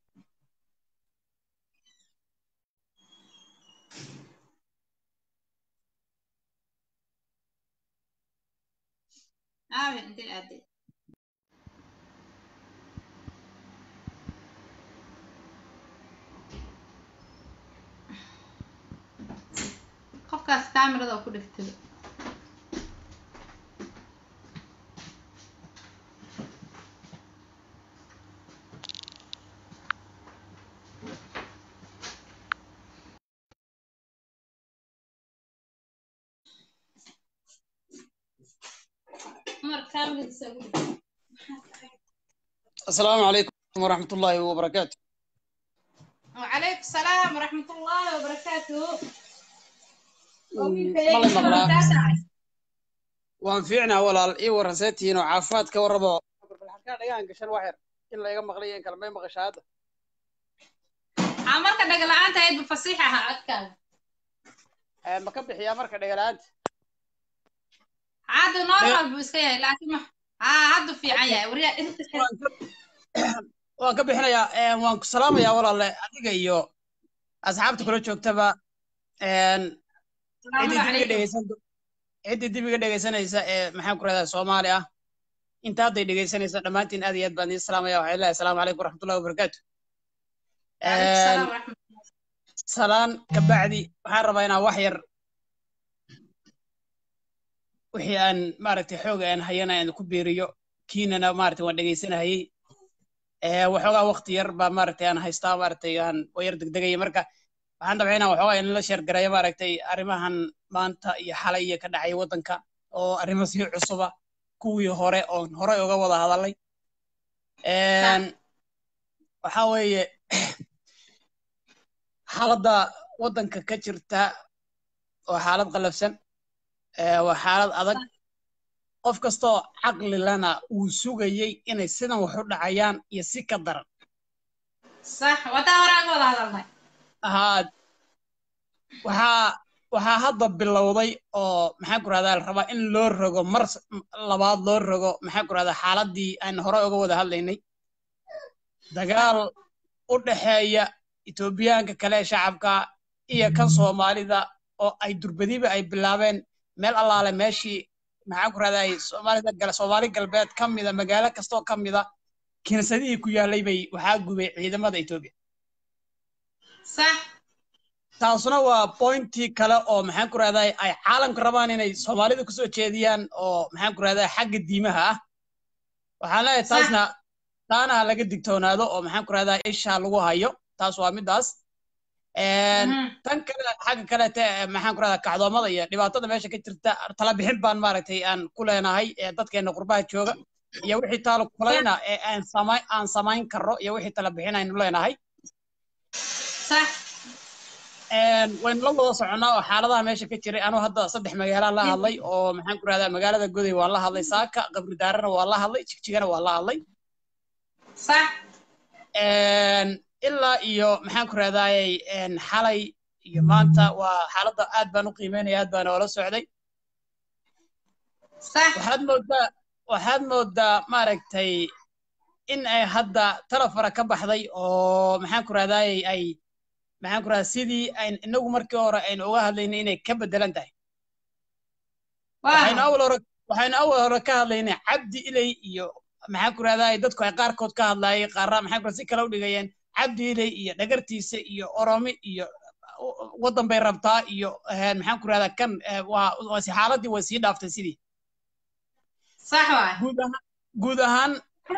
aawe intee aaday qofkaas kaamirada oo ku dhigtay cumar kaamiradiisa ugu dhigtay السلام عليكم ورحمة الله وبركاته وعليكم السلام ورحمة الله وبركاته مالي مقلا وان فيعنا ولا اي ورساتين وعافات كوربو بالحكا دغان قشن واحد in la iga maqlayo in kale may maqasha hadda waxaa marka dhagala-aanta ahayd bufasiix ahaa codkaaga ma ka bixiyaa marka dhagalaanta caadi normal buu iska yahay laakiin ma haa haddu fiican yahay waryaa waan ka bixinayaa een, waan ku salaamayaa walaale adiga iyo asxaabta kula joogtaba een, ciddii dib iga dhegeysan ciddii dib iga dhegeysanaysa ee maxaan ku rahdaa soomaali ah inta hadday dhegeysanaysa dhammaantiin aad iyo aad baan idin salaamaya waxaan leeyahay asalaamu calaykum waraxmatullahi wabarakaatu Een, salaan ka bacdi waxaan rabaa inaan wax yar wixii aan maaragtay xooga aan hayana aan ku beeriyo kiinana maaragtay waan dhegeysanahayey ee waxoogaa waqti yar baa maaragtay aan haystaa maaragtay aan oo yar degdegaya marka waxaan dabcay inaan waxoogaa inla sheergareeyo maaragtay arrimahan maanta iyo xalay iyo ka dhacay waddanka oo arrimo sii cusuba kuwii hore oon horey uga wada hadalay Een, waxaa weeye xaaladda waddanka ka jirta waa xaalad qallafsan ee waa xaalad adag qof kastoo caqli lana uu sugayey inay sidan wax u dhacayaan iyo si ka daran sax wadaa hore aan wada hadalnay haa waxaa waxaa hadda bilowday oo maxaan ku rahdaa la rabaa in loo rogo mar s- labaad loo rogo maxaan ku rahdaa xaaladdii aan hore uga wada hadlaynay dagaal u dhexeeya etoobiyaanka kale ee shacabka iyo kan soomaalida oo ay durbadiba ay bilaabeen meel allaale meeshii maxaan ku rahdaa soomaalida gal soomaali galbeed ka mida magaalo kastoo ka mida kiniisadihii ku yaallay bay waxaa gubay ciidamada etoobiya sax taasuna waa pointii kale oo maxaan ku rahdaa ay caalamka rabaan inay soomaalida kusoo jeediyaan oo maxaan ku rahdaa xagga diimaha ah waxaan leeyahay taasna taana ha laga digtoonaado oo maxaan ku rahdaa isha lagu hayo taas waa midaas Een, tan kale xagga kalete ee maxaan ku rahdaa kacdoomada iyo dhibaatada meesha ka jirta tala bixin baan maaragtay aan ku leenahay ee dadkeena qurbaha jooga iyo wixii taalo kulayna ee aan samay aan samayn karno iyo wixii tala bixin aynu leenahay sax Een, waynu la wada soconnaa oo xaaladaha meesha ka jiray anuu hadda saddex magaalaan la hadlay oo maxaan ku rahdaa magaalada goday waan la hadlay saaka qabri daarana waan la hadlay jigjigana waan la hadlay sax Een, ilaa iyo maxaan ku rahdaayey xalay iyo maanta waa xaaladda aad baan u qiimeynaya aad baan oola socday sax waxaad moodaa waxaad moodaa maaragtay in ay hadda talafara ka baxday oo maxaan ku rahdaayey ay maxaan ku rahdaa sidii ayn inagu markii hore aynu uga hadlaynay inay ka bedelan tahay waxaynu awal hore waxaynu awal hore ka hadlaynay cabdi ilay iyo maxaan ku rahdaayey dadku ay qaarkood ka hadlaayay qaarna maxaan ku rahdaa si kale u dhigayeen cabdi ilay iyo dhagartiisa iyo oromi iyo waddan bay rabtaa iyo eh, maxaan ku rahdaa kan eh, waa waa si xaaladii way sii dhaaftay sidii sax waay guud ahaan guud ahaan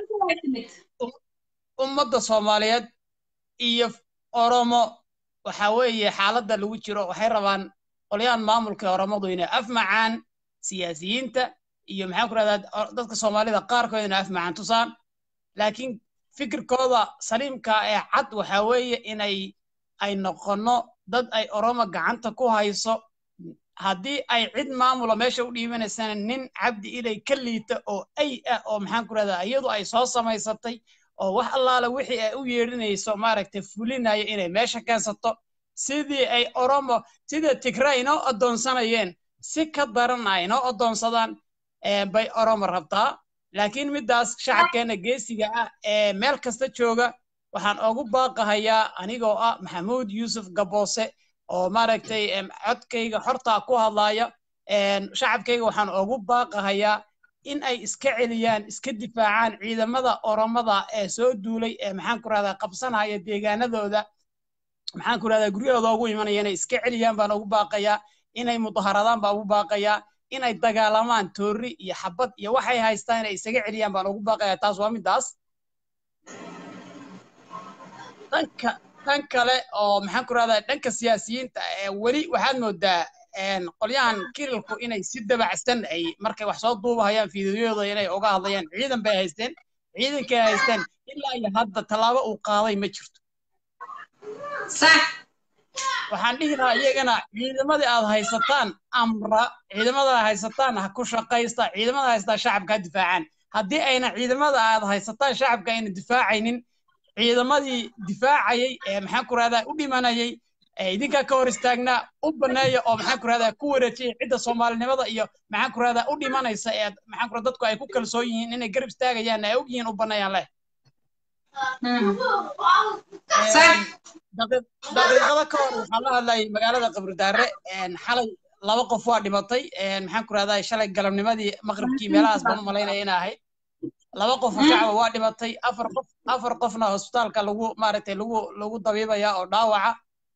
ummadda soomaaliyeed iyo oromo waxa weeye xaaladda lagu jiro waxay rabaan qolyahan maamulka oromadu inay afmacaan siyaasiyiinta iyo maxaan ku rahdaa o- dadka soomaalida qaarkood inay afmacaan tusaan laakiin fikirkooda saliimka ee cad waxa weeye inay ay noqono dad ay oromo gacanta ku hayso haddii ay cid maamula meesha u dhiibanaysana nin cabdi ilay ka liita oo ay ah oo maxaan ku rahdaa iyadu ay soo samaysatay oo wax allaala wixii ay u yeedhinayso maaragtay fulinaya inay meesha keensato sidii ay oromo sida tigray inoo addoonsanayeen si ka daran ay inoo addoonsadaan ee bay oromo rabtaa laakiin middaas shacabkeena geesiga ah ee meel kasta jooga waxaan ugu baaqahayaa anigoo ah maxamuud yuusuf gaboose oo maaragtay em, codkayga xortaa ku hadlaaya em, shacabkayga waxaan ugu baaqahayaa in ay iska celiyaan iska difaacaan ciidamada oromada ee soo duulay ee maxaan ku rahdaa qabsanaya deegaanadooda maxaan ku rahdaa guryahooda ugu imanaya inay iska celiyaan baan ugu baaqayaa inay mudaharadaan baan ugu baaqayaa inay dagaalamaan toori iyo xabad iyo waxay haystaan inay isaga celiyaan baan ugu baaqayaa taas waa midaas dhanka dhan kale oo maxaan ku rahdaa dhanka siyaasiyiinta ee weli waxaad moodaa een, qolyahan kirilku inay si dabacsan ay markay wax soo duubahayaan fiidiyoyada inay uga hadlayaan ciidan bay haysteen ciidankay haysteen ilaa iyo hadda tallaabo uu qaaday ma jirto sax waxaan dhihi lahaa iyagana ciidamadii aad haysataan amra ciidamada aad haysataan ha ku shaqaysta ciidamada haysataan shacabka ha difaacaan haddii ayna ciidamada aad haysataan shacabka ayna difaacaynin ciidamadii difaacayay ee maxaan ku rahdaa u dhimanayay ee idinkaa ka hor istaagnaa u baneeya oo maxaan ku rahdaa ku wareejiya cidda soomaalinimada iyo maxaan ku rahdaa u dhimanaysa ee maxaan ku rahdaa dadku ay ku kalsoon yihiin inay garab istaagayaan ay og yihiin u baneeyaan leh daqiiq- daqiiqado ka hor waxaan la hadlayay magaalada qabridaare xalay laba qof waa dhimatay maxaan ku rahdaa shalay galabnimadii maqribkii meelahaas baan u malaynaya in ahayd laba qof oo shacaba waa dhimatay afar qof afar qofna hosbitaalka lagu maaragtay lagu lagu dabiibaya oo dhaawaca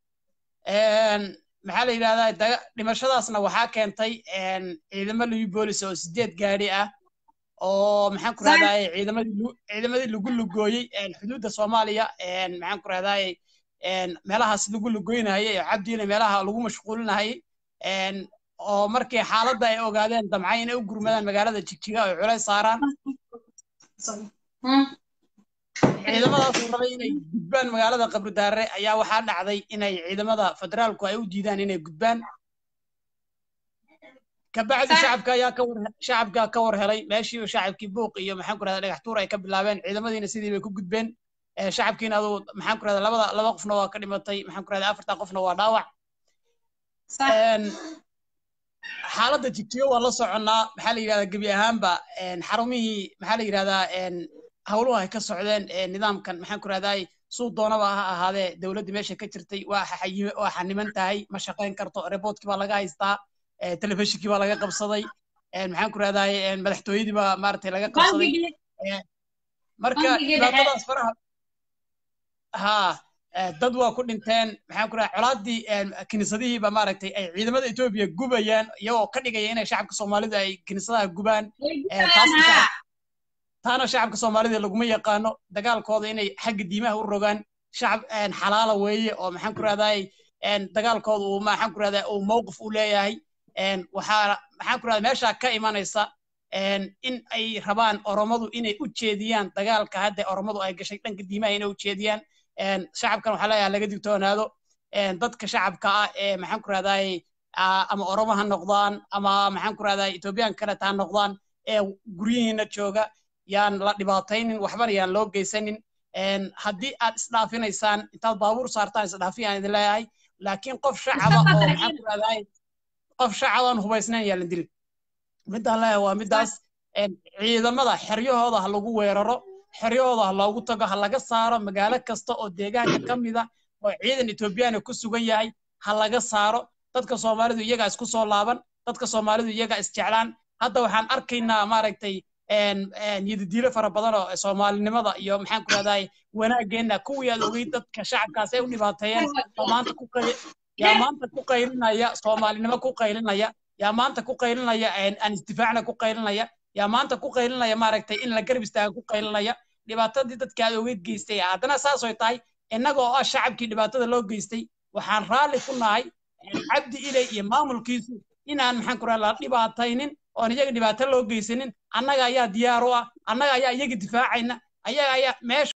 maxaa la yidhahdaa daga- dhimashadaasna waxaa keentay ciidamo libi boolis oo sideed gaadhi ah oo maxaan ku rahdaay ciidamadii lu- ciidamadii lagu lugooyey xuduudda soomaaliya maxaan ku rahdaay meelahaas lagu lugoynayay oo cabdiina meelaha lagu mashquulinayay oo markii xaaladda ay ogaadeen damcay inay u gurmadaan magaalada jigjiga oo culays saaraan ciidamadaas oo rabay inay gudbaan magaalada qabridaare ayaa waxaa dhacday inay ciidamada federaalku ay u diidaan inay gudbaan kabacdi shacabka ayaa ka war shacabka ka war helay meeshii shacabkii buuq iyo maxaan ku rahdaa dhagax tuur ay ka bilaabeen ciidamadiina sidii bay ku gudbeen ee shacabkiina aduu maxaan ku rahdaa labada laba qofna waa ka dhimatay maxaan ku rahdaa afarta qofna waa dhaawac Een, xaaladda jigjiga waa la soconnaa maxaa la yidhahdaa gebi ahaanba een, xarumihii maxaa la yidhahdaa een, howluhu ay ka socdeen ee nidaamkan maxaan ku rahdaay suu doonaba ha ahaadee dowladdii meesha ka jirtay waa xayi- waa xaniman tahay ma shaqayn karto reboodkii baa laga haystaa ee, telefishinkii baa laga qabsaday een, maxaan ku rahdaay een, madaxtooyadii baa maaragtay laga qabsaday bangigii Ee, marka bangigii dhexe dhibaatadaas faraha ها dad waa ku dhinteen maxaan ku rahaa colaadii kiniisadihii ba maaragtay ay ciidamada etoobiya gubayaan iyagoo ka dhigaya inay shacabka soomaalida ay kiniisadaha gubaan taasna shacab taana shacabka soomaalida laguma yaqaano dagaalkooda inay xagga diimaha u rogaan shacab xalaala weeye oo maxaan ku rahdaa dagaalkooda uu maxaan ku rahdaa uu mowqif u leeyahay waxaa maxaan ku rahdaa meeshaa ka imanaysa in ay rabaan oromadu inay u jeediyaan dagaalka hadda oromadu ay gashay dhanka diimaha inay u jeediyaan shacabkan waxaa leeyahay laga digtoonaado dadka shacabka ah ee maxaan ku rahdaay ama oromo ha noqdaan ama maxaan ku rahdaa etoobiyaan kaleta ha noqdaan ee guryihiina jooga yaan la dhibaataynin waxbana yaan loo geysanin haddii aad isdhaafinaysaan intaad baabuur saartaan isdhaafiyaan idin leeyahay laakiin qof shacaba oo maxaan ku rahdaay qof shacabaan hubaysnayn yaa la dilin midaan leeyahay waa midaas ciidamada xeryahooda ha lagu weeraro xeryahooda ha loogu tago ha laga saaro magaalo kasta oo deegaanka ka mida oo ciidan etoobiyaana ku sugan yahay ha laga saaro dadka soomaalidu iyagaa isku soo laaban dadka soomaalidu iyagaa isjeclaan hadda waxaan arkaynaa maaragtay yidadiilo fara badan oo soomaalinimada iyo maxaan ku rahdaay wanaageenna kuwii aad ogeyd dadka shacabkaas ay u dhibaateeyeen yaa maanta ku qay yaa maanta ku qaylinaya soomaalinimo ku qaylinaya yaa maanta ku qaylinaya aan isdifaacna ku qaylinaya yaa maanta ku qaylinaya maaragtay in la garab istaaga ku qaylinaya dhibaatadii dadka aad ogeyd geystay haddana saas oy tahay innaga oo ah shacabkii dhibaatada loo geystay waxaan raalli ku nahay cabdi ilay iyo maamulkiisu inaan maxaan ku rahaa la dhibaataynin oon iyaga dhibaato loo geysanin annaga ayaa diyaar u ah annaga ayaa iyaga difaacayna ayaga ayaa meesha